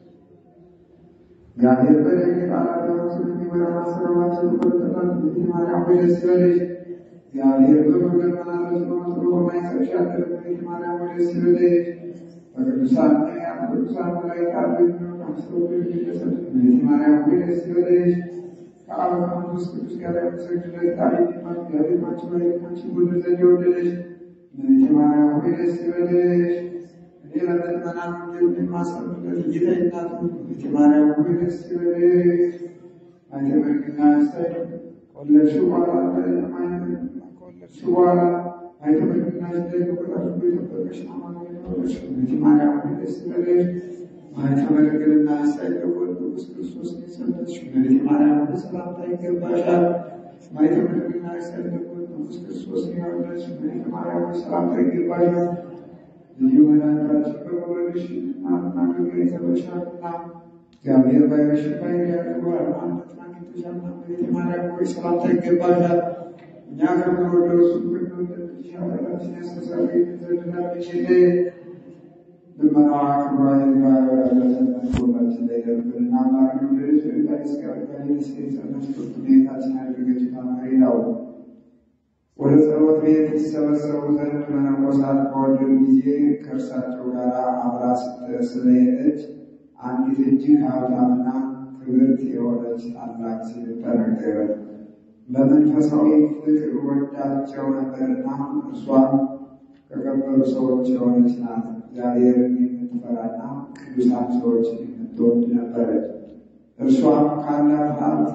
እግዚአብሔር በደግ ቃላት ስለሚበራ ማሰራማችን ቆጠጣን እመቤት ማርያም ሆይ ደስ ይበልሽ። እግዚአብሔር በመንገድ መላለስ በመጥሮ በማይሰብሽ ያደረ እመቤት ማርያም ሆይ ደስ ይበልሽ። በቅዱሳን ነቢያት በቅዱሳን መላእክት አሉ አምስተው የሚደሰት እመቤት ማርያም ሆይ ደስ ይበልሽ። ከአብ ከመንፈስ ቅዱስ ጋር ያመሰግንለት ታሪክ ያቤማችን ባለቤታችን ወደ ዘንድ የወደደች እመቤቴ ማርያም ሆይ ደስ ይበልሽ። እኔ ለምእመናን ወንጌል የማሰብለት ጌታ እናቱ እመቤቴ ማርያም ሆይ ደስ ይበልሽ። አይተመግና ያስታይ ከወለድሽው በኋላ ከወለድሽው በኋላ አይተመግና ያስታይ ከቆጣሽ የጠበቀሽ አማኑኤል ማርያም ደስ ይበልሽ። ማኅተመ ድንግልና ሳይለወጥ ንጉሥ ክርስቶስ የጸነስሽ እመቤቴ ማርያም ሰላምታ ይገባሻል። ማኅተመ ድንግልና ሳይለወጥ ንጉሥ ክርስቶስ የወለድሽ እመቤቴ ማርያም ሰላምታ ይገባሻል። ልዩ መድኃኒታችን በመውለድሽ እናትና ግብር ይዘበሻልና እግዚአብሔር ባይረሽ ባይር ያድርጓል አንተትና ጌቶቻና እመቤቴ ማርያም ሆይ ሰላምታ ይገባሻል። እኛ ከምንወደው እሱ ከምንወደድሽ ኃጢአታችንን ያስተሰርይልን ዘንድ ለምኝልን። ልመናዋ ክብሯ ይግባ ወዳጃችን ሁላችን ላይ ደርብንና ማርያም ልጅ ዳይስ ጋር ጋይስ የጸነች ፍርቱ ጌታችን ያደረገች ታማሪ ነው። ወደ ጸሎት ቤት ይሰበሰቡ ዘንድ መነኮሳት በወደዱ ጊዜ ከእርሳቸው ጋር አብራ ስለሄደች አንዲት እጅግ ሀብታምና ክብርት የሆነች ታላቅ ሴት ተነገረ። በመንፈሳዊ ፍቅር ወዳቸው ነበርና እርሷም ከከበሩ ሰዎች የሆነች ናት። እግዚአብሔርን የምትፈራና ቅዱሳን ሰዎችን የምትወድ ነበረች። እርሷም ካላት ሀብት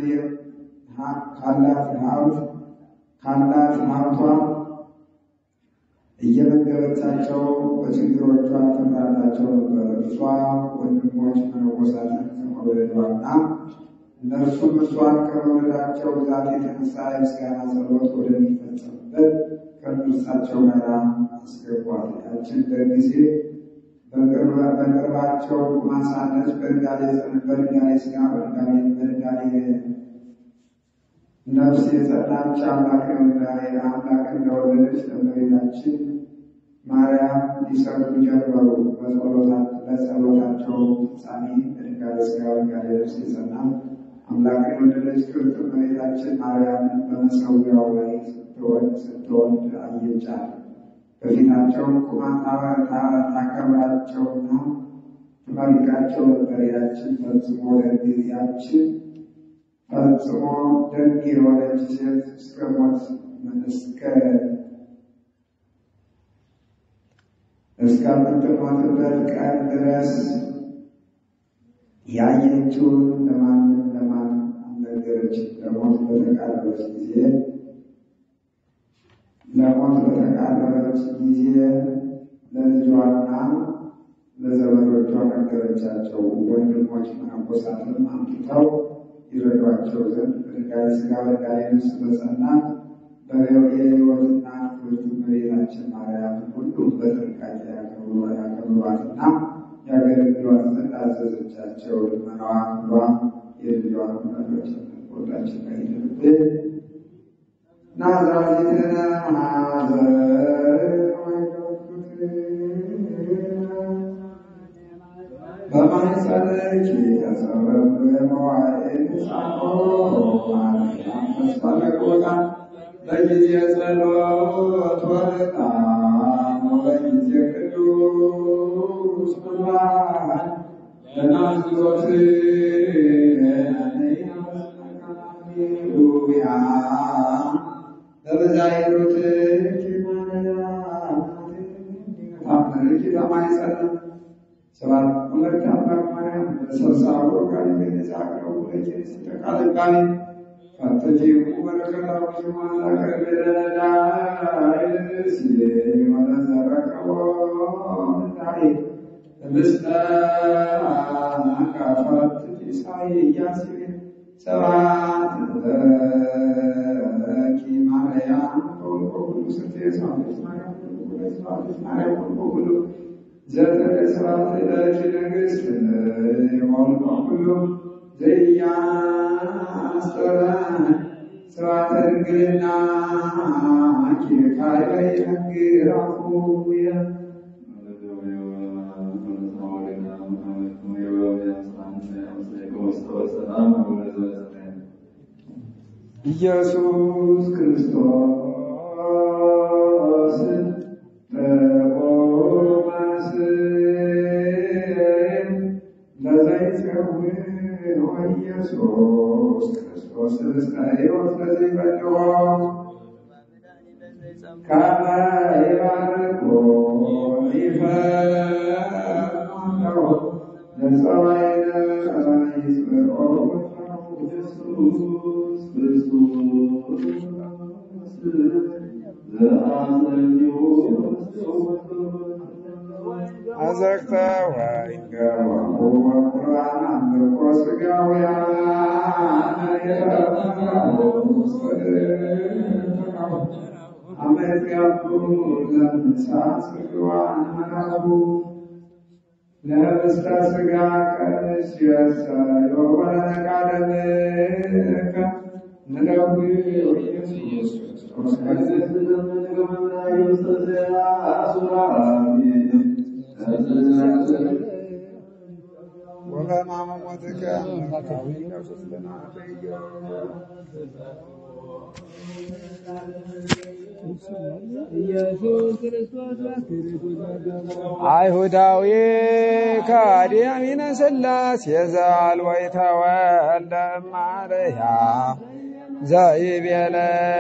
ካላት ሀብት ካላት ሀብቷ እየመገበቻቸው በችግሮቿ ትምራላቸው ነበር። እርሷ ወንድሞች መነኮሳትን ከመውለዷና እነርሱም እርሷን ከመውለዳቸው ብዛት የተነሳ የምስጋና ጸሎት ወደሚፈጸምበት ከእርሳቸው ጋር አስገቧት። ያችን በጊዜ በቅርባቸው ማሳነች በድንጋሌ ሥጋ በድንጋሌ ነፍስ የጸናች አምላክን እንደወለደች ለእመቤታችን ማርያም ሊሰግዱ ጀመሩ። በጸሎታቸው ፍጻሜ በድንጋሌ ሥጋ በድንጋሌ ነፍስ የጸና አምላክን የወለደች ክብርት እመቤታችን ማርያምን በመሰዊያው ላይ ስትወልድ አየቻት። በፊታቸው ቁማ ታከብራቸውና ትመርቃቸው ነበር። ያችን ፈጽሞ ያችን ፈጽሞ ደግ የሆነች ሴት እስከ ሞት እስከ እስከምትሞትበት ቀን ድረስ ያየችውን ለማንም ለማን አልነገረችም። ለሞት በተቃረበች ጊዜ ለሞት በተቃረበች ጊዜ ለልጇና ለዘመዶቿ ነገረቻቸው። ወንድሞች መነኮሳትም አምጥተው ይረዷቸው ዘንድ በድንጋሌ ሥጋ በድንጋሌ ነፍስ በጸናት የሕይወትና ክብርት እመቤታችን ማርያም ሁሉም በጥንቃቄ ያከብሯትና ያገለግሏት ዘንድ አዘዘቻቸው። ልመናዋ ክብሯ የልጇን መዶች ሁላችን ላይ ይደርብን። ናዝራዊትነ ማዘር በማኅፀንሽ የተጸረበ መዋዕል ተስፋ ለቆታ በጊዜ ጸሎት ወርጣም በጊዜ ቅዱስ ቁርባን ለናዝሮት ሃሌሉያ በበዛይሮት ታምርኪ በማኅፀን ሰባት ሁለት አምላክ ማርያም በሰብሳቦ ጋር የሚነጻቀው ሁለችን ስተቃልቃሚ ፈተጂ በረከታዊ ማዛ ከበደዳይስ ወለዘረቀቦ ታይ ምስለ አካፋት ኢሳይያስ ሰባት ለኪ ማርያም ከወልቆ ሁሉ ስርቴ ሰዋቤት ማርያም ሁለት ሰዋቤት ማርያም ወልቆ ሁሉ ዘጠነ ሰባት ዕለት ንግሥት የሆኑ ሁሉ ዘያስጠራን ስብሐተ ድንግልና ኪርካይ ነግራፉየ ኢየሱስ ክርስቶስ በቆመስ ለዘይጸውን ኢየሱስ ክርስቶስ እስከ ሕይወት ለዘይበልዖ ከመ ይባርኮ ይፈርዶ ለጸባይነ ይጽብዖ ኢየሱስ ክርስቶስ ዘአጽንዮ አዘቅተ ወይንገባሁ ወቁርባን አምልኮ ሥጋውያን አመት ያሉ ለምሳ ስግዋን መናቡ ለብስተ ሥጋ ቀንስ የሰዮ ወለነቃደምከ ንደዊ ኢየሱስ ወበሕማመ ሞትከ መካዊ ኢየሱስ ኢየሱስ ክርስቶስ አይሁዳዊ ከዲያሚነ ሥላሴ ዘአልቦ ይተወልደ እማርያም ዘይቤለከ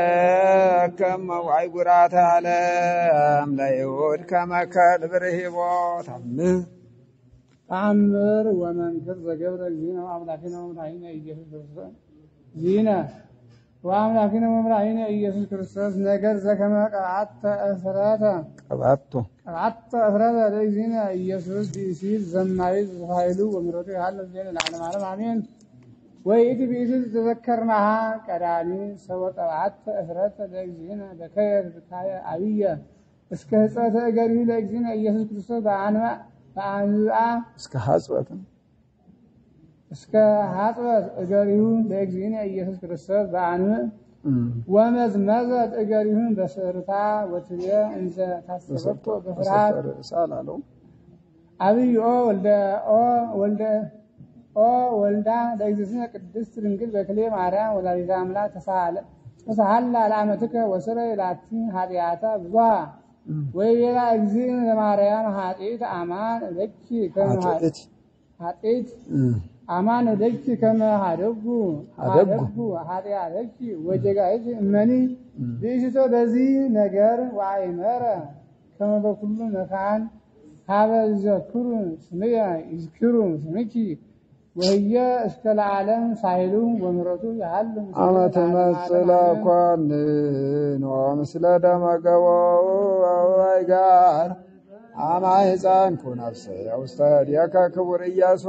አይጉራተ ዓለም ለይሁድ ከመከል ብርሂቦ ታምህ ተአምር ወመንክር ዘገብረ ዚነ አምላኪነ ወመድኃኒነ ኢየሱስ ክርስቶስ ዚነ ወአምላኪነ ወመድኃኒነ ኢየሱስ ክርስቶስ ነገር ዘከመ ቀብዓተ እፍረተ ቀባቶ ቀብዓተ እፍረተ ለእግዚእነ ኢየሱስ ብእሲት ዘማዊት ኃይሉ ወምሕረቱ ይሃልፍ ዜነ ለዓለመ ዓለም አሜን። ወይእቲ ብእሲት ተዘከርናሃ ቀዳሚ ሰወ ቀብዓተ እፍረተ ለእግዚእነ በከየ ብካየ አብየ እስከ ህፀተ እገሪሁ ለእግዚእነ ኢየሱስ ክርስቶስ በአንባ በአንብአ እስከ ሐጽበትም እስከ ሀጥበት እገሪሁ ለእግዚእነ ኢየሱስ ክርስቶስ በአንብዕ ወመዝመዘት እገሪሁን በስርታ ወትብየ እንዘ ታሰበቶ በፍርሃት ሳል አለው አብይ ኦ ወልደ ኦ ወልደ ኦ ወልዳ ለእግዝእትነ ቅድስት ድንግል በክሌ ማርያም ወላዲተ አምላክ ተሳሃለ ተሳሃላ ለአመትከ ወስረይ ላቲ ኃጢአታ ብዙሃ ወይቤላ እግዚእነ ለማርያም ኃጢአት አማን ለኪ ከመ አጥእት ኃጢአት አማን ወደኪ ከመ ሀደጉ ሀደጉ ሀደጉ ኃጢአተኪ ወጀጋይት እመኒ ብእሽቶ በዚህ ነገር ወአይመረ ከመ በኩሉ መካን ሀበ ይዘክሩ ስምየ ይዝክሩ ስምኪ ወህየ እስከ ለዓለም ሳይሉ ወምሕረቱ ያህሉ ምስለ አመ ለዓለመ ትመጽእ ዓለም። ኮንን ወምስለ ደመ ገቦው አበባይ ጋር አማ ሕፃን ኩነፍሰ ውስተ እዴከ ክቡር ኢያሱ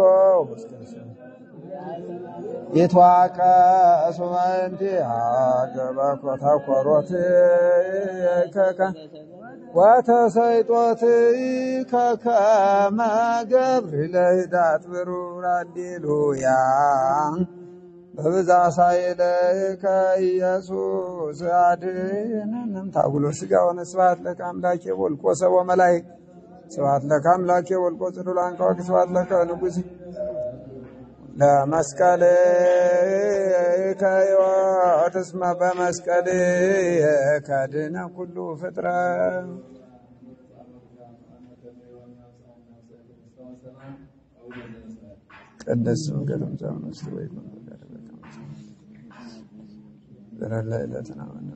ይትዋቀስ በእንቲአከ በኮተ ኮሮት ከከ ወተሰይጦት ከከመ ገብር ለህዳት ብሩር አሌሉያ በብዛ ሳይለከ ኢየሱስ አድነንም ታጉሎ ስጋ ሆነ ስብሐት ለከ አምላኬ ወልቆ ሰቦ መላእክት ስብሐት ለከ አምላኬ ወልቆ ጽዱላን ከዋክ ስብሐት ለከ ንጉሥ ለመስቀል ከሕይወት እስመ በመስቀል ከድነ ኩሉ ፍጥረት ቅድስት ስምከትም ዘመንስት ወይ ዘረላ ዕለትና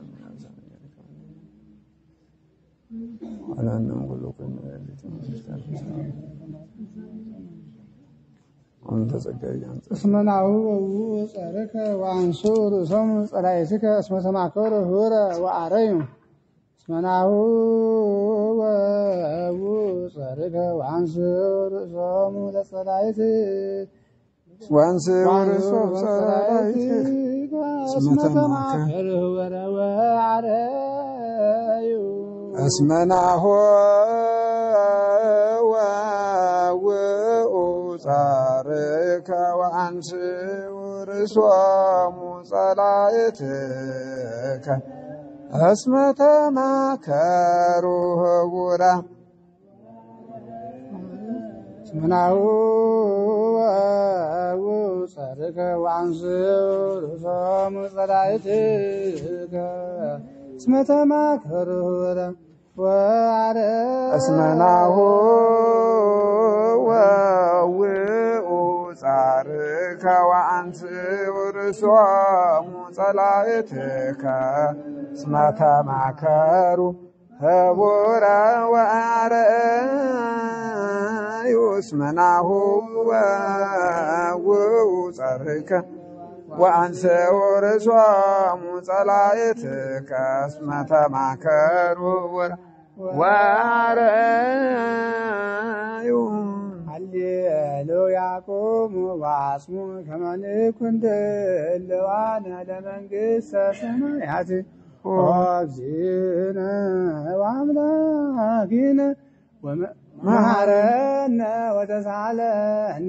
አላንም ሁሉ ከነ አንተ ጸጋዬ አንተ እስመ ናሁ ወውኡ ጸርከ ወአንሱ ርእሶሙ ጸላእትከ እስመ ተማከሩ ኅቡረ ወአረዩ እስመ ናሁ ወውኡ ጸርከ ወአንሱ ርእሶሙ ለጸላእት ወንስ ወርሶ ሰራይት እስመ ተማከሩ ኅቡረ ወአረዩ እስመናሆ ወውኡ ጻርከ ወአንስ ወርሶሙ ጸላእትከ እስመ ተማከሩ ኅቡረ እስመናሁ ወውኡ ጸርከ ወአንሱ ርእሶሙ ጸላእትከ እስመ ተማከሩ ኅቡረ ወአረዩ እስመናሁ ወውኡ ጻርከ ወአንስ ወርሶሙ ጸላእትከ እስመ ተማከሩ ኅቡረ ወአረዩ እስመናሁ ወውኡ ጻርከ ወአንሰ ወርሶሙ ጸላእትከ እስመ ተማከሩ ኅቡረ ወአርአዩ ሃሌሉያ ቁሙ ወአጽሙ ከመ ንኩን ድልዋነ ለመንግሥተ ሰማያት ወእግዚእነ ወአምላኪነ ወመሐረነ ወተሳለነ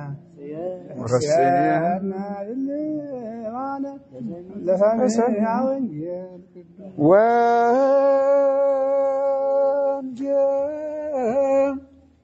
ወረስየነ ድልዋነ ለሰሚዐ ወንጌል ቅዱስ ወንጌል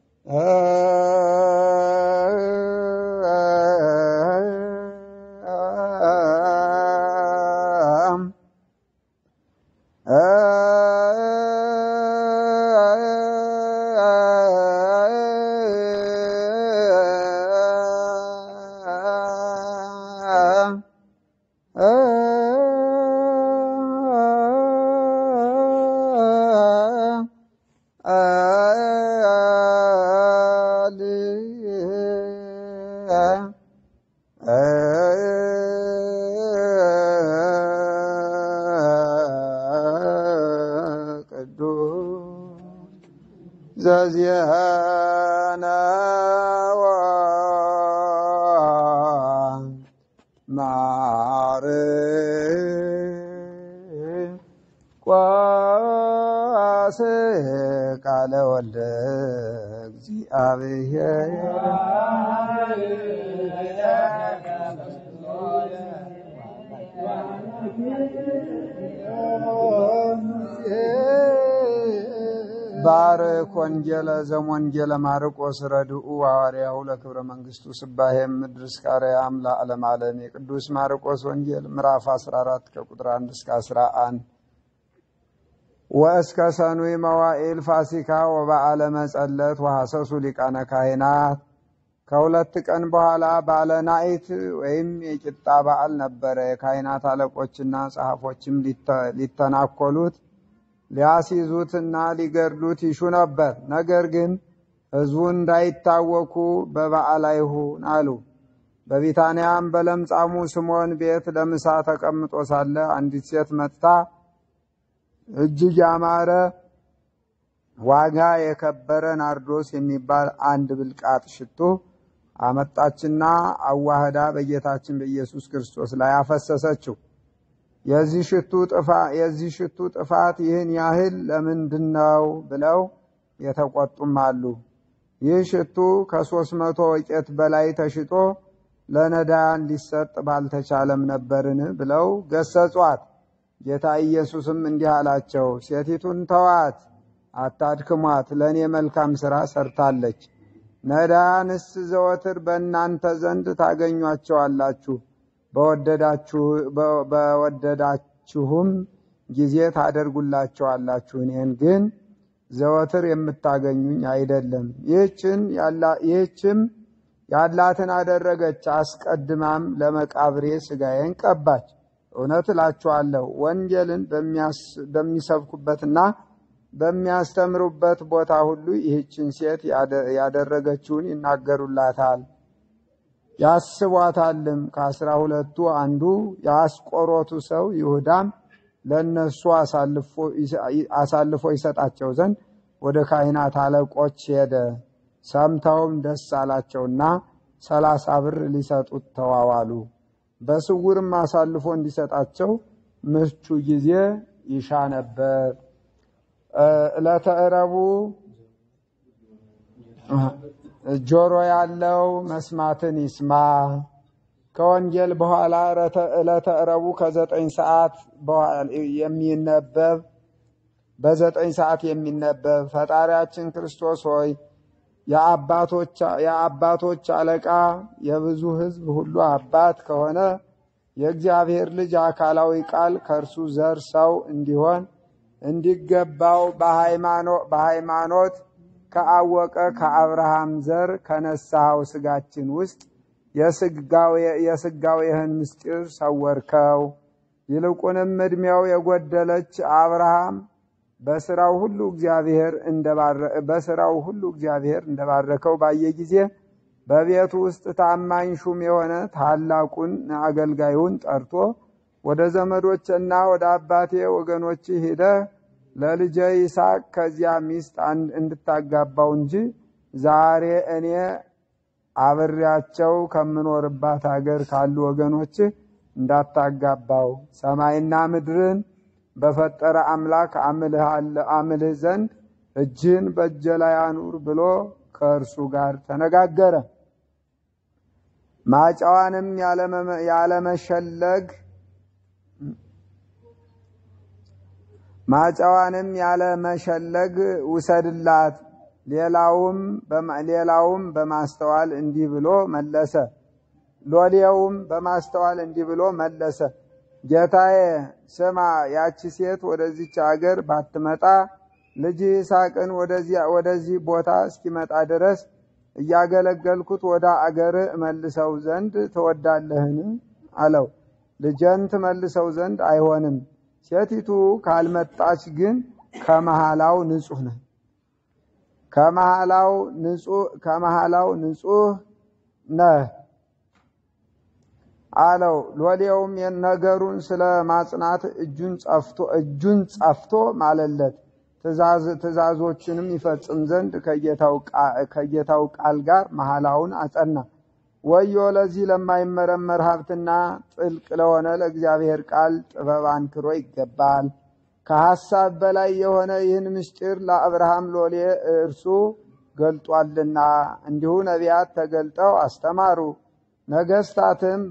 ቅዱስ ዘዚአነ ማርቆስ ቃለ ወልደ እግዚአብሔር ባርክ ወንጌለ ዘሞንጌለ ማርቆስ ረድኡ ሐዋርያሁ ለክብረ መንግሥቱ ስባሄ ምድር እስከ አርያም ለዓለም ዓለም የቅዱስ ማርቆስ ወንጌል ምዕራፍ 14 ከቁጥር 1 እስከ 11 ወእስከ ሰኑይ መዋዕል ፋሲካ ወበዓለ መጸለት ወሐሰሱ ሊቃነ ካህናት ከሁለት ቀን በኋላ ባለ ናኢት ወይም የቂጣ በዓል ነበረ። የካህናት አለቆችና ጸሐፎችም ሊተናኮሉት ሊያስይዙትና ሊገድሉት ይሹ ነበር። ነገር ግን ሕዝቡ እንዳይታወኩ በበዓል አይሁን አሉ። በቢታንያም በለምጻሙ ስምዖን ቤት ለምሳ ተቀምጦ ሳለ አንዲት ሴት መጥታ እጅግ ያማረ ዋጋ የከበረ ናርዶስ የሚባል አንድ ብልቃጥ ሽቶ አመጣችና አዋህዳ በጌታችን በኢየሱስ ክርስቶስ ላይ አፈሰሰችው። የዚህ ሽቱ ጥፋ የዚህ ሽቱ ጥፋት ይህን ያህል ለምንድን ነው ብለው የተቆጡም አሉ። ይህ ሽቱ ከሦስት መቶ ወቄት በላይ ተሽጦ ለነዳያን ሊሰጥ ባልተቻለም ነበርን ብለው ገሰጿት። ጌታ ኢየሱስም እንዲህ አላቸው፣ ሴቲቱን ተዋት፣ አታድክሟት፣ ለእኔ መልካም ሥራ ሰርታለች። ነዳያንስ ዘወትር በእናንተ ዘንድ ታገኟቸዋላችሁ በወደዳችሁም ጊዜ ታደርጉላቸዋላችሁ። እኔን ግን ዘወትር የምታገኙኝ አይደለም። ይህችም ያላትን አደረገች። አስቀድማም ለመቃብሬ ሥጋዬን ቀባች። እውነት እላችኋለሁ ወንጌልን በሚሰብኩበትና በሚያስተምሩበት ቦታ ሁሉ ይህችን ሴት ያደረገችውን ይናገሩላታል ያስቧታልም። ከአስራ ሁለቱ አንዱ የአስቆሮቱ ሰው ይሁዳም ለእነሱ አሳልፎ ይሰጣቸው ዘንድ ወደ ካህናት አለቆች ሄደ። ሰምተውም ደስ አላቸውና ሰላሳ ብር ሊሰጡት ተዋዋሉ። በስውርም አሳልፎ እንዲሰጣቸው ምቹ ጊዜ ይሻ ነበር። ዕለተ ረቡዕ ጆሮ ያለው መስማትን ይስማ። ከወንጌል በኋላ ዕለተ ረቡዕ ከዘጠኝ ሰዓት የሚነበብ በዘጠኝ ሰዓት የሚነበብ ፈጣሪያችን ክርስቶስ ሆይ የአባቶች አለቃ የብዙ ሕዝብ ሁሉ አባት ከሆነ የእግዚአብሔር ልጅ አካላዊ ቃል ከእርሱ ዘር ሰው እንዲሆን እንዲገባው በሃይማኖት ከአወቀ ከአብርሃም ዘር ከነሳኸው ስጋችን ውስጥ የስጋዌህን ምስጢር ሰወርከው። ይልቁንም ዕድሜው የጎደለች አብርሃም በስራው ሁሉ እግዚአብሔር በስራው ሁሉ እግዚአብሔር እንደባረከው ባየ ጊዜ በቤቱ ውስጥ ታማኝ ሹም የሆነ ታላቁን አገልጋዩን ጠርቶ ወደ ዘመዶችና ወደ አባቴ ወገኖች ሂደህ ለልጄ ይስሐቅ ከዚያ ሚስት አንድ እንድታጋባው እንጂ ዛሬ እኔ አብሬያቸው ከምኖርባት ሀገር ካሉ ወገኖች እንዳታጋባው ሰማይና ምድርን በፈጠረ አምላክ አምልህ ዘንድ እጅን በእጄ ላይ አኑር ብሎ ከእርሱ ጋር ተነጋገረ። ማጫዋንም ያለመሸለግ ማጫዋንም ያለመሸለግ ውሰድላት። ሌላውም ሌላውም በማስተዋል እንዲህ ብሎ መለሰ። ሎሌውም በማስተዋል እንዲህ ብሎ መለሰ። ጌታዬ ስማ፣ ያቺ ሴት ወደዚች አገር ባትመጣ ልጅ ይስሐቅን ወደዚህ ቦታ እስኪመጣ ድረስ እያገለገልኩት ወደ አገር እመልሰው ዘንድ ትወዳለህን? አለው። ልጄን ትመልሰው ዘንድ አይሆንም። ሴቲቱ ካልመጣች ግን ከመሃላው ንጹሕ ነህ ከመሃላው ንጹሕ ከመሃላው ንጹሕ ነህ አለው። ሎሌውም ነገሩን ስለ ማጽናት እጁን ጸፍቶ እጁን ጸፍቶ ማለለት። ትእዛዞችንም ይፈጽም ዘንድ ከጌታው ቃል ጋር መሐላውን አጸና። ወዮ ለዚህ ለማይመረመር ሀብትና ጥልቅ ለሆነ ለእግዚአብሔር ቃል ጥበብ አንክሮ ይገባል። ከሐሳብ በላይ የሆነ ይህን ምስጢር ለአብርሃም ሎሌ እርሱ ገልጧልና፣ እንዲሁ ነቢያት ተገልጠው አስተማሩ። ነገስታትም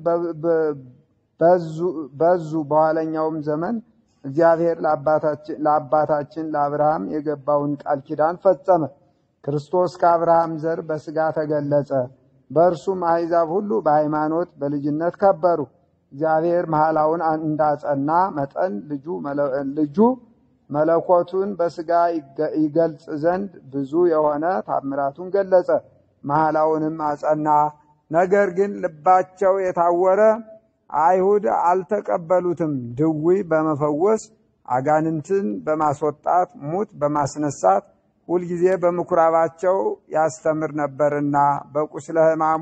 በዙ። በኋለኛውም ዘመን እግዚአብሔር ለአባታችን ለአብርሃም የገባውን ቃል ኪዳን ፈጸመ። ክርስቶስ ከአብርሃም ዘር በሥጋ ተገለጸ። በእርሱም አሕዛብ ሁሉ በሃይማኖት በልጅነት ከበሩ። እግዚአብሔር መሐላውን እንዳጸና መጠን ልጁ መለኮቱን በሥጋ ይገልጽ ዘንድ ብዙ የሆነ ታምራቱን ገለጸ። መሐላውንም አጸና። ነገር ግን ልባቸው የታወረ አይሁድ አልተቀበሉትም። ድውይ በመፈወስ አጋንንትን በማስወጣት ሙት በማስነሳት ሁልጊዜ በምኩራባቸው ያስተምር ነበርና በቁስለ ሕማሙ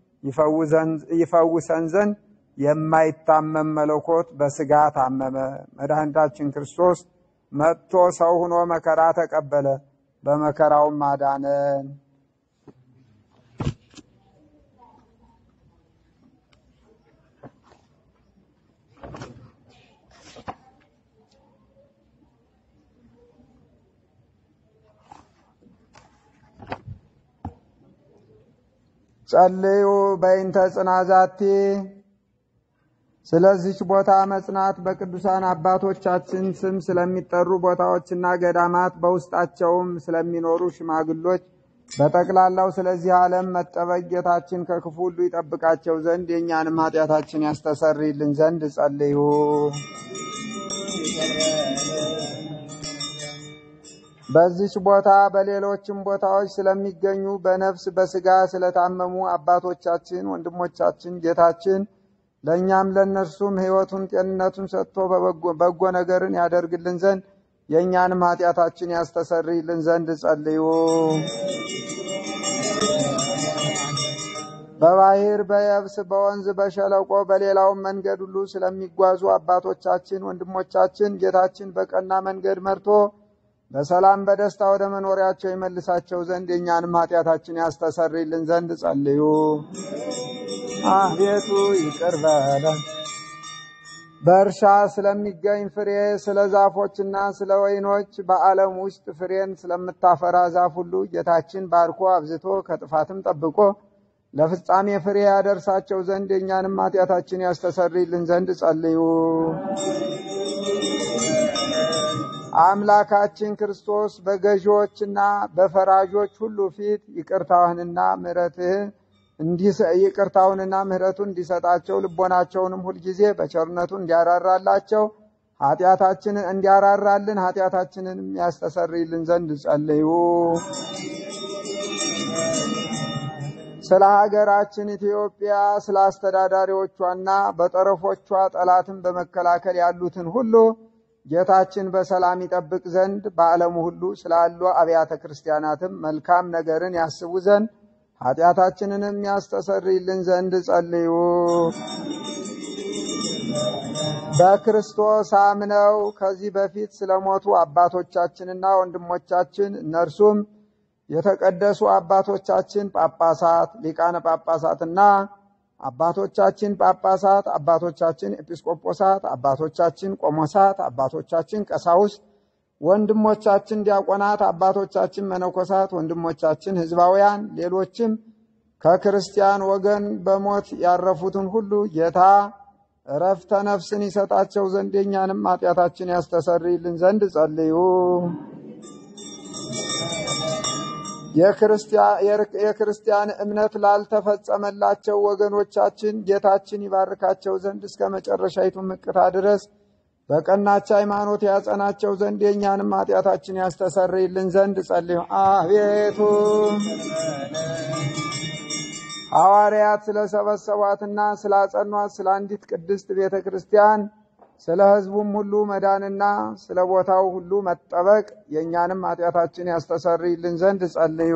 ይፈውሰን ዘንድ የማይታመም መለኮት በሥጋ ታመመ። መድኃኒታችን ክርስቶስ መጥቶ ሰው ሆኖ መከራ ተቀበለ፣ በመከራውም አዳነን። ጸልዩ በይንተ ጽናዛቲ ስለዚች ቦታ መጽናት በቅዱሳን አባቶቻችን ስም ስለሚጠሩ ቦታዎችና ገዳማት በውስጣቸውም ስለሚኖሩ ሽማግሎች በጠቅላላው ስለዚህ ዓለም መጠበቅ ጌታችን ከክፉ ሁሉ ይጠብቃቸው ዘንድ የእኛንም ኃጢአታችን ያስተሰርይልን ዘንድ ጸልዩ። በዚች ቦታ በሌሎችም ቦታዎች ስለሚገኙ በነፍስ በሥጋ ስለታመሙ አባቶቻችን፣ ወንድሞቻችን ጌታችን ለእኛም ለእነርሱም ሕይወቱን ጤንነቱን ሰጥቶ በጎ ነገርን ያደርግልን ዘንድ የእኛንም ኃጢአታችን ያስተሰርይልን ዘንድ ጸልዩ። በባህር በየብስ በወንዝ በሸለቆ በሌላውም መንገድ ሁሉ ስለሚጓዙ አባቶቻችን ወንድሞቻችን ጌታችን በቀና መንገድ መርቶ በሰላም በደስታ ወደ መኖሪያቸው ይመልሳቸው ዘንድ የእኛንም ኃጢአታችን ያስተሰርይልን ዘንድ ጸልዩ። አቤቱ ይቅር በለን። በእርሻ ስለሚገኝ ፍሬ ስለ ዛፎችና ስለ ወይኖች በዓለም ውስጥ ፍሬን ስለምታፈራ ዛፍ ሁሉ ጌታችን ባርኮ አብዝቶ ከጥፋትም ጠብቆ ለፍጻሜ ፍሬ ያደርሳቸው ዘንድ የእኛንም ኃጢአታችን ያስተሰርይልን ዘንድ ጸልዩ። አምላካችን ክርስቶስ በገዢዎችና በፈራጆች ሁሉ ፊት ይቅርታውንና ምሕረትህን ይቅርታውንና ምሕረቱን እንዲሰጣቸው ልቦናቸውንም ሁልጊዜ በቸርነቱ እንዲያራራላቸው ኃጢአታችንን እንዲያራራልን ኃጢአታችንንም ያስተሰርይልን ዘንድ ጸልዩ። ስለ ሀገራችን ኢትዮጵያ ስለ አስተዳዳሪዎቿና በጠረፎቿ ጠላትን በመከላከል ያሉትን ሁሉ ጌታችን በሰላም ይጠብቅ ዘንድ በዓለሙ ሁሉ ስላሉ አብያተ ክርስቲያናትም መልካም ነገርን ያስቡ ዘንድ ኃጢአታችንንም ያስተሰርይልን ዘንድ ጸልዩ። በክርስቶስ አምነው ከዚህ በፊት ስለሞቱ አባቶቻችንና ወንድሞቻችን እነርሱም የተቀደሱ አባቶቻችን ጳጳሳት፣ ሊቃነ ጳጳሳትና አባቶቻችን ጳጳሳት፣ አባቶቻችን ኤጲስቆጶሳት፣ አባቶቻችን ቆሞሳት፣ አባቶቻችን ቀሳውስት፣ ወንድሞቻችን ዲያቆናት፣ አባቶቻችን መነኮሳት፣ ወንድሞቻችን ሕዝባውያን፣ ሌሎችም ከክርስቲያን ወገን በሞት ያረፉትን ሁሉ ጌታ እረፍተ ነፍስን ይሰጣቸው ዘንድ የእኛንም ኃጢአታችን ያስተሰርይልን ዘንድ ጸልዩ። የክርስቲያን እምነት ላልተፈጸመላቸው ወገኖቻችን ጌታችን ይባርካቸው ዘንድ እስከ መጨረሻይቱ ምቅታ ድረስ በቀናች ሃይማኖት ያጸናቸው ዘንድ የእኛንም ኃጢአታችን ያስተሰርይልን ዘንድ ጸልዩ። አቤቱ ሐዋርያት ስለሰበሰቧትና ስላጸኗት ስለ አንዲት ቅድስት ቤተ ክርስቲያን ስለ ሕዝቡም ሁሉ መዳንና ስለ ቦታው ሁሉ መጠበቅ የእኛንም ኃጢአታችን ያስተሰርይልን ዘንድ ጸልዩ።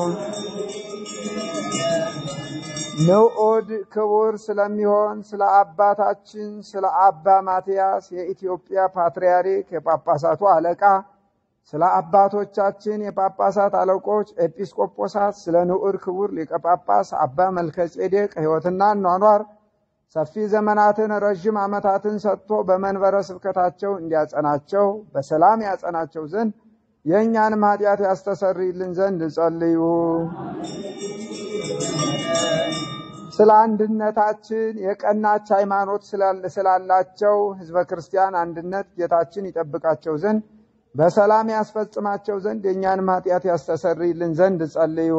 ንዑድ ክቡር ስለሚሆን ስለ አባታችን ስለ አባ ማትያስ የኢትዮጵያ ፓትርያርክ የጳጳሳቱ አለቃ ስለ አባቶቻችን የጳጳሳት አለቆች ኤጲስቆጶሳት፣ ስለ ንዑድ ክቡር ሊቀ ጳጳስ አባ መልከ ጼዴቅ ሕይወትና ኗኗር ሰፊ ዘመናትን ረዥም ዓመታትን ሰጥቶ በመንበረ ስብከታቸው እንዲያጸናቸው በሰላም ያጸናቸው ዘንድ የእኛንም ኃጢአት ያስተሰርይልን ዘንድ ጸልዩ። ስለ አንድነታችን የቀናች ሃይማኖት ስላላቸው ሕዝበ ክርስቲያን አንድነት ጌታችን ይጠብቃቸው ዘንድ በሰላም ያስፈጽማቸው ዘንድ የእኛንም ኃጢአት ያስተሰርይልን ዘንድ ጸልዩ።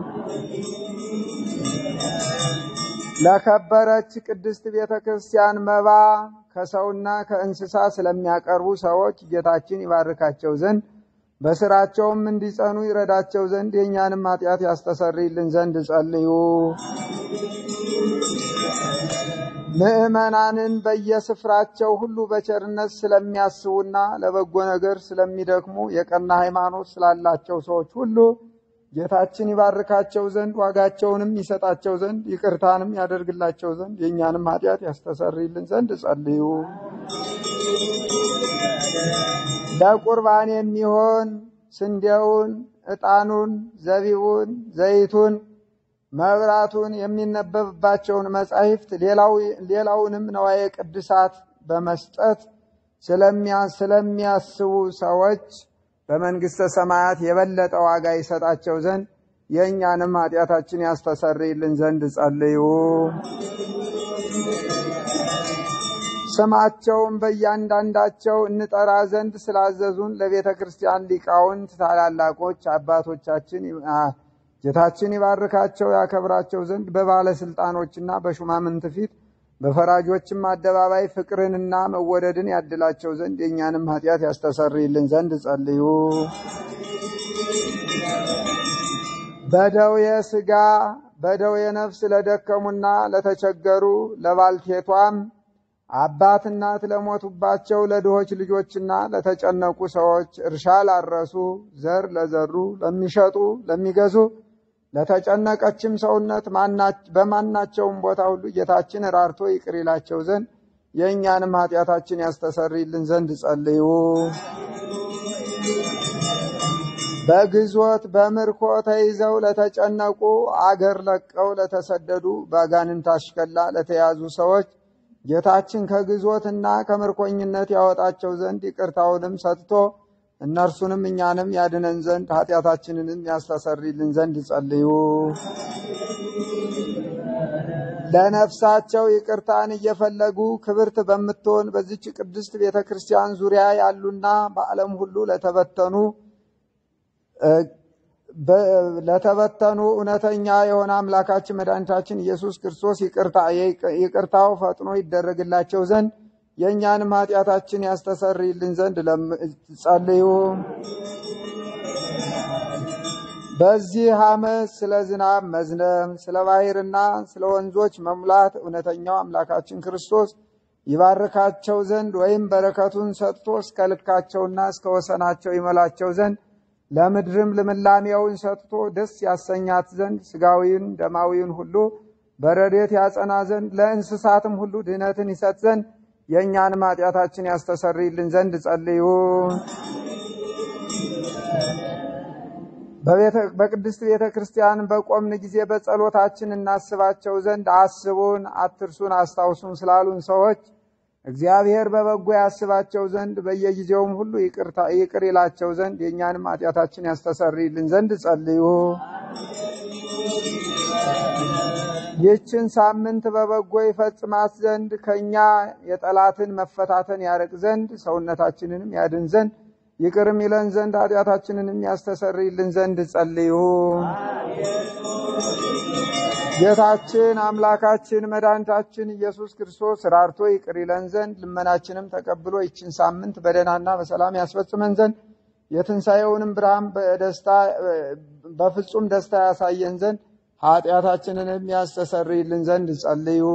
ለከበረች ቅድስት ቤተ ክርስቲያን መባ ከሰውና ከእንስሳ ስለሚያቀርቡ ሰዎች ጌታችን ይባርካቸው ዘንድ በስራቸውም እንዲጸኑ ይረዳቸው ዘንድ የእኛንም ኃጢአት ያስተሰርይልን ዘንድ ጸልዩ። ምዕመናንን በየስፍራቸው ሁሉ በቸርነት ስለሚያስቡና ለበጎ ነገር ስለሚደክሙ የቀና ሃይማኖት ስላላቸው ሰዎች ሁሉ ጌታችን ይባርካቸው ዘንድ ዋጋቸውንም ይሰጣቸው ዘንድ ይቅርታንም ያደርግላቸው ዘንድ የእኛንም ኃጢአት ያስተሰርይልን ዘንድ ጸልዩ። ለቁርባን የሚሆን ስንዴውን፣ ዕጣኑን፣ ዘቢቡን፣ ዘይቱን፣ መብራቱን፣ የሚነበብባቸውን መጻሕፍት ሌላውንም ነዋየ ቅድሳት በመስጠት ስለሚያስቡ ሰዎች በመንግሥተ ሰማያት የበለጠ ዋጋ ይሰጣቸው ዘንድ የእኛንም ኃጢአታችን ያስተሰርይልን ዘንድ ጸልዩ። ስማቸውን በእያንዳንዳቸው እንጠራ ዘንድ ስላዘዙን ለቤተ ክርስቲያን ሊቃውንት ታላላቆች አባቶቻችን ጌታችን ይባርካቸው ያከብራቸው ዘንድ በባለስልጣኖችና በሹማምንት ፊት በፈራጆችም አደባባይ ፍቅርንና መወደድን ያድላቸው ዘንድ የእኛንም ኃጢአት ያስተሰርይልን ዘንድ ጸልዩ። በደዌ ሥጋ በደዌ ነፍስ ለደከሙና ለተቸገሩ ለባልቴቷም አባት እናት ለሞቱባቸው ለድሆች ልጆችና ለተጨነቁ ሰዎች እርሻ ላረሱ ዘር ለዘሩ ለሚሸጡ ለሚገዙ ለተጨነቀችም ሰውነት በማናቸውም ቦታ ሁሉ ጌታችን ራርቶ ይቅር ይላቸው ዘንድ የእኛንም ኃጢአታችን ያስተሰርይልን ዘንድ ጸልዩ። በግዞት በምርኮ ተይዘው ለተጨነቁ አገር ለቀው ለተሰደዱ በአጋንንት አሽከላ ለተያዙ ሰዎች ጌታችን ከግዞትና ከምርኮኝነት ያወጣቸው ዘንድ ይቅርታውንም ሰጥቶ እነርሱንም እኛንም ያድነን ዘንድ ኃጢአታችንንም ያስተሰርይልን ዘንድ ጸልዩ። ለነፍሳቸው ይቅርታን እየፈለጉ ክብርት በምትሆን በዚች ቅድስት ቤተ ክርስቲያን ዙሪያ ያሉና በዓለም ሁሉ ለተበተኑ ለተበተኑ እውነተኛ የሆነ አምላካችን መድኃኒታችን ኢየሱስ ክርስቶስ ይቅርታው ፈጥኖ ይደረግላቸው ዘንድ የእኛንም ኃጢአታችን ያስተሰርይልን ዘንድ ጸልዩ። በዚህ ዓመት ስለ ዝናብ መዝነብ፣ ስለ ባሕርና ስለ ወንዞች መሙላት እውነተኛው አምላካችን ክርስቶስ ይባርካቸው ዘንድ ወይም በረከቱን ሰጥቶ እስከ ልካቸውና እስከ ወሰናቸው ይመላቸው ዘንድ ለምድርም ልምላሜውን ሰጥቶ ደስ ያሰኛት ዘንድ ሥጋዊን ደማዊን ሁሉ በረድኤት ያጸና ዘንድ ለእንስሳትም ሁሉ ድህነትን ይሰጥ ዘንድ የእኛንም ኃጢአታችን ያስተሰርይልን ዘንድ ጸልዩ። በቤተ- በቅድስት ቤተ ክርስቲያን በቆምን ጊዜ በጸሎታችን እናስባቸው ዘንድ አስቡን፣ አትርሱን፣ አስታውሱን ስላሉን ሰዎች እግዚአብሔር በበጎ ያስባቸው ዘንድ በየጊዜውም ሁሉ ይቅርታ- ይቅር ይላቸው ዘንድ የእኛንም ኃጢአታችን ያስተሰርይልን ዘንድ ጸልዩ። ይህችን ሳምንት በበጎ ይፈጽማት ዘንድ ከእኛ የጠላትን መፈታተን ያርቅ ዘንድ ሰውነታችንንም ያድን ዘንድ ይቅርም ይለን ዘንድ ኃጢአታችንንም ያስተሰርይልን ዘንድ ጸልዩ። ጌታችን አምላካችን መድኃኒታችን ኢየሱስ ክርስቶስ ራርቶ ይቅር ይለን ዘንድ ልመናችንም ተቀብሎ ይችን ሳምንት በደህናና በሰላም ያስፈጽመን ዘንድ የትንሣኤውንም ብርሃን በደስታ በፍጹም ደስታ ያሳየን ዘንድ ኃጢአታችንንም ያስተሰርይልን ዘንድ ጸልዩ።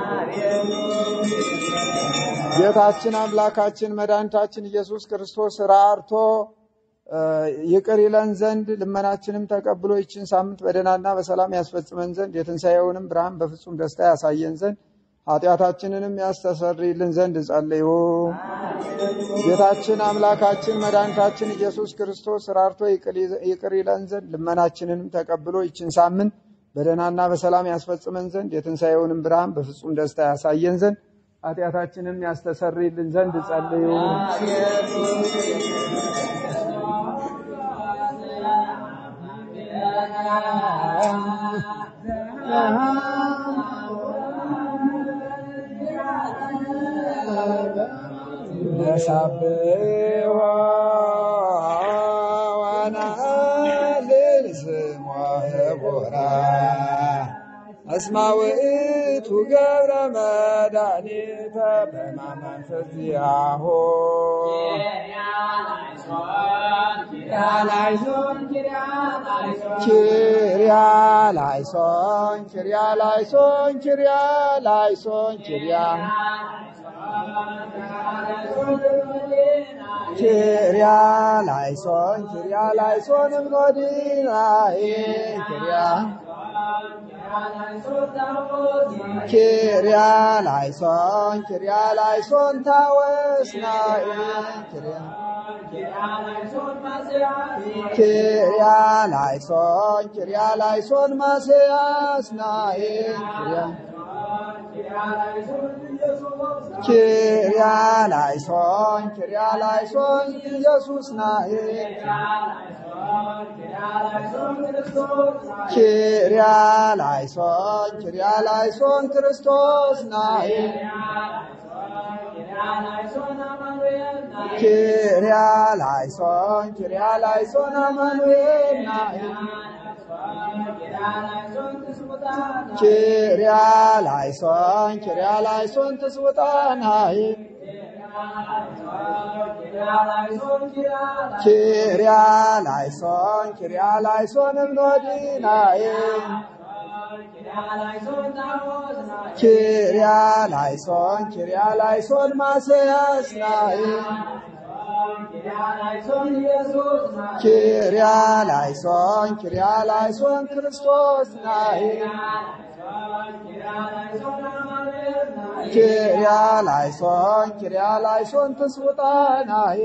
ጌታችን አምላካችን መድኃኒታችን ኢየሱስ ክርስቶስ ራርቶ እ ይቅር ይለን ዘንድ ልመናችንም ተቀብሎ ይችን ሳምንት በደህናና በሰላም ያስፈጽመን ዘንድ የትንሣኤውንም ብርሃን በፍጹም ደስታ ያሳየን ዘንድ ኃጢአታችንንም ያስተሰርይልን ዘንድ ጸልዩ። ጌታችን አምላካችን መድኃኒታችን ኢየሱስ ክርስቶስ ራርቶ ይቅር ይለን ዘንድ ልመናችንንም ተቀብሎ ይችን ሳምንት በደህናና በሰላም ያስፈጽመን ዘንድ የትንሣኤውንም ብርሃን በፍጹም ደስታ ያሳየን ዘንድ ኃጢአታችንም ያስተሰርይልን ዘንድ ጸልዩ። ነሳብሖ ወነአልል ስሞ ህቡራ እስመ ውእቱ ገብረ መድኃኒተ በማመንፈስ ዚአሁ ኪርያ ላይሶን ኪርያ ላይሶን ኪርያ ላይሶን ኪርያ ኪርያ ላይሶን ኪርያ ላይሶን እምኖዲናዬ ኪርያ ኪርያ ላይሶን ኪርያ ላይሶን ታወስናዬ ኪርያ ኪርያ ላይሶን ኪርያ ላይሶን ማስያስናዬ ኪርያ ኪርያ ላይሶን ኪርያ ላይሶን ኢየሱስ ናዬ ኪርያ ላይሶን ኪርያ ላይሶን ክርስቶስ ናዬ ኪርያ ላይሶን ኪርያ ላይሶን አማኑኤል ናዬ ኪርያ ላይሶን ኪርያ ላይሶን ትስውጣናዬ ኪርያ ላይሶን ኪርያ ላይሶን እምኖዲናዬ ኪርያ ላይሶን ኪርያ ላይሶን ማስያስናዬ ኪርያ ላይሶን ኪርያ ላይሶን ክርስቶስ ናዬ ኪርያ ላይሶን ኪርያ ላይሶን ትስውጣናዬ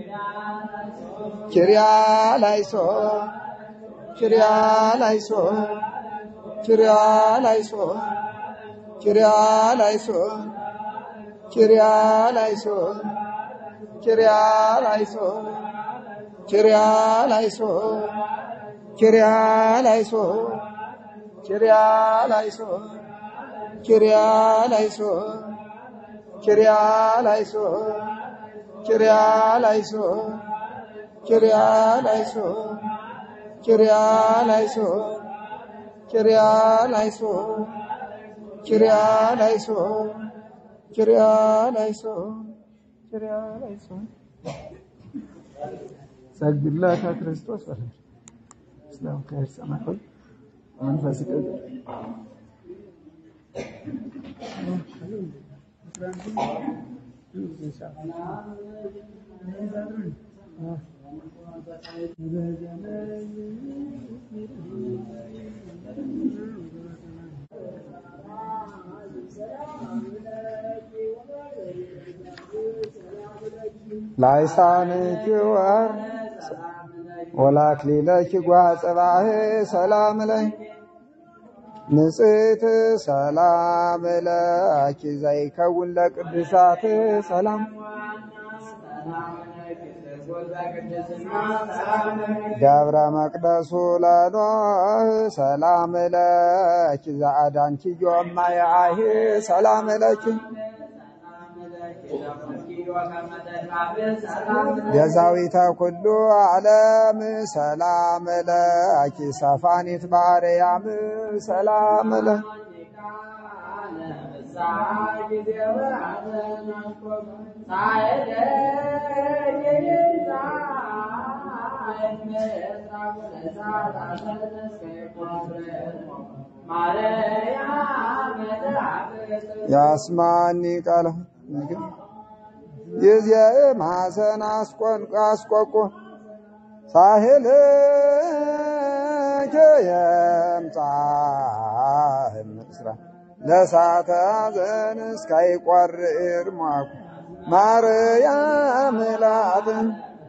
ኪርያ ላይሶን ኪርያ ላይሶን ኪርያ ላይሶን ኪርያ ላይሶን ኪርያ ላይሶን ኪርያ ላይሶን ኪርያ ላይሶን ኪርያ ላይሶን ኪርያ ላይሶን ኪርያ ላይሶን ኪርያ ላይሶን ኪርያ ላይሶን ኪርያ ላይሶን ኪርያ ላይሶን ኪርያ ላይሶን ኪርያ ላይሶን ኪርያ ላይሶን ኪርያ ላይሶን ሰግድለከ ክርስቶስ በለ ስላም ከር ሰማይ መንፈስ ቅዱስ ላይሳንኪ ወር ወላክሊለኪ ጓጽባህ ሰላም ለይ ንጽሕት ሰላም ለኪ ዘይከውን ለቅዱሳት ሰላም ደብረ መቅደሱ ለኖህ ሰላም ለኪ ዘአዳንኪ ዮማያህ ሰላም ለኪ ቤዛዊተ ኩሉ ዓለም ሰላም ለኪ ሰፋኒት ባርያም ሰላም ለ ያስማኒ ቃለ ይዜ ማሰን አስቆቆ ሳህል የምጻህ ምስራ ለሳተ ዘን እስካይቆርር ሟኩ ማርያም ላትን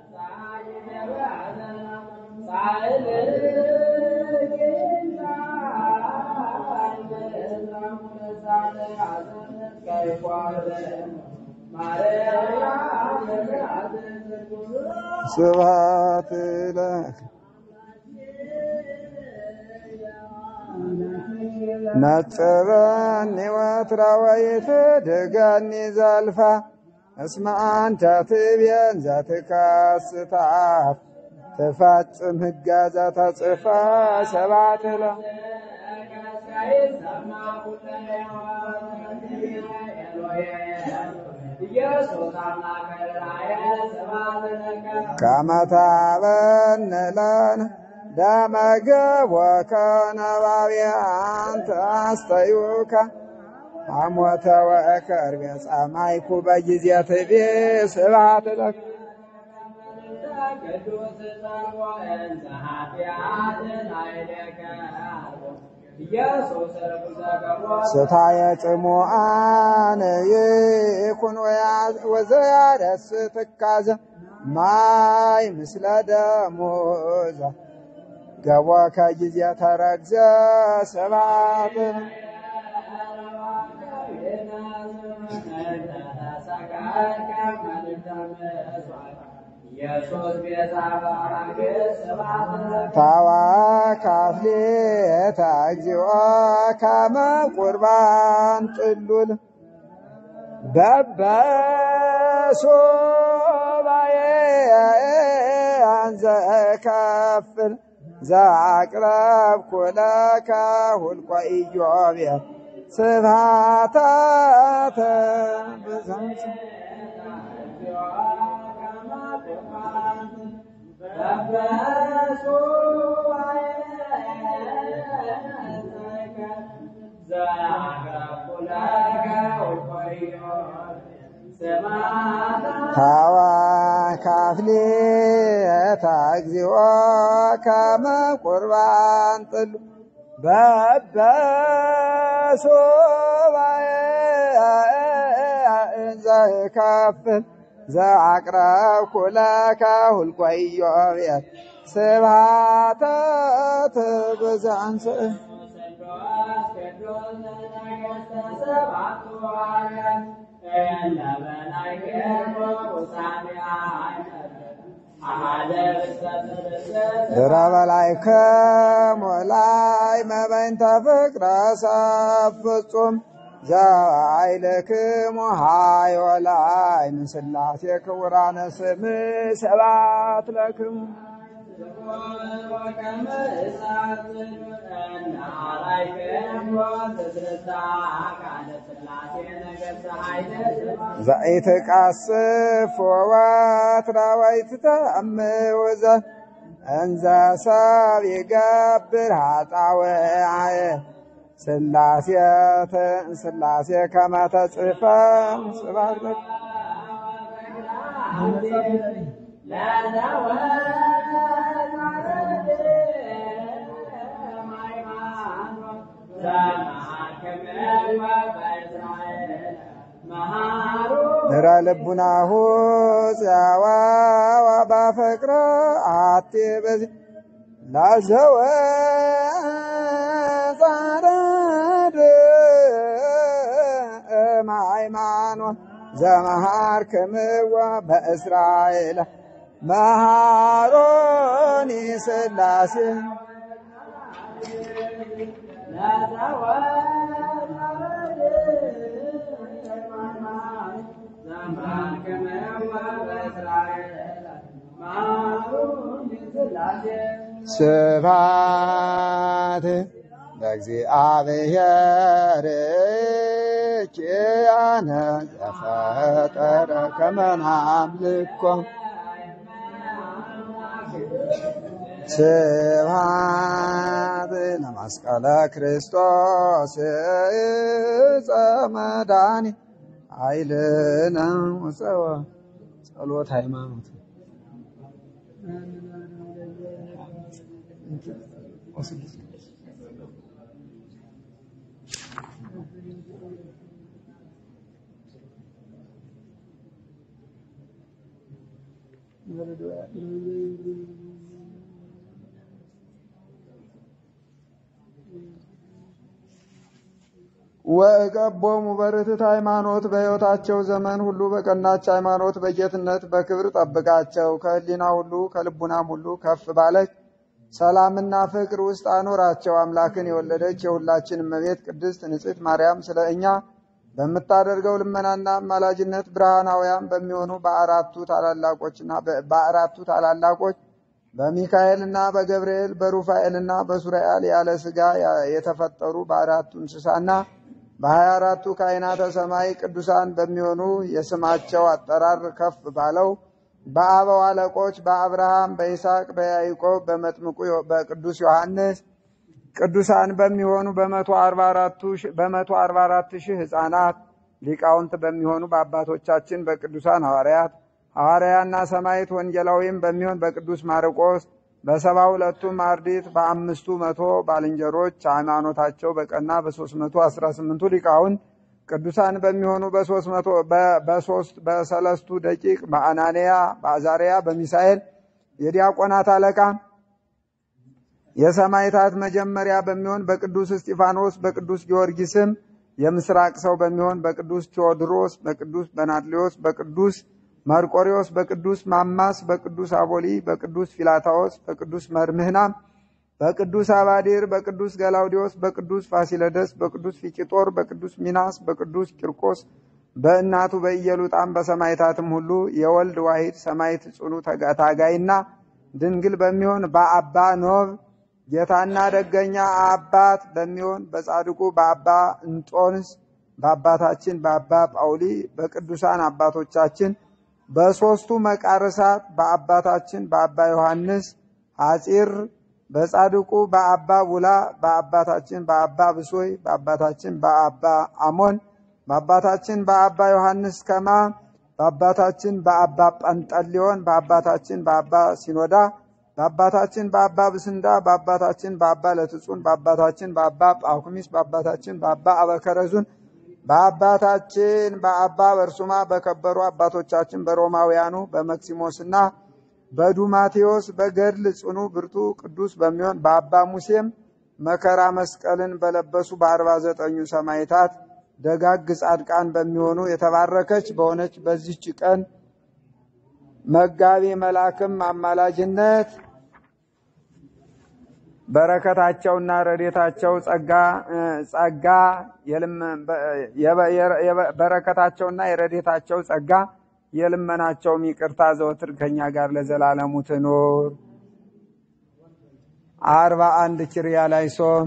ስብሐት ለክ ነጽረኒ ወትረ ወይትድገኒ ዘልፋ እስመ አንተ ትቤን ዘትከስታት ትፈጽም ሕገ ዘተጽፋ ሰባት ለ ከመ ታበን ለነ ደመ ገቦከ ነባቤ አንተ አስተዩከ ሐሞተ ወከርቤ ጸማይኩ በጊዜ ትቤ ስብሐት ለከ ስታየ ጽሙአን ይኩን ወዘያደስ ትካዘ ማይ ምስለ ደሞዛ ገቦከ ጊዜ ተረግዘ ስብሐት ታዋካፍሌታ እግዚኦ ከመ ቁርባን ጥሉል በበሶባዬ አንዘ ከፍል ዘአቅረብኩ ለከ ሁልቆ ኢዮቤ ስብሐታተ ብዛት ታዋ ካፍሌታ እግዚኦ ከመ ቁርባን ጥሉ በበሶባዬ እንዘ ከፍል ዘአቅረብኩ ለከ ሁልቆ ኢዮቤ ስብሐተ ትብዛንስ ድረ በላይከ ሞላይ መበይንተ ፍቅረ ሰብ ፍጹም ዘአይልክሙ ሃዮ ላይ ምስላሴ ክቡራነ ስም ሰባት ለክሙ ዘኢትቃስፍ ወወትረ ወይትተአምውዘ እንዘ ሰብ ይገብር ኃጣውዓየ ስላሴተ ስላሴ ከመ ተጽሕፈ ስብሐት ለከ ድረ ልቡናሁ ጸዋዋ ባፈቅረ አቴ በዚ ላዘወ ጻረድ ሃይማኖት ዘመሃር ክምዋ በእስራኤል መሃሮኒ ስላሴ ስብሐት ለእግዚአብሔር ኪያነ ዘፈጠረ ከመ ናምልኮ ስብሐት ለመስቀለ ክርስቶስ ዕፀ መድኃኒት ኃይልነ ወፀወ ጸሎት ሃይማኖት ወእቀቦሙ በርትዕት ሃይማኖት በሕይወታቸው ዘመን ሁሉ በቀናች ሃይማኖት በጌትነት በክብር ጠብቃቸው። ከሕሊና ሁሉ ከልቡናም ሁሉ ከፍ ባለች ሰላምና ፍቅር ውስጥ አኖራቸው። አምላክን የወለደች የሁላችን እመቤት ቅድስት ንጽሕት ማርያም ስለ እኛ በምታደርገው ልመናና አማላጅነት ብርሃናውያን በሚሆኑ በአራቱ ታላላቆችና በአራቱ ታላላቆች በሚካኤልና በገብርኤል በሩፋኤልና በሱራኤል ያለ ሥጋ የተፈጠሩ በአራቱ እንስሳና በሀያ አራቱ ካህናተ ሰማይ ቅዱሳን በሚሆኑ የስማቸው አጠራር ከፍ ባለው በአበው አለቆች በአብርሃም በይስሐቅ በያዕቆብ በመጥምቁ በቅዱስ ዮሐንስ ቅዱሳን በሚሆኑ በመቶ አርባ አራት ሺህ ሕፃናት ሊቃውንት በሚሆኑ በአባቶቻችን በቅዱሳን ሐዋርያት ሐዋርያና ሰማዕት ወንጌላዊም በሚሆን በቅዱስ ማርቆስ በሰባ ሁለቱም አርድእት በአምስቱ መቶ ባልንጀሮች ሃይማኖታቸው በቀና በሶስት መቶ አስራ ስምንቱ ሊቃውንት ቅዱሳን በሚሆኑ በሶስት መቶ በሶስት በሰለስቱ ደቂቅ በአናንያ በአዛርያ በሚሳኤል የዲያቆናት አለቃ የሰማዕታት መጀመሪያ በሚሆን በቅዱስ እስጢፋኖስ በቅዱስ ጊዮርጊስም የምስራቅ ሰው በሚሆን በቅዱስ ቴዎድሮስ በቅዱስ በናድሌዎስ በቅዱስ መርቆሪዎስ በቅዱስ ማማስ በቅዱስ አቦሊ በቅዱስ ፊላታዎስ በቅዱስ መርምህና በቅዱስ አባዲር በቅዱስ ገላውዲዮስ በቅዱስ ፋሲለደስ በቅዱስ ፊቂጦር በቅዱስ ሚናስ በቅዱስ ቂርቆስ በእናቱ በኢየሉጣም በሰማዕታትም ሁሉ የወልድ ዋሂድ ሰማዕት ጽኑ ታጋይና ድንግል በሚሆን በአባ ኖብ ጌታና ደገኛ አባት በሚሆን በጻድቁ በአባ እንጦንስ በአባታችን በአባ ጳውሊ በቅዱሳን አባቶቻችን በሦስቱ መቃርሳት በአባታችን በአባ ዮሐንስ ሐፂር በጻድቁ በአባ ቡላ በአባታችን በአባ ብሶይ በአባታችን በአባ አሞን በአባታችን በአባ ዮሐንስ ከማ በአባታችን በአባ ጳንጠሊዮን በአባታችን በአባ ሲኖዳ በአባታችን በአባ ብስንዳ በአባታችን በአባ ለትጹን በአባታችን በአባ ጳኩሚስ በአባታችን በአባ አበከረዙን በአባታችን በአባ በርሱማ በከበሩ አባቶቻችን በሮማውያኑ በመክሲሞስና በዱማቴዎስ በገድል ጽኑ ብርቱ ቅዱስ በሚሆን በአባ ሙሴም መከራ መስቀልን በለበሱ በአርባ ዘጠኙ ሰማዕታት ደጋግ ጻድቃን በሚሆኑ የተባረከች በሆነች በዚች ቀን መጋቢ መልአክም አማላጅነት በረከታቸውና ረዴታቸው ጸጋ ጸጋ በረከታቸውና የረዴታቸው ጸጋ የልመናቸውም ይቅርታ ዘወትር ከኛ ጋር ለዘላለሙ ትኑር። አርባ አንድ ኪርያ ላይ ሶም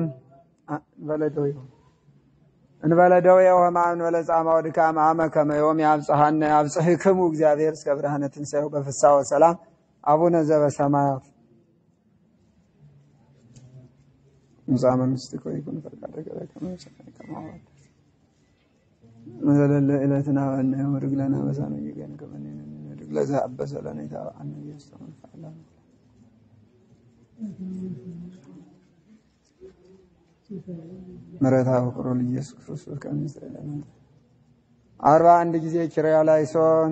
እንበለደው የውህማ እንበለ ጻማ ወድካም አመ ከመዮም ያብጽሐነ ያብጽሕክሙ እግዚአብሔር እስከ ብርሃነ ትንሣኤው በፍስሐ ወሰላም አቡነ ዘበሰማያት ሙፃ መንግሥትከ ወይኩን ፈቃድከ በከመ በሰማይ ከማሁ ዘለለ ዕለትነ ሀበነ ዮም ወኅድግ ለነ አበሳነ ወጌጋየነ ከመ ንሕነኒ ንኅድግ ለዘአበሰ ለነ ኢታብአነ ኢየሱስ ተመንፈዓላ ምሕረተ ፍቅሩ ለኢየሱስ ክርስቶስ ከመ ይስረይ ለነ አርባ አንድ ጊዜ ኪርያ ላይሶን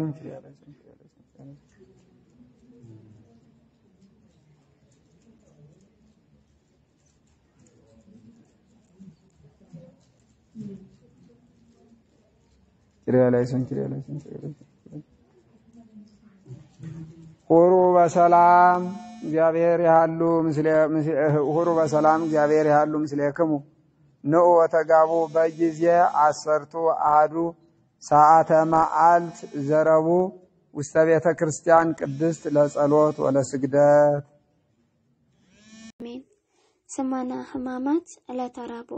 ኪርያ ላይሶን ኪርያ ላይሶን ኪርያ ላይሶን ሁሩ በሰላም እግዚአብሔር ያሉ ምስለ ሁሩ በሰላም እግዚአብሔር ያሉ ምስሌክሙ ንዑ ወተጋቡ በጊዜ አሰርቱ አሐዱ ሰዓተ መዓልት ዘረቡ ውስተ ቤተ ክርስቲያን ቅድስት ለጸሎት ወለስግደት። አሜን። ሰማና ሕማማት ዕለተ ረቡዕ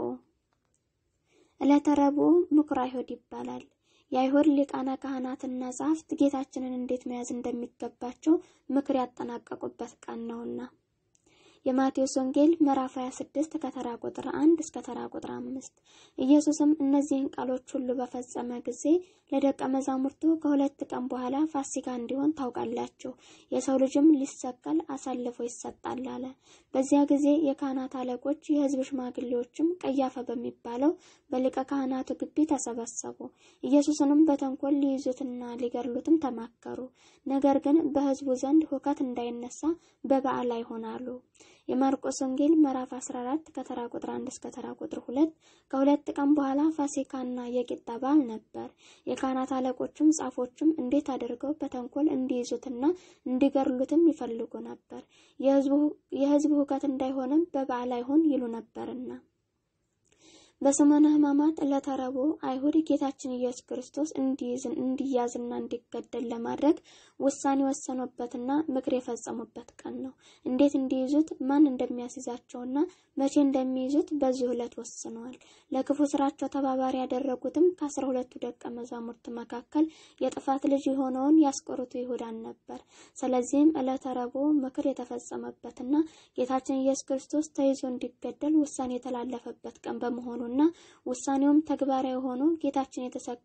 ዕለተ ረቡዕ ምኩራብ አይሁድ ይባላል። የአይሁድ ሊቃነ ካህናትና ጸሐፍት ጌታችንን እንዴት መያዝ እንደሚገባቸው ምክር ያጠናቀቁበት ቀን ነውና የማቴዎስ ወንጌል ምዕራፍ 26 ከተራ ቁጥር 1 እስከ ተራ ቁጥር 5 ኢየሱስም እነዚህን ቃሎች ሁሉ በፈጸመ ጊዜ ለደቀ መዛሙርቱ ከሁለት ቀን በኋላ ፋሲካ እንዲሆን ታውቃላችሁ፣ የሰው ልጅም ሊሰቀል አሳልፎ ይሰጣል አለ። በዚያ ጊዜ የካህናት አለቆች፣ የሕዝብ ሽማግሌዎችም ቀያፋ በሚባለው በሊቀ ካህናቱ ግቢ ተሰበሰቡ። ኢየሱስንም በተንኮል ሊይዙትና ሊገድሉትም ተማከሩ። ነገር ግን በሕዝቡ ዘንድ ሁከት እንዳይነሳ በበዓል አይሆናሉ። የማርቆስ ወንጌል ምዕራፍ 14 ከተራ ቁጥር 1 እስከ ተራ ቁጥር 2 ከሁለት ቀን በኋላ ፋሲካና የቂጣ በዓል ነበር። የካህናት አለቆችም ጻፎችም እንዴት አድርገው በተንኮል እንዲይዙትና እንዲገድሉትም ይፈልጉ ነበር። የሕዝቡ ሁከት እንዳይሆንም በበዓል አይሆን ይሉ ነበርና። በሰሙነ ሕማማት ዕለተ ረቡዕ አይሁድ ጌታችን ኢየሱስ ክርስቶስ እንዲያዝና እንዲገደል ለማድረግ ውሳኔ ወሰኑበትና ምክር የፈጸሙበት ቀን ነው። እንዴት እንዲይዙት፣ ማን እንደሚያስይዛቸውና መቼ እንደሚይዙት በዚህ ዕለት ወስነዋል። ለክፉ ስራቸው ተባባሪ ያደረጉትም ከአስራ ሁለቱ ደቀ መዛሙርት መካከል የጥፋት ልጅ የሆነውን ያስቆሮቱ ይሁዳን ነበር። ስለዚህም ዕለተ ረቡዕ ምክር የተፈጸመበትና ጌታችን ኢየሱስ ክርስቶስ ተይዞ እንዲገደል ውሳኔ የተላለፈበት ቀን በመሆኑ እና ውሳኔውም ተግባራዊ ሆኖ ጌታችን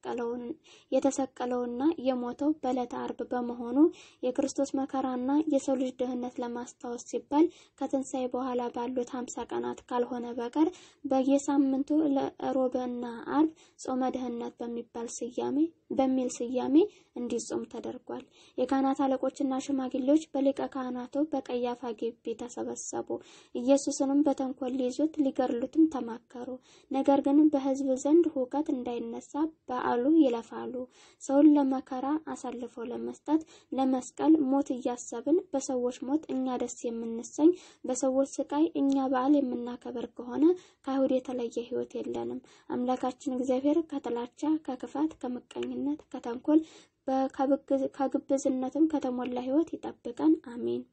የተሰቀለውና የሞተው በዕለተ ዓርብ በመሆኑ የክርስቶስ መከራና የሰው ልጅ ድህነት ለማስታወስ ሲባል ከትንሣኤ በኋላ ባሉት ሀምሳ ቀናት ካልሆነ በቀር በየሳምንቱ ለሮብና ዓርብ ጾመ ድህነት በሚባል ስያሜ በሚል ስያሜ እንዲጾም ተደርጓል። የካህናት አለቆችና ሽማግሌዎች በሊቀ ካህናቱ በቀያፋ ግቢ ተሰበሰቡ። ኢየሱስንም በተንኮል ሊይዙት ሊገድሉትም ተማከሩ። ነገር ግን በሕዝብ ዘንድ ሁከት እንዳይነሳ በዓሉ ይለፋሉ። ሰውን ለመከራ አሳልፎ ለመስጠት ለመስቀል ሞት እያሰብን በሰዎች ሞት እኛ ደስ የምንሰኝ በሰዎች ስቃይ እኛ በዓል የምናከበር ከሆነ ከአይሁድ የተለየ ሕይወት የለንም። አምላካችን እግዚአብሔር ከጥላቻ፣ ከክፋት፣ ከምቀኝነት፣ ከተንኮል ከግብዝነትም ከተሞላ ሕይወት ይጠብቀን። አሜን።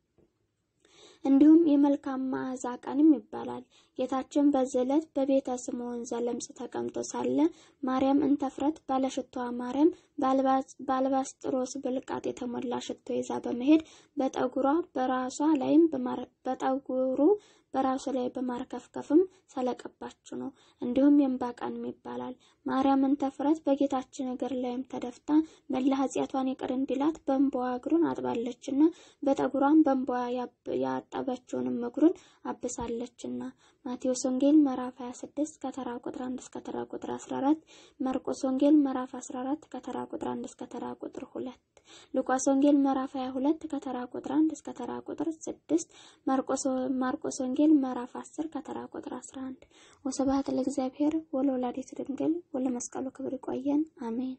እንዲሁም የመልካም መዓዛ ቀንም ይባላል። ጌታችን በዚህ ዕለት በቤተ ስምዖን ዘለምጽ ተቀምጦ ሳለ ማርያም እንተፍረት ባለሽቶዋ ማርያም በአልባስጥሮስ ብልቃጥ የተሞላ ሽቶ ይዛ በመሄድ በጠጉሯ በራሷ ላይም በጠጉሩ በራሱ ላይ በማርከፍከፍም ሰለቀባችሁ ነው። እንዲሁም የእንባ ቀንም ይባላል። ማርያም እንተፍረት በጌታችን እግር ላይም ተደፍታ መላ ኃጢአቷን ይቅር እንዲላት በእንባዋ እግሩን አጥባለችና በጠጉሯም በእንባዋ ያጠበችውንም እግሩን አብሳለችና። ማቴዎስ ወንጌል ምዕራፍ 26 ከተራ ቁጥር 1 እስከ ተራ ቁጥር 14፣ ማርቆስ ወንጌል ምዕራፍ 14 ከተራ ቁጥር 1 እስከ ተራ ቁጥር 2፣ ሉቃስ ወንጌል ምዕራፍ 22 ከተራ ቁጥር 1 እስከ ተራ ቁጥር 6፣ ማርቆስ ወንጌል ምዕራፍ 10 ከተራ ቁጥር 11። ወስብሐት ለእግዚአብሔር ወለወላዲቱ ድንግል ወለመስቀሉ ክብር። ይቆየን። አሜን።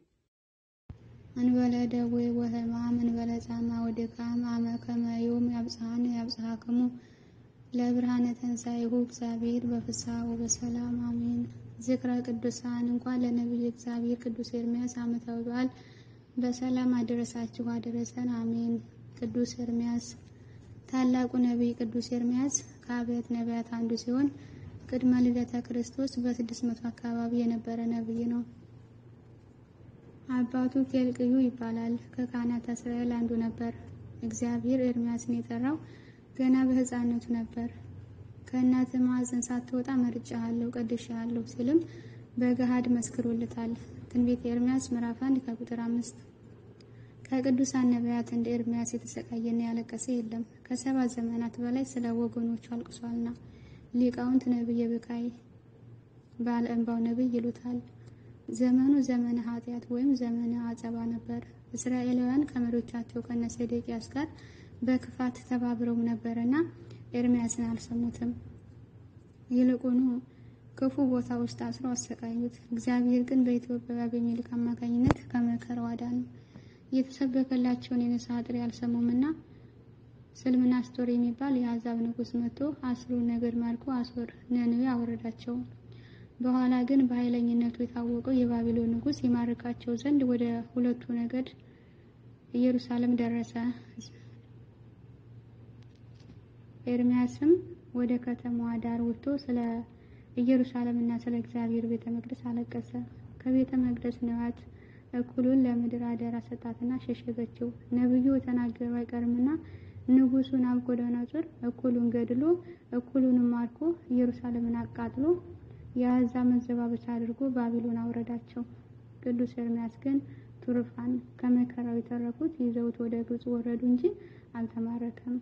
እንበለ ደዌ ወሕማም እንበለ ጻማ ወድካም አመ ከመ ዮም ያብጽሐነ ያብጽሐክሙ ለብርሃነ ትንሣኤሁ እግዚአብሔር በፍስሐ ወበሰላም አሜን። ዝክረ ቅዱሳን እንኳን ለነቢዩ እግዚአብሔር ቅዱስ ኤርምያስ ዓመታዊ በዓል በሰላም አደረሳችሁ አደረሰን አሜን። ቅዱስ ኤርምያስ ታላቁ ነቢይ ቅዱስ ኤርምያስ ከአብያተ ነቢያት አንዱ ሲሆን ቅድመ ልደተ ክርስቶስ በስድስት መቶ አካባቢ የነበረ ነቢይ ነው። አባቱ ኬልቅዩ ይባላል። ከካህናተ እስራኤል አንዱ ነበር። እግዚአብሔር ኤርምያስን የጠራው ገና በሕፃንነቱ ነበር። ከእናት ማዕፀን ሳትወጣ መርጬሃለሁ፣ ቀድሼሃለሁ ሲልም በገሃድ መስክሮለታል። ትንቢተ ኤርምያስ ምዕራፍ አንድ ከቁጥር አምስት ከቅዱሳን ነቢያት እንደ ኤርምያስ የተሰቃየና ያለቀሰ የለም። ከሰባት ዘመናት በላይ ስለ ወገኖቹ አልቅሷልና ሊቃውንት ነቢየ ብካይ ባለ እንባው ነቢይ ይሉታል። ዘመኑ ዘመነ ኃጢአት ወይም ዘመነ አጸባ ነበር። እስራኤላውያን ከመሪዎቻቸው ከነ ሴዴቅያስ ጋር በክፋት ተባብረው ነበርና ኤርሚያስን አልሰሙትም። ይልቁኑ ክፉ ቦታ ውስጥ አስሮ አሰቃዩት። እግዚአብሔር ግን በኢትዮጵያ በአቤሜሌክ አማካኝነት ከመከራው አዳነው። የተሰበከላቸውን የንስሐ ጥሪ አልሰሙምና ስልምናስቶር የሚባል የአሕዛብ ንጉሥ መጥቶ አስሩን ነገድ ማርኮ አሶር ነነዌ አወረዳቸው። በኋላ ግን በኃይለኝነቱ የታወቀው የባቢሎን ንጉሥ ይማርካቸው ዘንድ ወደ ሁለቱ ነገድ ኢየሩሳሌም ደረሰ። ኤርሚያስም ወደ ከተማዋ ዳር ወጥቶ ስለ ኢየሩሳሌምና ስለ እግዚአብሔር ቤተ መቅደስ አለቀሰ። ከቤተ መቅደስ ንዋያት እኩሉን ለምድር አደራ ሰጣትና ሸሸገችው። ነቢዩ የተናገረው አይቀርምና ንጉሡ ናቡከደነፆር እኩሉን ገድሎ እኩሉንም ማርኮ ኢየሩሳሌምን አቃጥሎ የአሕዛብ መዘባበቻ አድርጎ ባቢሎን አውረዳቸው። ቅዱስ ኤርሚያስ ግን ቱርፋን ከመከራው የተረፉት ይዘውት ወደ ግብጽ ወረዱ እንጂ አልተማረከም።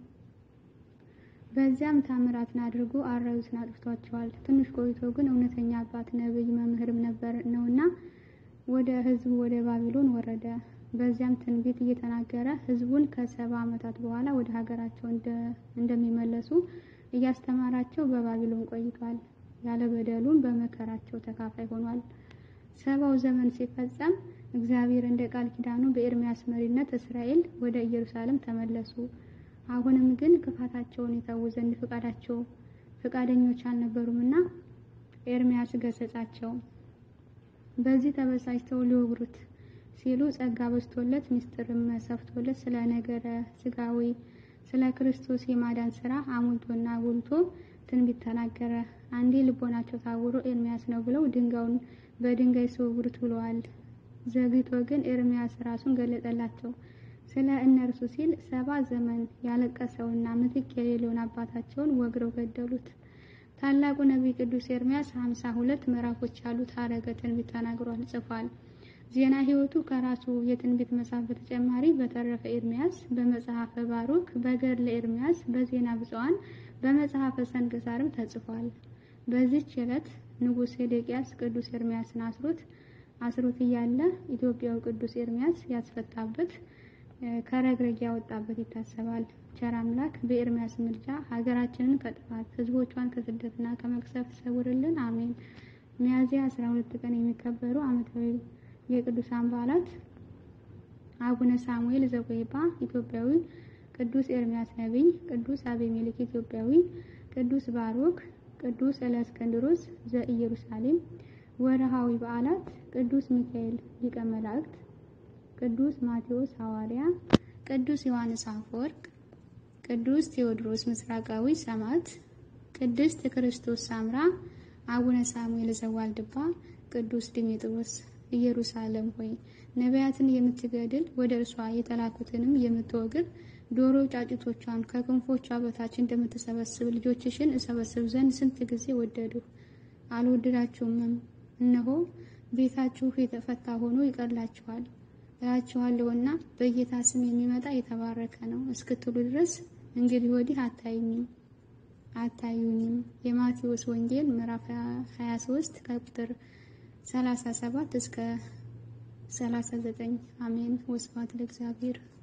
በዚያም ታምራትን አድርጎ አራዊትን አጥፍቷቸዋል። ትንሽ ቆይቶ ግን እውነተኛ አባት ነቢይ መምህርም ነበር ነውና ወደ ሕዝቡ ወደ ባቢሎን ወረደ። በዚያም ትንቢት እየተናገረ ሕዝቡን ከሰባ ዓመታት በኋላ ወደ ሀገራቸው እንደሚመለሱ እያስተማራቸው በባቢሎን ቆይቷል። ያለ በደሉም በመከራቸው ተካፋይ ሆኗል። ሰባው ዘመን ሲፈጸም እግዚአብሔር እንደ ቃል ኪዳኑ በኤርሚያስ መሪነት እስራኤል ወደ ኢየሩሳሌም ተመለሱ። አሁንም ግን ክፋታቸውን የተዉ ዘንድ ፍቃዳቸው ፍቃደኞች አልነበሩምና ኤርሚያስ ገሰጻቸው። በዚህ ተበሳጭተው ሊወግሩት ሲሉ ጸጋ በዝቶለት ምስጢርም ሰፍቶለት ስለ ነገረ ስጋዊ ስለ ክርስቶስ የማዳን ስራ አሙልቶና አጉልቶ ትንቢት ተናገረ። አንዴ ልቦናቸው ታውሮ ኤርሚያስ ነው ብለው ድንጋዩን በድንጋይ ሲወግሩት ብለዋል። ዘግይቶ ግን ኤርሚያስ ራሱን ገለጠላቸው። ስለ እነርሱ ሲል ሰባ ዘመን ያለቀሰውና ምትክ የሌለውን አባታቸውን ወግረው ገደሉት። ታላቁ ነቢይ ቅዱስ ኤርሚያስ ሀምሳ ሁለት ምዕራፎች ያሉት ሐረገ ትንቢት ተናግሯል ጽፏል። ዜና ሕይወቱ ከራሱ የትንቢት መጽሐፍ በተጨማሪ በተረፈ ኤርሚያስ፣ በመጽሐፈ ባሩክ፣ በገድለ ኤርሚያስ፣ በዜና ብፁዓን፣ በመጽሐፈ ሰንክሳርም ተጽፏል። በዚህች ዕለት ንጉሥ ሴዴቅያስ ቅዱስ ኤርሚያስን አስሮት አስሮት እያለ ኢትዮጵያዊ ቅዱስ ኤርሚያስ ያስፈታበት ከረግረግ ያወጣበት ይታሰባል። ቸር አምላክ በኤርሚያስ ምልጃ ሀገራችንን ከጥፋት ሕዝቦቿን ከስደትና ከመቅሰፍት ሰውርልን፣ አሜን። ሚያዝያ 12 ቀን የሚከበሩ ዓመታዊ የቅዱሳን በዓላት አቡነ ሳሙኤል ዘቆይባ ኢትዮጵያዊ፣ ቅዱስ ኤርሚያስ ነቢይ፣ ቅዱስ አቤሜሌክ ኢትዮጵያዊ፣ ቅዱስ ባሮክ፣ ቅዱስ እለእስክንድሮስ ዘኢየሩሳሌም። ወርሃዊ በዓላት ቅዱስ ሚካኤል ሊቀ መላእክት፣ ቅዱስ ማቴዎስ ሐዋርያ፣ ቅዱስ ዮሐንስ አፈወርቅ፣ ቅዱስ ቴዎድሮስ ምስራቃዊ ሰማዕት፣ ቅድስት ክርስቶስ ሳምራ፣ አቡነ ሳሙኤል ዘዋልድባ፣ ቅዱስ ዲሜጥሮስ። ኢየሩሳሌም ሆይ ነቢያትን የምትገድል ወደ እርሷ የተላኩትንም የምትወግር ዶሮ ጫጩቶቿን ከክንፎቿ በታች እንደምትሰበስብ ልጆችሽን እሰበስብ ዘንድ ስንት ጊዜ ወደድሁ፣ አልወደዳችሁምም። እነሆ ቤታችሁ የተፈታ ሆኖ ይቀርላችኋል እላችኋለሁና በጌታ ስም የሚመጣ የተባረከ ነው እስክትሉ ድረስ እንግዲህ ወዲህ አታዩኝም አታዩኝም። የማቴዎስ ወንጌል ምዕራፍ 23 ከቁጥር 37 እስከ 39። አሜን። ወስብሐት ለእግዚአብሔር።